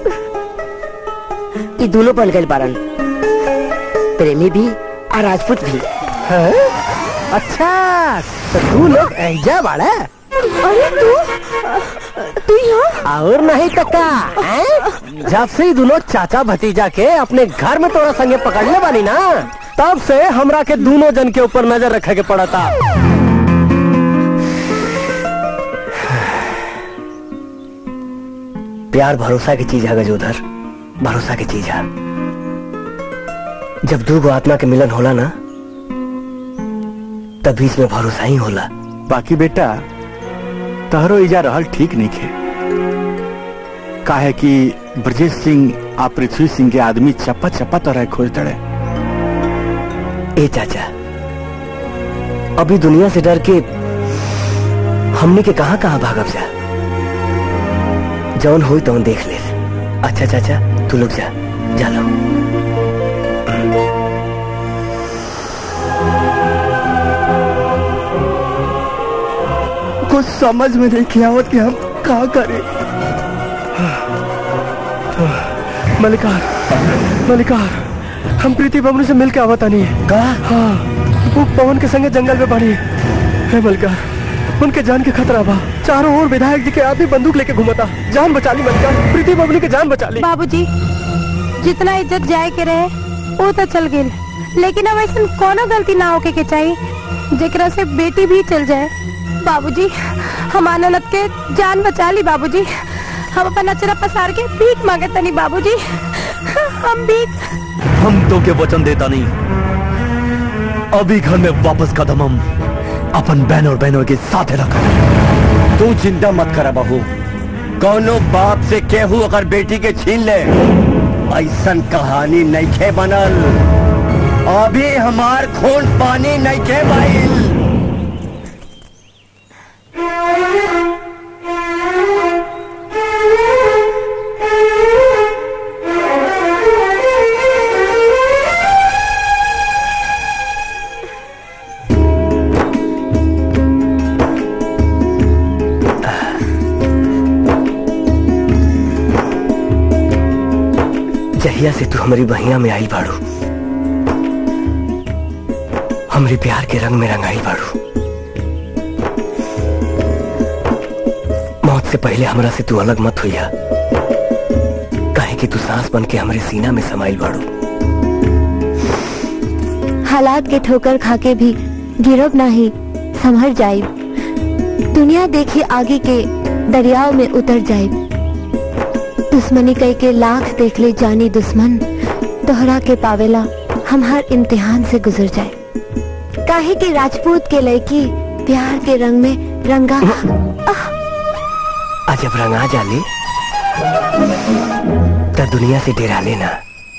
ये दोनों बन गए बारन प्रेमी भी और राजपूत भी अच्छा तो तू लोग ऐजा बाड़ा अरे तू तू यहाँ और नहीं तो का हैं? जब से ही दोनों चाचा भतीजा के अपने घर में तोरा संगे पकड़ने वाली ना तब से हमरा के दोनों जन के ऊपर नजर रखे के पड़ा था प्यार भरोसा की चीज है गजोधर भरोसा की चीज है जब दो गो आत्मा के मिलन होला ना तब बीच में भरोसा ही होला बाकी बेटा तहरो इजा रहल ठीक नहीं खे काहे कि ब्रजेश सिंह आ पृथ्वी सिंह के आदमी चप्पा चप्पा तरह खोज दड़े ए चाचा अभी दुनिया से डर के हमने के कहां कहां भागब जा जौन हुई तौन देख ले अच्छा चाचा तू लोग जा जा लो कुछ समझ में नहीं किया आवत कि हम का करें मलिकार मलिकार हम प्रीति बबलू से मिल के आवता नहीं कहा हाँ वो पवन के संगे जंगल में बनी है मलिकार उनके जान के खतरा बा चारों ओर विधायक जी के आदमी बंदूक लेके घुमाता जान बचा ली मलिकार प्रीति बबलू की जान बचा ली बाबूजी जितना इज्जत जाए के रहे वो तो चल गई लेकिन अब ऐसा कोनो गलती ना होके के चाहिए जेकरा से बेटी भी चल जाए बाबूजी हम आनंद के जान बचा ली बाबूजी हम अपन अचरा पसार के भीख मांगे तनी बाबूजी हम भीख हम तो के वचन देता नहीं अभी घर में वापस कदम हम अपन बहन और बहनों के साथ रखा तू चिंता मत करा बहू कौनो बाप से केहू अगर बेटी के छीन ले ऐसन कहानी नईखे बनल अभी हमार खून पानी नईखे बाइल जहिया से तू हमारी बहिया में आई बाड़ू हमारे प्यार के रंग में रंगाई बाड़ू मौत से पहले हमरा से तू अलग मत हुईया काहे कि तू सांस बन के हमारे सीना में समाइल बाड़ू हालात के ठोकर खाके भी गिरब नहीं संभर जाए दुनिया देखी आगे के दरियाव में उतर जाए दुश्मनी कई के लाख देख ले जानी दुश्मन तोहरा के पावेला हम हर इम्तिहान से गुजर जाए काहे के राजपूत के लड़की प्यार के रंग में रंगा आज जब रंगा जाले तब दुनिया से डेरा लेना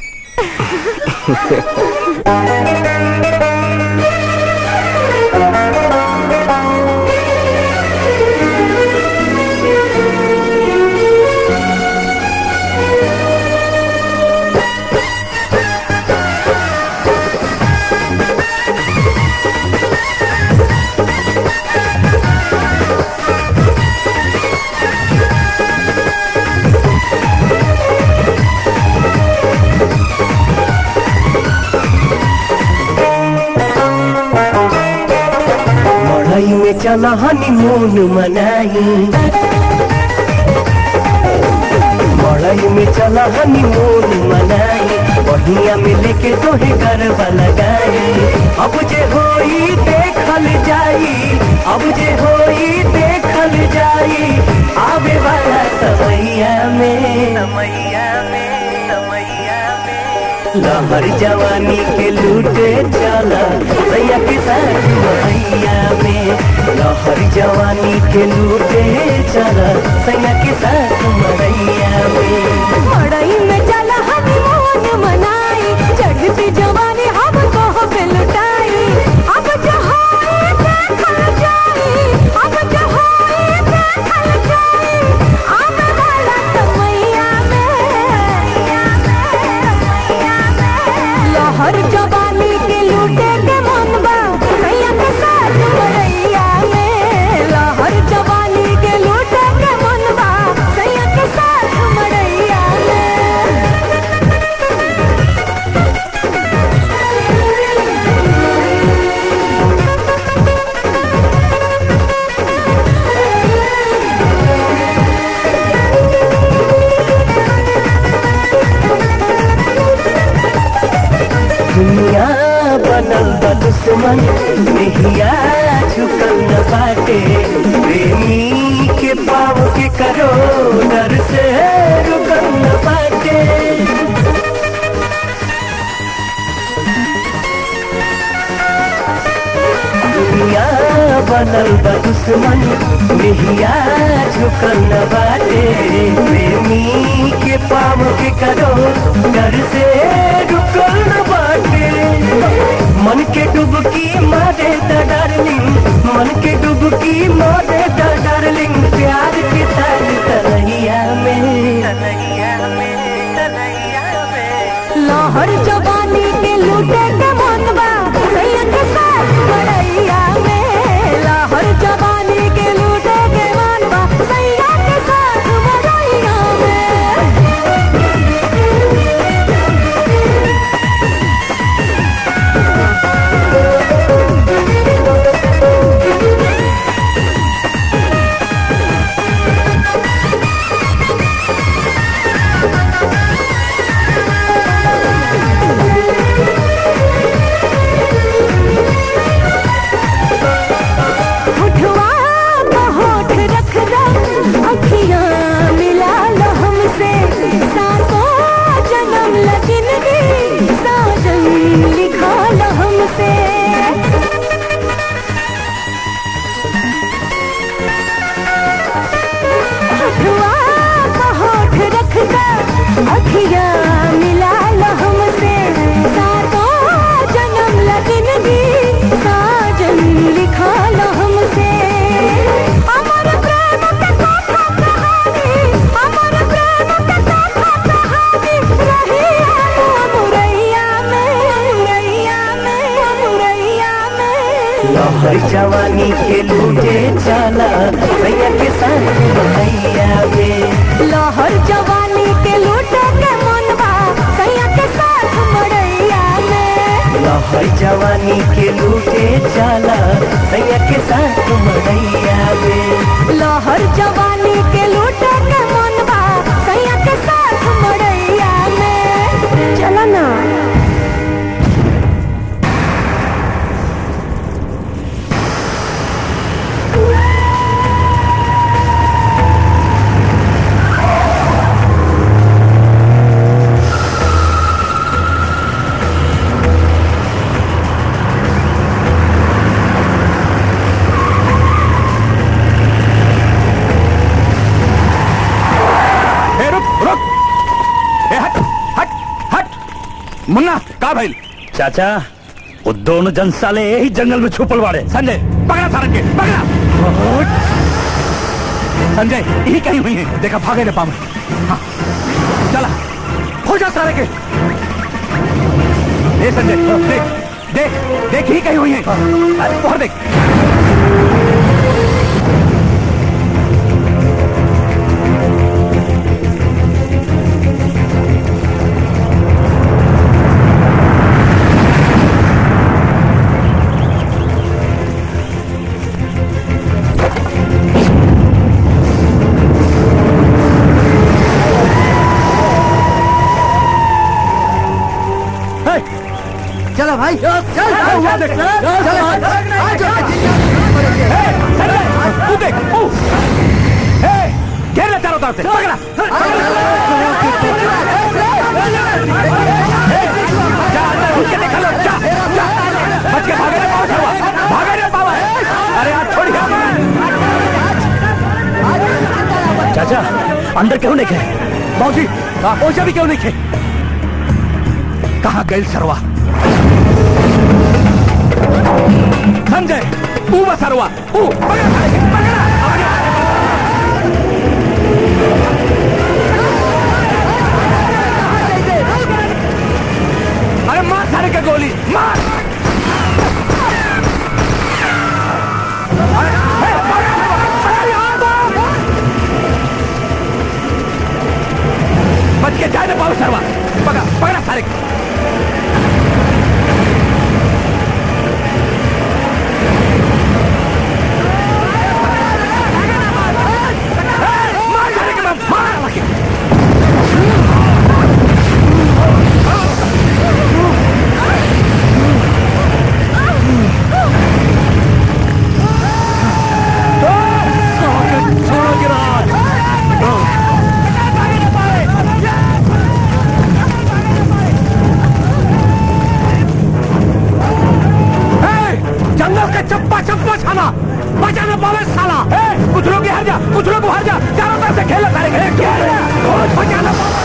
मड़ई में चला हनीमून मनाई मड़ई में चला हनीमून मनाई बढ़िया में लेके तोहे गरबा लगाई अब जे होई देखल जाई अब जे होई देखल जाई आवे वाला समैया में समैया में समैया में लहर जवानी के लूटे चला सैया के साथ मैया में लहर जवानी के लूटे चला सैया के साथ मैया में मड़ई में चला हनीमून मनाई चढ़ती जवानी हम को पे लुटाई अब जहाए देखल जाई अब जहाए देखल जाई आने वाला समैया में लहर जवानी के लूटे के मन बा सैया के साथ मड़ैया में लहर जवानी के लूटे के मन बा सैया के साथ मड़ैया दुनिया बनल बा दुश्मन देहिया झुकल न बाटे प्रेमी के पाव के करो डर से रुकल न बाटे दुनिया बनल बा दुश्मन देहिया झुकल न बाटे प्रेमी के पाव के करो डर से रुकल न बाटे मन के डुबकी मारे द डार्लिंग मन के डुबकी मारे द डार्लिंग हमसे हथुआ का होठ रख कर अखिया मिला लो हमसे सातों जन्म लगन भी साजन लिखा लो हमसे अमर प्रेम का कथा कहानी अमर प्रेम का कथा कहानी रही मुरैया में मुरैया में मुरैया में लहर जवानी के लूटे चला भैया के साथ भैया में लहर जवानी के लूटे के मनवा सैया के साथ मड़ैया में लहर जवानी के लूटे चला भैया के साथ मड़ैया में लहर जवानी के लूटे के मनवा सैया के साथ मड़ैया में चला ना ए रुक रुक ए हट हट हट मुन्ना का भइल चाचा वो दोनों जन साले यही जंगल में छुपल वाड़े संजय पकड़ा सारंग के पकड़ा संजय यही कहीं हुई है देखा भागे न पावे हाँ चला हो जा सारे के ए संजय देख देख देख ही कहीं हुई है अरे बाहर देख चलो भाई चल चल देख तू देख ओ ए घेर ले चारों तरफ से पकड़ा ए, जा अंदर घुस के देखा लो जा जा बच के भागे रे पावा छड़वा भागे रे पावा अरे आज छोड़ चाचा अंदर क्यों नहीं खे बाबूजी ओझा भी क्यों नहीं खे कहाँ गए सरवा संजय ऊ बा सरवा ऊ पकड़ा साले के, पकड़ा आगे। अरे मार सारे के गोली मार अरे, ए, पकड़, पकड़, यहाँ पर। बच के जाए ना पाओ सरवा पकड़ा पकड़ा सारे को। मार सारे के बाप, मार लगे। छोड़ो गिरा जंगल के चप्पा चप्पा छाना बचा न पावे साला ए, कुछ लोग हार जा कुछ लोग बाहर जा चारों तरफ से खेल सारे खेल खेल कुछ बचा न पावे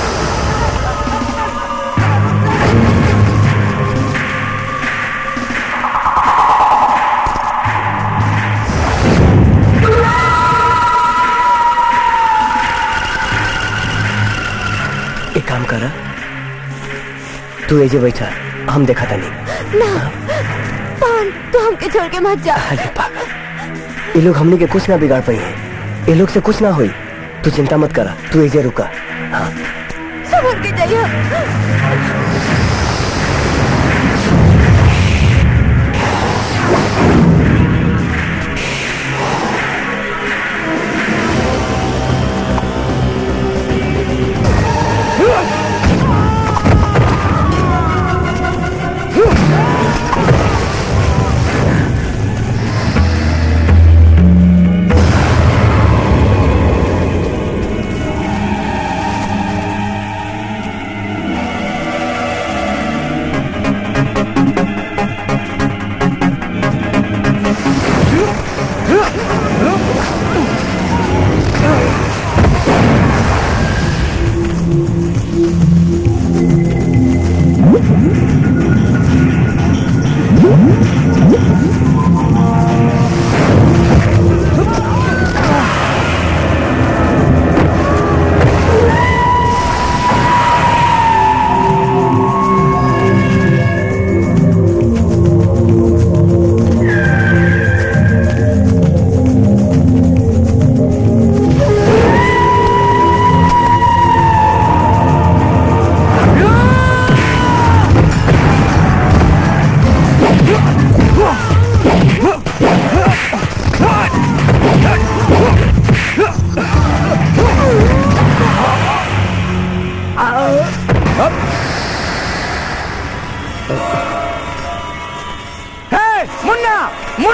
एक काम कर तू एजे बैठा हम देखा था नहीं ना पान तू हमके छोड़ के मत जा अरे पागल ये लोग हमने के कुछ ना बिगाड़ पाई है ये लोग से कुछ ना हुई तू चिंता मत करा तू एजे रुका हाँ संभल के जाइए हाँ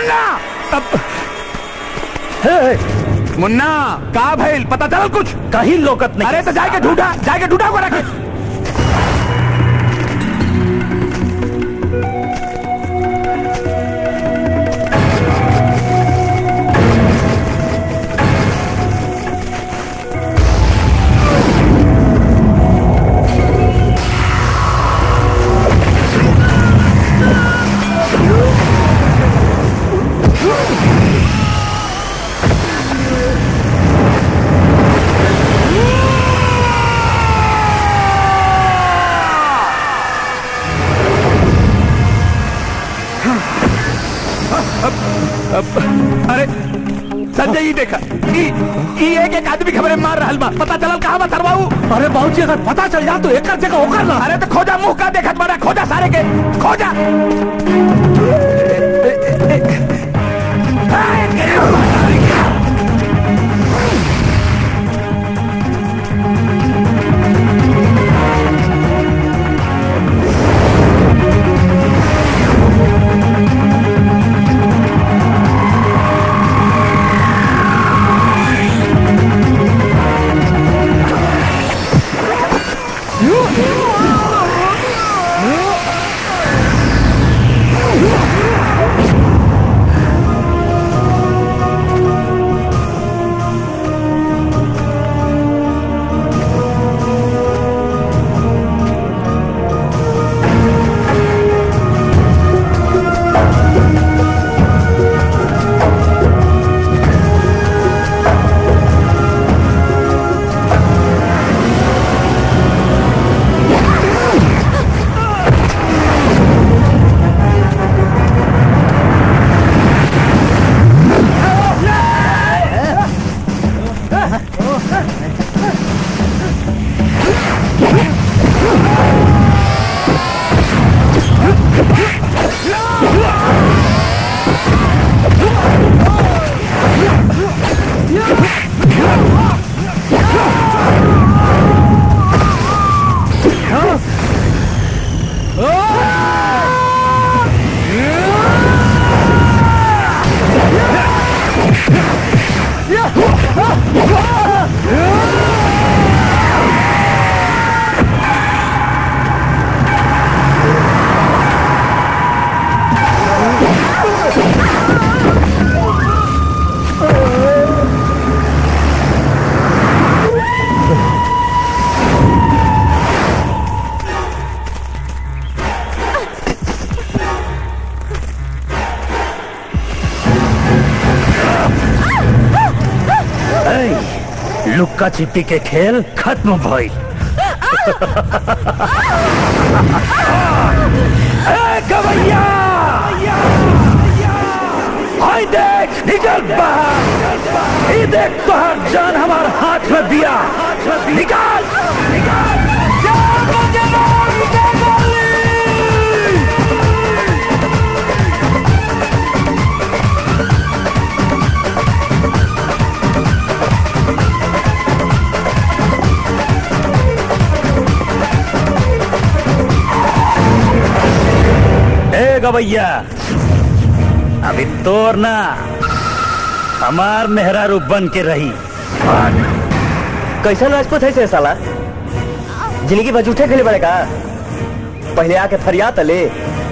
मुन्ना मुन्ना का भइल पता चल कुछ कहीं लोकत नहीं अरे तो जाके ढूंढा जाके ढूंढा को रखे अरे संजय ये देखा ई ई एक एक आदमी खबरे मार रहल बा पता चलल कहां बा सरबाऊ अरे बाबूजी अगर पता चल जा तो एक जगह होकर ना अरे तो खोजा मुंह का देखत बड़ा खोजा सारे के खोजा ऐ, लुक्का छिपी के खेल खत्म भई ए, गवैया हाय देख निकल बाहर ये देख तोहर जान हमार हाथ में दिया निकाल निकाल ए गवैया अभी तोर ना हमार मेहरारू बन के रही कैसा राजपूत है से साला जिंदगी भर झूठे खेले बड़े का पहले आके फरियाद ले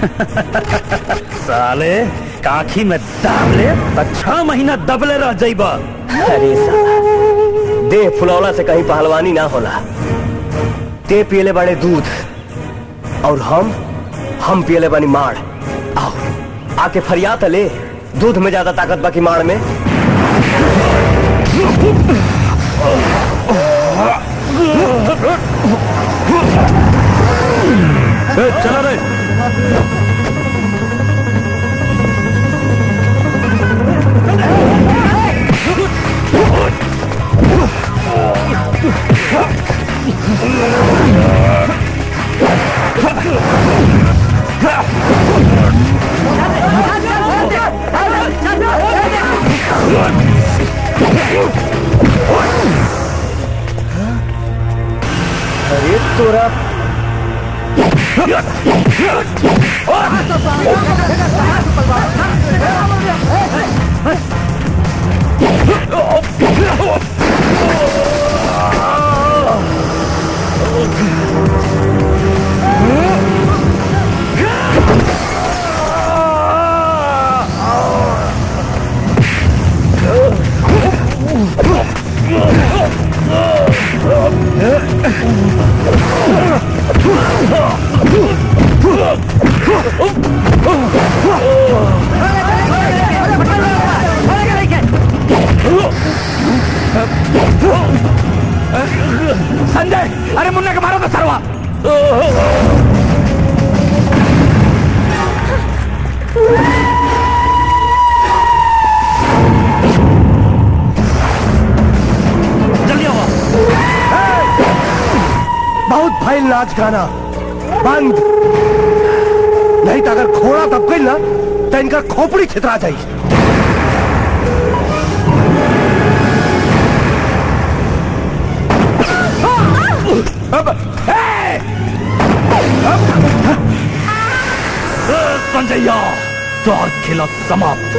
साले काखी में दाब ले तो छह महीना दबले रह जाइबा अरे साला देह फुलौला से कहीं पहलवानी ना होला ते पियले बड़े दूध और हम हम पियले बनी माड़ आओ आके फरियाद ले दूध में ज्यादा ताकत बाकी माड़ में ए, चला रे अरे तोरा संजय अरे मुन्ना के मारो तो सरवा जल्दी आओ बहुत भइल नाच गाना बंद नहीं तो अगर घोड़ा दब गई ना तो इनका खोपड़ी छितरा जाई अब ए! अब संजय द्वार खेला समाप्त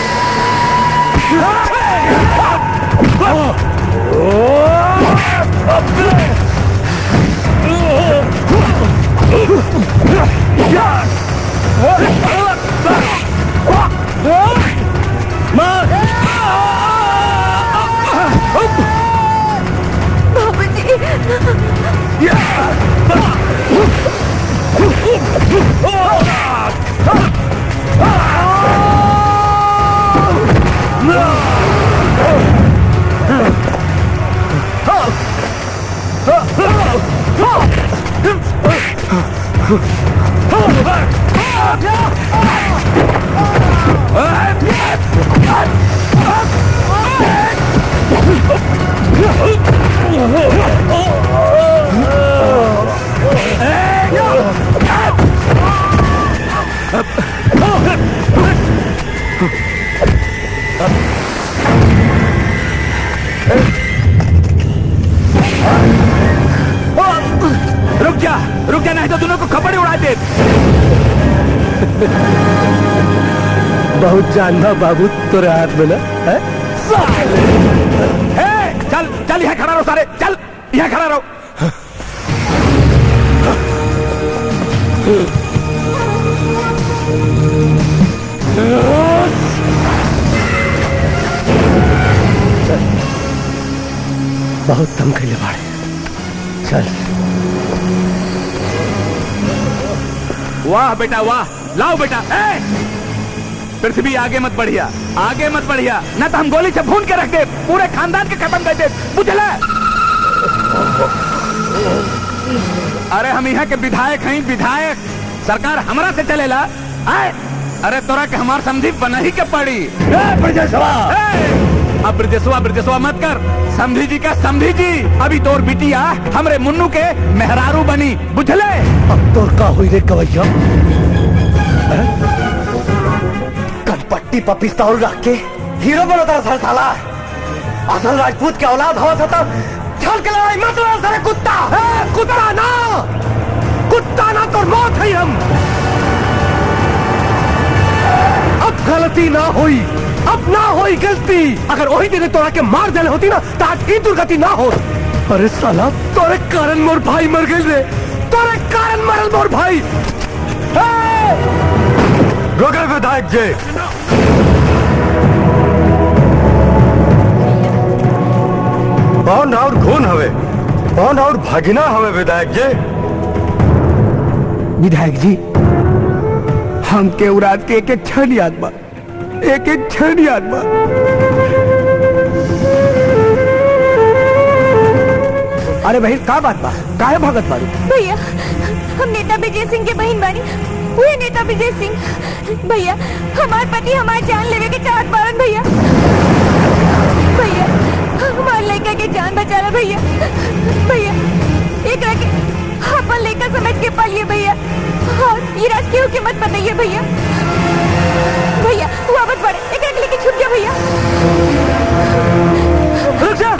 रुक जा रुक जा नहीं तो दोनों को खपड़े उड़ा दे बहुत जानना बाबू तोरे हाथ में ना है ए, चल चल यहाँ खड़ा रहो सारे चल यहाँ खड़ा रहो बहुत दम कैले बाड़े चल वाह बेटा वाह लाओ बेटा ए! पृथ्वी आगे मत बढ़िया आगे मत बढ़िया न तो हम गोली से भून के रख दे पूरे खानदान के खत्म कर दे बुझला अरे हम यहाँ के विधायक हैं विधायक सरकार हमरा से चलेला आए अरे तोरा के हमार समझी बना ही के पड़ी अब ब्रजेशवा ब्रजेशवा मत कर समझी जी का समझी जी अभी तोर बिटिया हमरे मुन्नू के मेहरारू बनी बुझले अब तोर का हुई रे कवैया हैं? कनपट्टी पर पिस्तौल रख के हीरो बनता सर साला असल राजपूत के औलाद हो था चल के लड़ाई मत लड़ सारे कुत्ता है कुत्ता ना कुत्ता ना तो मौत है हम अब गलती ना हुई अब ना हुई गलती अगर वही दिन तोरा के मार देने होती ना तो आज की दुर्गति ना हो अरे साला तोरे कारण मोर भाई मर गए रे तोरे कारण मरल मोर भाई रोके विधायक जी कौन और खून हवे कौन और भगना हवे विधायक जी विधायक जी हम के उरात के एक एक क्षण याद बा एक एक क्षण याद बा अरे भाई का बात बा काहे भगत बारू भैया हम नेता विजय सिंह के बहन बानी वही नेता विजय सिंह भैया हमार पति हमार जान लेवे के चाहत बारन भैया भैया हमार लड़का के जान बचाला भैया भैया एक के अपन लड़का समझ के पालिए भैया और ये रात केहू के मत बताइए भैया भैया वापस बढ़े एक एक लेके छूट गया भैया रुक जा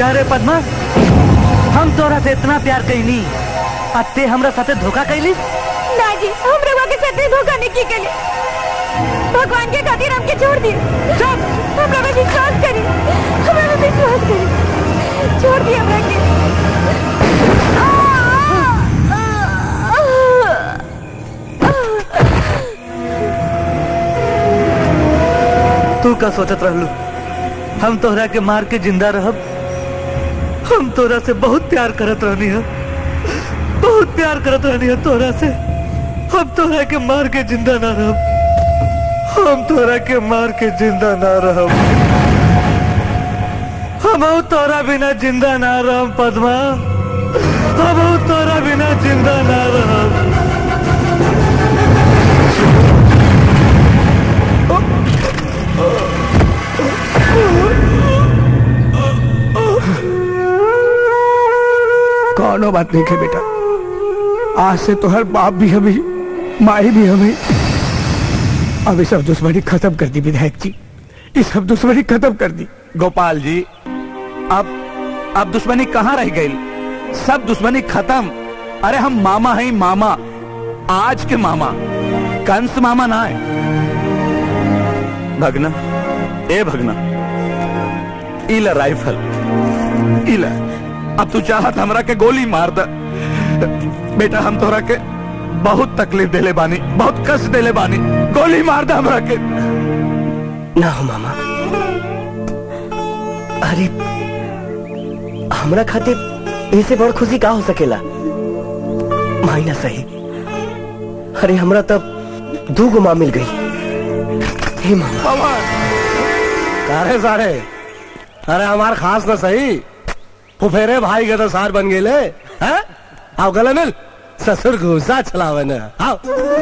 का रे पद्मा हम तोरा से इतना प्यार कैली आ ते हमरा साथे धोखा कैली ना जी हम रवा के साथ धोखा नहीं की केली भगवान के खातिर हमके छोड़ दिए चुप हमरा पे विश्वास करी हमरा पे विश्वास करी छोड़ दिए हमरा के तू का सोचत रहलू हम तोहरा के मार के जिंदा रहब हम तोरा से बहुत प्यार करत रहनी है बहुत प्यार करत रहनी है तोरा से हम तोरा के मार के जिंदा ना रहब हम तोरा के मार के जिंदा ना रहब हम तोरा बिना जिंदा ना रहब पद्मा हम तोरा बिना जिंदा ना रहब कौनो बात नहीं है बेटा आज से तो हर बाप भी हमें माई भी हमें अब ये सब दुश्मनी खत्म कर दी विधायक जी ये सब दुश्मनी खत्म कर दी गोपाल जी अब अब दुश्मनी कहाँ रह गई सब दुश्मनी खत्म अरे हम मामा हैं मामा आज के मामा कंस मामा ना है भगना ए भगना इला राइफल इला अब तू चाहत हमरा के गोली मार द बेटा हम तोरा के बहुत तकलीफ देले बानी बहुत कष्ट देले बानी गोली मार दे हमरा के ना हो मामा अरे हमरा खातिर ऐसे बड़ खुशी का हो सकेला माई ना सही अरे हमरा तब दू गो माँ मिल गई हे मामा सारे सारे अरे हमार खास ना सही फुफेरे भाई के तो सार बन गेले हैं आओ गले मिल ससुर घूसा चलावे न आओ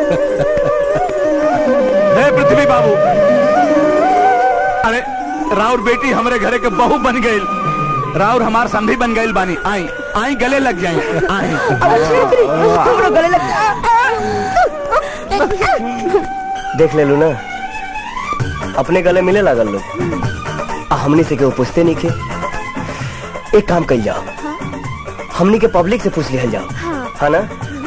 हे पृथ्वी बाबू अरे राउर बेटी हमरे घरे के बहू बन गई राउर हमार संधी बन गई बानी आई आई गले लग जाए आई गले लग देख ले लू ना अपने गले मिले लागल लोग आ हमनी से केहू पूछते नहीं के एक काम कर जाओ हमनी के पब्लिक से पूछ लिया जाओ हाँ ना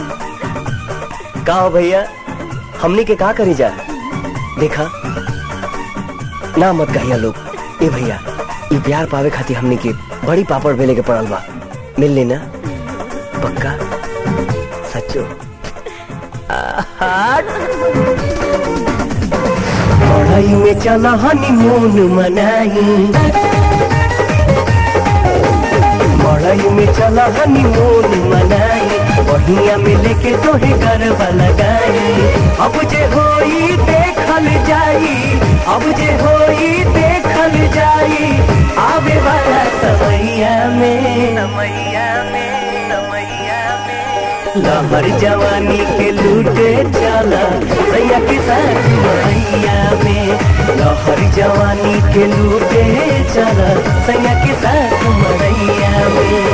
का हो भैया हमनी के का करी जा देखा ना मत कहिया लोग ए भैया ये प्यार पावे खातिर हमनी के बड़ी पापड़ बेले के पड़ल बा मिल लेना पक्का सच्चो पढ़ाई में चला हनीमून मनाई पढ़ाई में चला हनीमून मनाई बढ़िया में लेके तोहे गरबा लगाई अब जे होई देखल जाई अब जे होई देखल जाई आवे वाला समैया में समैया में समैया में लहर जवानी के लूटे चला सैया के साथ मैया में लहर जवानी के लूटे चला सैया के साथ मैया में